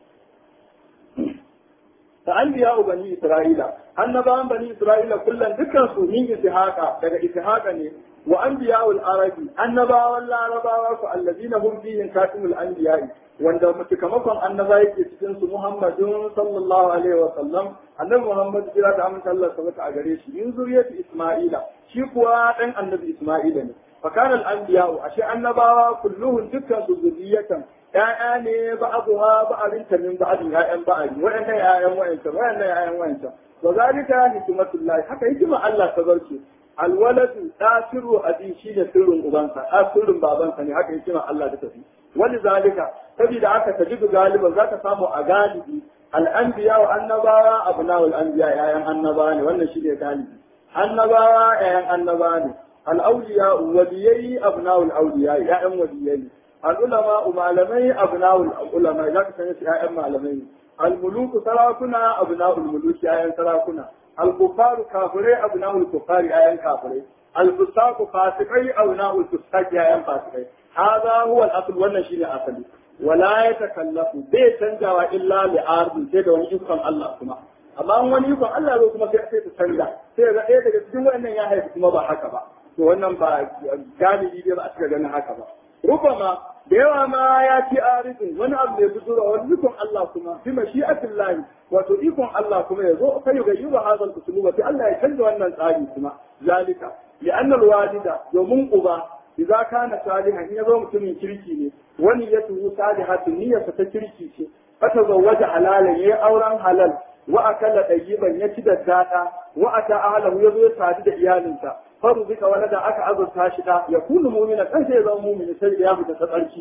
ta anbiya bani isra'ila annabawan bani isra'ila kullum dukkan su min ishaqa daga ishaqa ne wa anbiya'ul arabi annabawan larabawa ku allazina hum fihim katimul anbiya'i wanda mutukamakon annaba yake cikin su Muhammadun sallallahu alaihi wa sallam annabi Muhammad jira da amince Allah sabata a gare shi in zuriyatu Isma'ila shi kuwa dan annabi Isma'ila ne fa kana al-anbiya'u ashe annabawa kulluhum dukkan su zuriyatan ya'ya ne ba'aduha ba'alin ta min ba'adin ya'yan ba'ali wa'annan ya'yan wa'ancan wa'annan ya'yan wa'ancan wa zalika hikmatullahi haka hikima Allah ta zarce alwaladu da sirru abi shi ne sirrin ubansa da sirrin babansa ne haka yake Allah da tafi wani zalika saboda haka tajidu galiban zaka samu a galibi al'anbiya wa annabawa abna'ul anbiya yayan annabawa ne wannan shi ne galibi annabawa yayan annabawa ne al'auliya waliyai abna'ul auliya yayan waliyai al'ulama malamai abna'ul ulama zaka sani su yayan malamai al-muluku sarakuna abna'ul muluki yayan sarakuna al-kufaru kafirai abna'ul kufari yayan kafirai al-fusaku fasikai abna'ul fusaki yayan fasikai hada huwa al-asl wannan shine asali wala yatakallafu bai canjawa illa li ardin sai da wani ikon Allah kuma amma wani ikon Allah zo kuma sai sai ta canja sai ga ɗaya daga cikin wannan ya haifi kuma ba haka ba to wannan ba galibi dai ba a cika ganin haka ba rubama da yawa ma ya ci arizin wani abu da fito da wani ikon Allah kuma fi mashi'atin lahi wato ikon Allah kuma ya zo kai ga yuba hazal usuluba sai Allah ya canza wannan tsari kuma zalika li anna walida domin uba idza kana salihan in yazo mutumin kirki ne wani ya tuhu salihatun niyyarsa ta kirki ce fata zawwaja halalan yayi auren halal wa akala ɗayyiban ya ci da daɗa wa ata ahlahu ya zo ya sadu da iyalinsa faru bika wani da aka azurta shi da ya kunu mumina kan sai ya zama mumini sai ya fita ta tsarki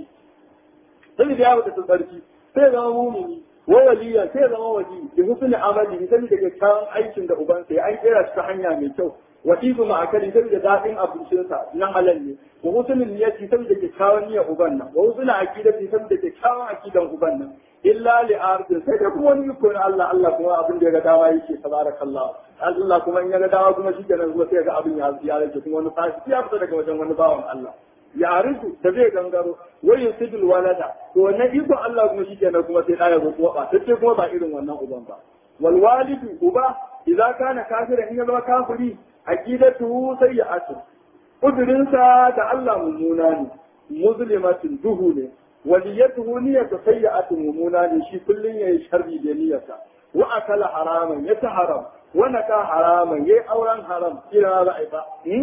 sai ya fita ta tsarki sai ya zama mumini wa waliya sai ya zama wali bi husni amali sai da kyakkyawan aikin da ubansa ya an kera shi ta hanya mai kyau wa ibu ma'akali sai da daɗin abincinsa na halal ne wa husnul niyyati sai da kyakkyawan niyyar uban nan wa husnul aqidati sai da kyakkyawan aqidan uban nan illa li ardin sai da kuma wani iko na Allah Allah kuma abin da ya ga dama yake tabarakallah Allah kuma in ya ga dama kuma shikenan kuma sai ga abin ya ya rage kuma wani fashi ya fita daga wajen wani bawan Allah ya arisu da zai gangaro wai yusidul walada to wannan iko Allah kuma shikenan kuma sai da ya zo kuma ba sai kuma ba irin wannan uban ba wal walidu uba idza kana kafiran in ya zama kafiri aqidatu sayyi'atu kudurinsa da Allah mummuna ne muslimatin duhu ne waliyatuhu niyyatu sayyi'atu mummuna ne shi kullun yayi sharri da niyyarsa wa akala haraman ya ta haram wa naka haraman yayi auren haram kira za a yi ba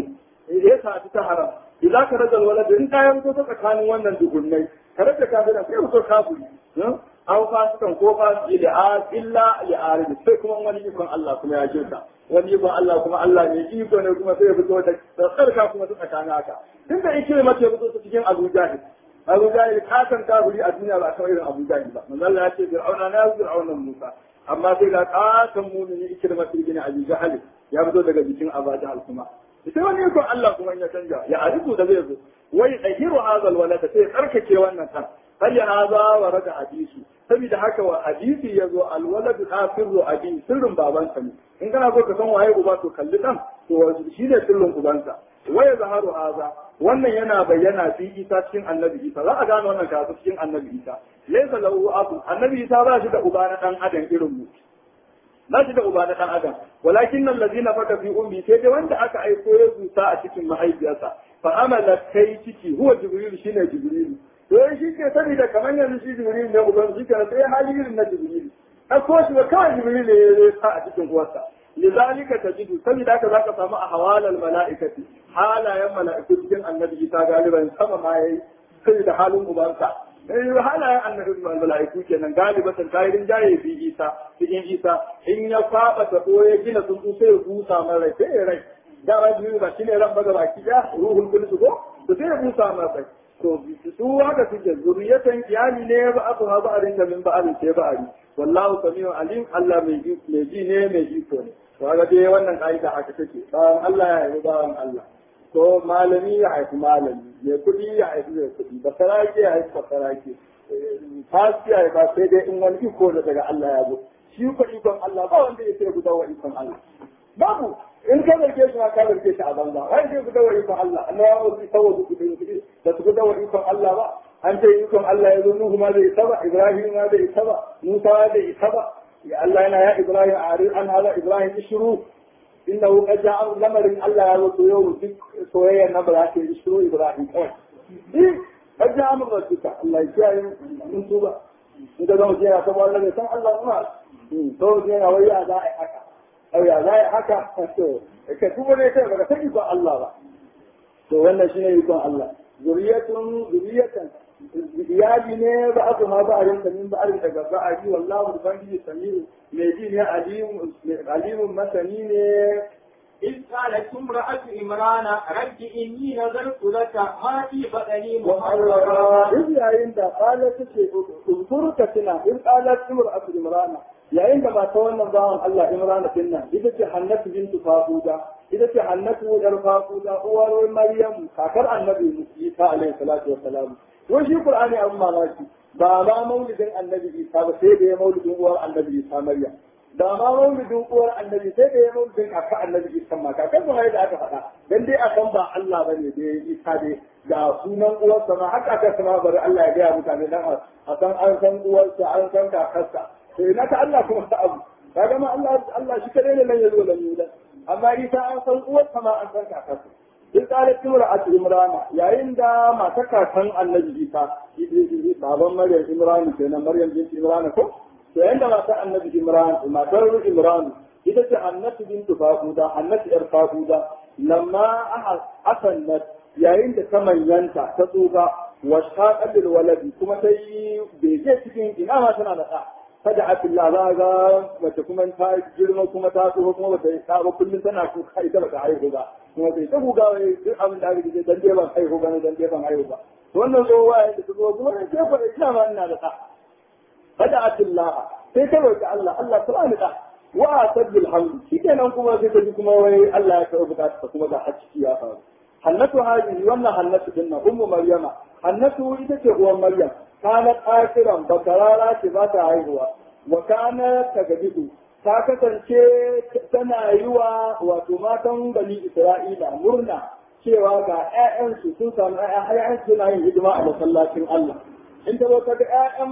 ya sa ta haram idan ka rajal walad in ka yanko ta tsakanin wannan dugunnai ka rage kafira sai ku kafiri aw fasikan ko fasiki da illa li arid sai kuma wani ikon Allah kuma ya jirka wani ikon Allah kuma Allah ne iko ne kuma sai ya fito da tsarka kuma ta tsakanin haka tun da yake mace fito ta cikin Abu Jahil Abu Jahil kasan kafiri a duniya ba kawai irin Abu Jahil ba manzo Allah ya ce Fir'auna na Fir'auna Musa amma sai ga kasan mumini ikirma ibn Abi Jahil ya fito daga jikin Abu Jahil kuma sai wani ikon Allah kuma ya canja ya arifu da zai zo wai dahiru hazal walada sai tsarkake wannan kan hal ya haza wa rada hadisi saboda haka wa hadisi ya zo alwalad kafirru abi sirrin babansa ne in kana so ka san waye uba to kalli dan to shi ne sirrin ubansa waya zaharu haza wannan yana bayyana fi isa cikin annabi isa za a gane wannan karatu cikin annabi isa laysa lahu abu annabi isa ba shi da uba na dan adam irin mu ba shi da uba na dan adam walakin allazina faka fi ummi sai dai wanda aka aiko ya zuta a cikin mahaifiyarsa fa amala kai ciki huwa jibril shine jibril to shi ke sani da kamar yanzu shi jibril ne uban shi ke sai hali irin na jibril a ko shi kawai jibril ne ya sa a cikin uwarsa lizalika tajidu saboda haka zaka samu a hawalal mala'ikati halayen mala'iku cikin annabi isa galiban sama ma yayi saboda halin ubansa eh halayen annabi mala'iku kenan galibatan tayirin jaye fi isa cikin isa in ya kwaba ta ko ya gina sun sai ya busa mai rai sai ya rai da ba jibril ba shine ran baga baki ya ruhul qudus ko to sai ya busa mai rai to su haka suke zuriyatan iyali ne ba aka ha ba'arin da min ba'arin sai ba'ari wallahu samiu alim Allah mai ji mai ji ne mai ji ko ne to ga dai wannan kaida haka take bawan Allah ya yi bawan Allah to malami ya haifi malami mai kuɗi ya haifi mai kuɗi ba saraki ya haifi ba saraki fasi ya ba sai dai in wani iko da daga Allah ya zo shi ko ikon Allah ba wanda ya sai guda wa ikon Allah babu in ka zarge shi ma ka zarge shi a banza wai sai guda wa ikon Allah Allah ya wuce tawo ku kuɗi da su guda wa ikon Allah ba an ce ikon Allah ya zo Nuhu ma zai isa ba Ibrahim ma zai isa ba Musa ma zai isa ba ya Allah yana ya Ibrahim a an hala Ibrahim ishru innahu qad ja'a lamarin Allah ya zo yau duk soyayya na ba za ta yi ishru Ibrahim kawai eh qad ja'a min rabbika Allah ya kiyaye mun tuba in ka zama jiya saboda Allah bai san Allah kuma to jiya wai ya za a yi haka au ya za a yi haka to ka tuba ne kai baka san ikon Allah ba to wannan shine ikon Allah zuriyatun zuriyatan iyali ne ba aka ma ba a rinka min ba a rinka gaba a ji wallahu ubangiji samiu mai ji ne alimun masani ne إذ قالت امرأة عمران رب إني نذرت لك ما في بطني محررا إذ yayin da qalat ce uzkurka tuna in qalat imra'atu imrana yayin da mata wannan bawan Allah imrana din nan ita ce hannatu bintu faquda ita ce hannatu yar faquda uwar maryam kakar annabi Isa alaihi salatu wassalam wai shi qur'ani abun mamaki ba ma maulidin annabi Isa ba sai da ya maulidin uwar annabi Isa maryam da ma maulidin uwar annabi sai da ya maulidin kaka annabi Isa ma kakar ba da aka faɗa dan dai a san ba Allah bane da ya Isa dai ga sunan uwarsa ma haka aka sama bari Allah ya gaya mutane dan a san an san uwarsa an san kakarsa to ina ta Allah kuma ta abu kaga ma Allah Allah shi kadai ne nan ya zo da yulan amma Isa an san uwarsa ma an san kakarsa in qalat imra'atu imrana yayin da matar kakan annabi Isa baban Maryam Imran kenan Maryam binti Imran ko to yayin da matar annabi Imran matar Imran ita ce annatu bintu faquda annatu yar faquda lamma ahasannat yayin da ta manyanta ta tsufa wa shaqal waladi kuma ta yi bege cikin ina ma tana da ɗa kada abdullah za ga mace kuma ta girma kuma ta tsufa kuma bata yi ɗa ba kullum tana kuka ita bata haihu ba kuma bai ta kuka wai duk abin da aka ji dan dai ban haihu ba ne dan dai ban haihu ba wannan zo waye da ta zo kuma sai fa ina ma ina da ɗa kada abdullah sai ta roki Allah Allah ta bani ɗa wa sabbil hamd shikenan kuma sai ta ji kuma wai Allah ya karɓi bukatarsa kuma ga hacci ya faru hannatu hajji wannan hannatu din nan ummu maryama hannatu ita ce uwan maryam kana akiran bakarara ce ba ta haihuwa wa kana tagadidu ta kasance tana yi wa wato matan bani isra'ila murna cewa ga ƴaƴansu sun samu ƴaƴan suna yin hidima a masallacin Allah in ta zo ta ga ƴaƴan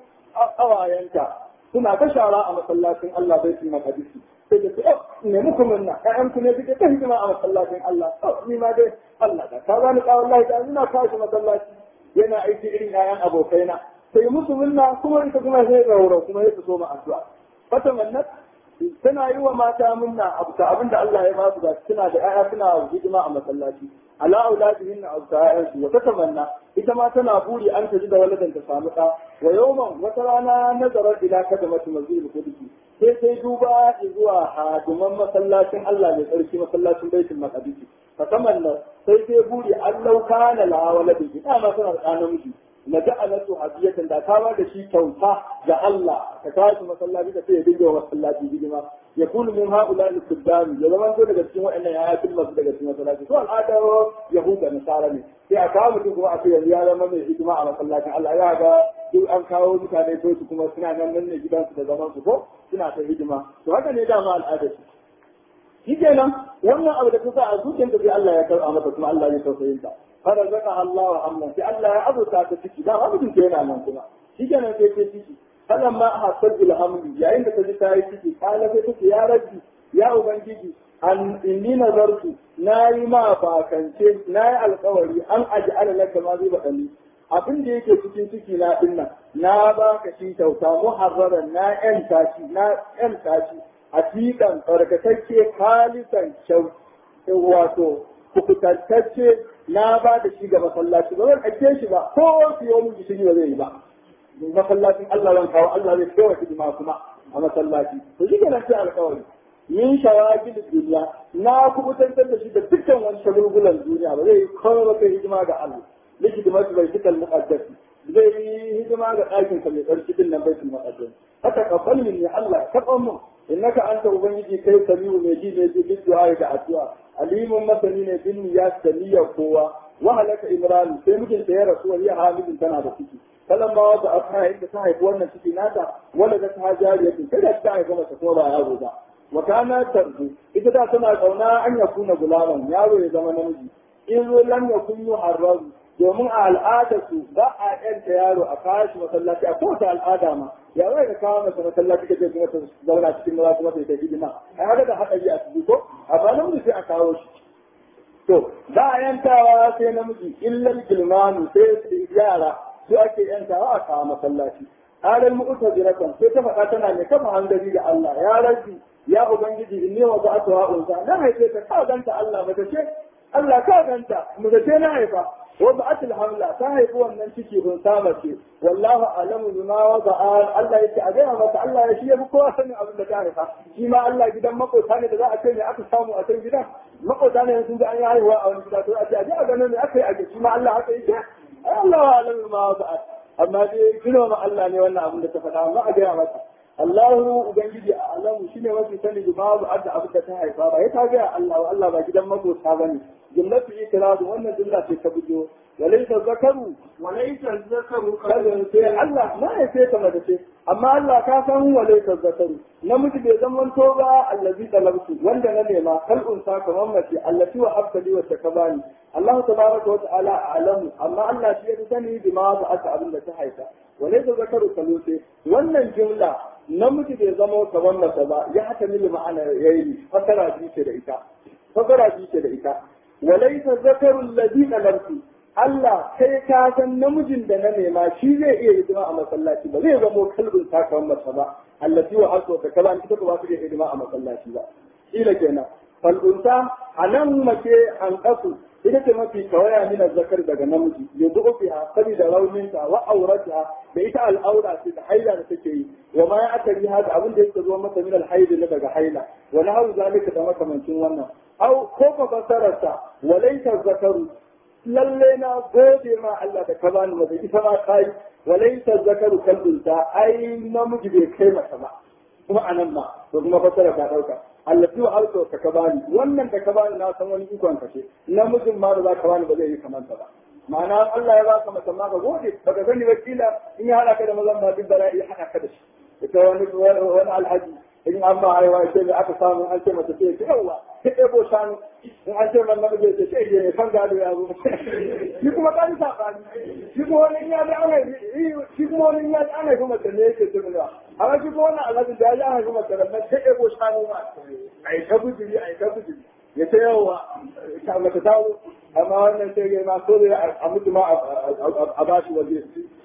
ƙawayenta suna ta shara a masallacin Allah bai su makadisi sai da su ne muku minna ƴaƴan ku ne suke ta hidima a masallacin Allah to ni ma dai Allah da ka bani ka wallahi da ina kawo masallaci yana aiki irin ƴaƴan abokaina sai musu minna kuma ita kuma sai rauro kuma ya so ma addu'a fata mannat tana yi wa mata minna abu ta abinda Allah ya ba su da suna da ƴaƴa suna hidima a masallaci ala auladihin abu ta ƴaƴansu wa tatamanna ita ma tana buri an ta ji da waladan ta samu ɗa wa yawman wata rana nazarar ila kadamatu masjidil qudsi sai sai duba zuwa hadiman masallacin Allah mai tsarki masallacin baitul maqdis fa tamanna sai sai buri Allah kana la waladi ita ma tana da namiji na ja'alatu hadiyatan da ta ba da shi kyauta ga Allah ka tashi masallaci da sai ya dinga masallaci hidima ya kunu min haula al-kuddami ya zama to daga cikin waɗannan ya yakin masu daga cikin masallaci to al'adar yahuda nasara ne sai a kawo mutum kuma a ce yanzu ya zama mai hidima a masallacin Allah ya ga duk an kawo mutane to su kuma suna nan nan ne gidansu da zaman su ko suna ta hidima to haka ne dama al'adar su shi kenan wannan abu da kusa a zuciyarta sai Allah ya karɓa mata kuma Allah ya tausayin ta fara zaka Allah wa amman sai Allah ya abuta ta ciki da abin da yana nan kuma shi kenan sai ta ciki falan ma a hasajjul hamdi yayin da ta ji ta yi ciki kala sai ta ce ya rabbi ya ubangiji an inni nazartu na yi ma bakance na yi alkawari an aji ala laka ma zai baɗani abin da yake cikin ciki na dinnan na baka shi kyauta muharraran na yan tashi na yan tashi a fiƙan tsarkakacce kalisan kyau wato kukutantacce na ba da shi ga masallaci ba zan ake shi ba ko wasu yau mun gishiri ba zai yi ba masallacin Allah zan kawo Allah zai kewa hidima kuma a masallaci to shi kenan sai alƙawari yin shawagil duniya na kubutantar da shi da dukkan wani shagulgulan duniya ba zai yi kawai ba kai hidima ga Allah likidima su bai fikal muqaddasi zai yi hidima ga ɗakin ka mai tsarki din nan baitul muqaddas haka kafal min ya Allah karɓan mu innaka anta ubangiji kai samiu mai ji ne ji du'a da addu'a alimun masani ne bin ya saniya kowa wa halaka imran sai mijinta ya rasu ya hamidin tana da ciki kalan ba wata aka inda ta haifi wannan ciki nata wanda ta ta jariyatin sai da ta haifa mata kuma ba yaro ba wa kana tarzu ita da tana kauna an ya kuna gulaman yaro ya zama namiji in lam yakun yuharrazu domin a al'adarsu ba a yanta yaro a kashi masallaci a kowace al'ada ma ya zai ka kawo masa masallaci kace kuma ta zauna cikin maza kuma ta yi ta hidima a haka da haɗari a ciki ko a ba namiji sai a kawo shi to ba a yantawa sai namiji illal gilmanu sai yara su ake yantawa a kawo masallaci halal mu'taziratan sai ta faɗa tana ne kafa hanzari ga Allah ya rabbi ya ubangiji inni wa ba'atu wa unsa na haife ta ka ganta Allah mace ce Allah ka ganta mace ce na haifa wa ba'atul hamla ta haifi wannan ciki kun sama ce wallahu alamu bima wada'a Allah yake a gaya mata Allah ya shi ya fi kowa sanin abin da ta haifa shi ma Allah gidan makota ne da za a ce me aka samu a can gidan makota ne sun ji an yi haihuwa a wani gida to a ce a je a gano me aka yi a shi ma Allah haka yake ai Allah wa alamu bima wada'a amma dai kino ma Allah ne wannan abin da ta faɗa amma a gaya mata Allahu Ubangiji a alamu shi ne mafi sani da babu adda abin da ta haifa ba ya ta gaya Allah wa Allah ba gidan makota ba ne jumlatu itiradu wannan jumla ce ta bujo walaysa zakaru walaysa zakaru kazan sai Allah na ya sai ta mace ce amma Allah ka san walaysa zakaru namiji bai zama to ba allazi talabtu wanda na nema kal unsa kamar mace allati wa habtali wa takabani Allah tabaraka wa ta'ala a'lamu amma Allah shi ya sani bima ba aka abin da ta haifa walaysa zakaru kalute wannan jumla namiji bai zama kamar mace ba ya haka mili ma'ana yayi fasara biyu ce da ita fasara biyu ce da ita walaisa zakarun ladina lamsu Allah kai ka san namijin da na nema shi zai iya hidima a masallaci ba zai zamo kalbin takawan masa ba allati wa hasu ta kaza ita ba su iya hidima a masallaci ba ila kenan falunta anan mace an kasu ita ce mafi kawaya min zakar daga namiji ya zuɓo fiha saboda rauninta wa aurata da ita al'aura ce da haila da take yi wa ma ya akari hada abin da yake zo masa min alhaidi na daga haila wa nahu zalika da makamancin wannan au ko ka fasararsa walaita zakaru lalle na gode ma Allah da ka bani mace ita ma kai walaita zakaru kalbinta ai namiji bai kai mata ba kuma anan ma to kuma fasara ka dauka allati wa alto ka ka bani wannan da ka bani na san wani ikon ka ce namijin ma da za ka bani ba zai yi kamar ta ba ma'ana Allah ya baka mace ma ka gode baka sani ba kila in ya hada ka da mazan ba duk bala'i ya hada ka da shi ita wani wani alhaji in an ba haihuwa ce mai aka samu an ce mata ce yawa ta ɗebo shanu in an ce man namiji ce ce ne kan gado ya zo shi kuma kan sabani shi kuma wani ya ji ana shi kuma wani ya ji ana kuma ta ne yake tunwa amma shi kuma wannan alhaji da ya ji ana kuma ta nan ta ɗebo shanu ma a yi ta bujiri a yi ta bujiri ya ce yawa ta mata tawo amma wannan sai ya ma so da a mutu ma a bashi waje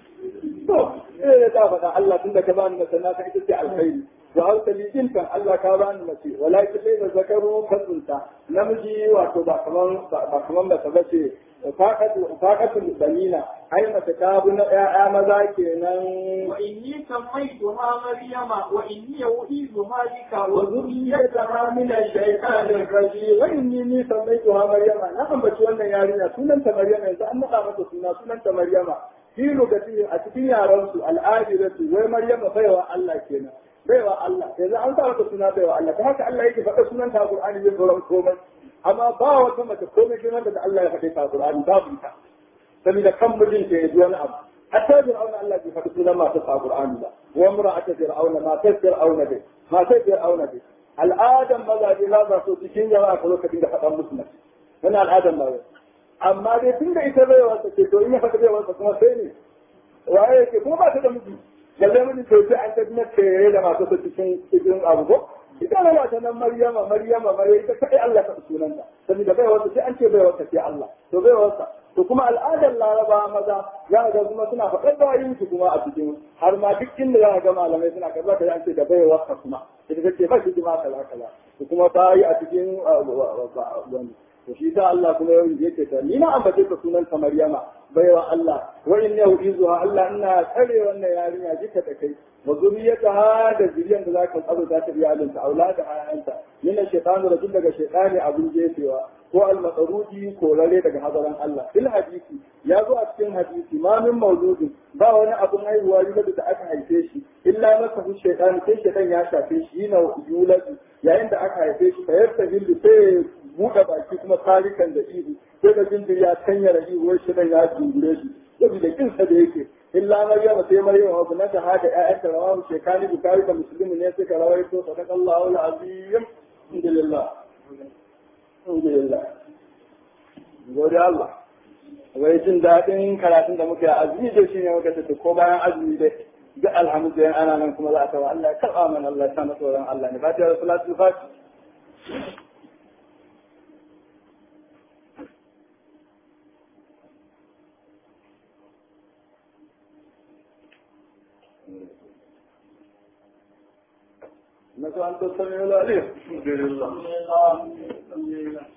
to eh ya ta faɗa Allah tunda ka bani da sannan ka ita ce alkhairi وهل تليجين كان الله كابان مسي ولكن ليس ذكروا كذنتا نمجي واتو باكمان باكمان بسبسي فاقت فاقت البنين أي متكابنا يا مذا كينان وإني سميتها مريم وإني أعيذها بك وذريتها من الشيطان الرجيم وإني سميتها مريم نعم بشوانا يارينا سنن مريم إذا أن قامت سنة سنن مريم في لغتي أتكين يا رمس الآجرة ومريم فيها الله كينا baiwa Allah yanzu an sa mata suna baiwa Allah ta haka Allah yake faɗa sunan ta Qur'ani zai sauran komai amma ba wata mace komai girman da Allah ya faɗe ta Qur'ani babu ita saboda kan mijin ta yaji wani abu hatta fir'auna Allah bai faɗi sunan masu ta Qur'ani ba wa imra'atu fir'auna ma ta fir'auna dai ma ta fir'auna dai al'adan mazaje za za so cikin jama'a ka zo ka dinga faɗan musu mace wannan al'adan ba amma dai tunda ita baiwa ta ce to in ya faɗi baiwa kuma sai ne waye yake kuma ba ta da miji lalle mun to sai an tafi na tere da masu su cikin cikin abu ko ita ne wata nan maryama maryama bare ita kai Allah ta sunanta saboda bai wata sai an ce bai wata sai Allah to bai wata to kuma al'adar laraba maza za ga kuma suna faɗar da yin su kuma a cikin har ma duk inda za ga malamai suna kaza ka an ce da bai wata kuma ita take ba shi ma kaza kaza to kuma ta yi a cikin wani to shi da Allah kuma yau yake ta ni na ambace ka sunan ta Maryama baiwa Allah wa in yau izuha Allah ina tsare wannan yarinya jika da kai wa zuriyataha da zuriyan da zaka tsaro za ta biya alinta aulada ayanta min shaytanu rajul daga shaytani abin jefewa ko al-matsarudi ko rare daga hadaran Allah fil hadisi ya zo a cikin hadisi ma min mawludin ba wani abun haihuwa yuladu da aka haife shi illa masa shaytani sai shaytan ya shafe shi yana yuladu yayin da aka haife shi fa yartahilu sai buɗe baki kuma tarikan da ihu sai da jinjiri ya tanyara ihu wai shirin ya jingure shi saboda kinsa da yake illa maryama sai maryama wa bunata hada ƴaƴanta rawahu shekani bukari da muslimu ne suka rawaito sadaqallahu alazim alhamdulillah alhamdulillah gode Allah wai jin daɗin karatun da muka yi azumi da shi ne muka tafi ko bayan azumi dai duk alhamdulillah ana nan kuma za a tawa Allah ya karɓa mana Allah ya sa masa tsoron Allah ne fatiha da salatu fatiha انك انت السميع العليم الحمد لله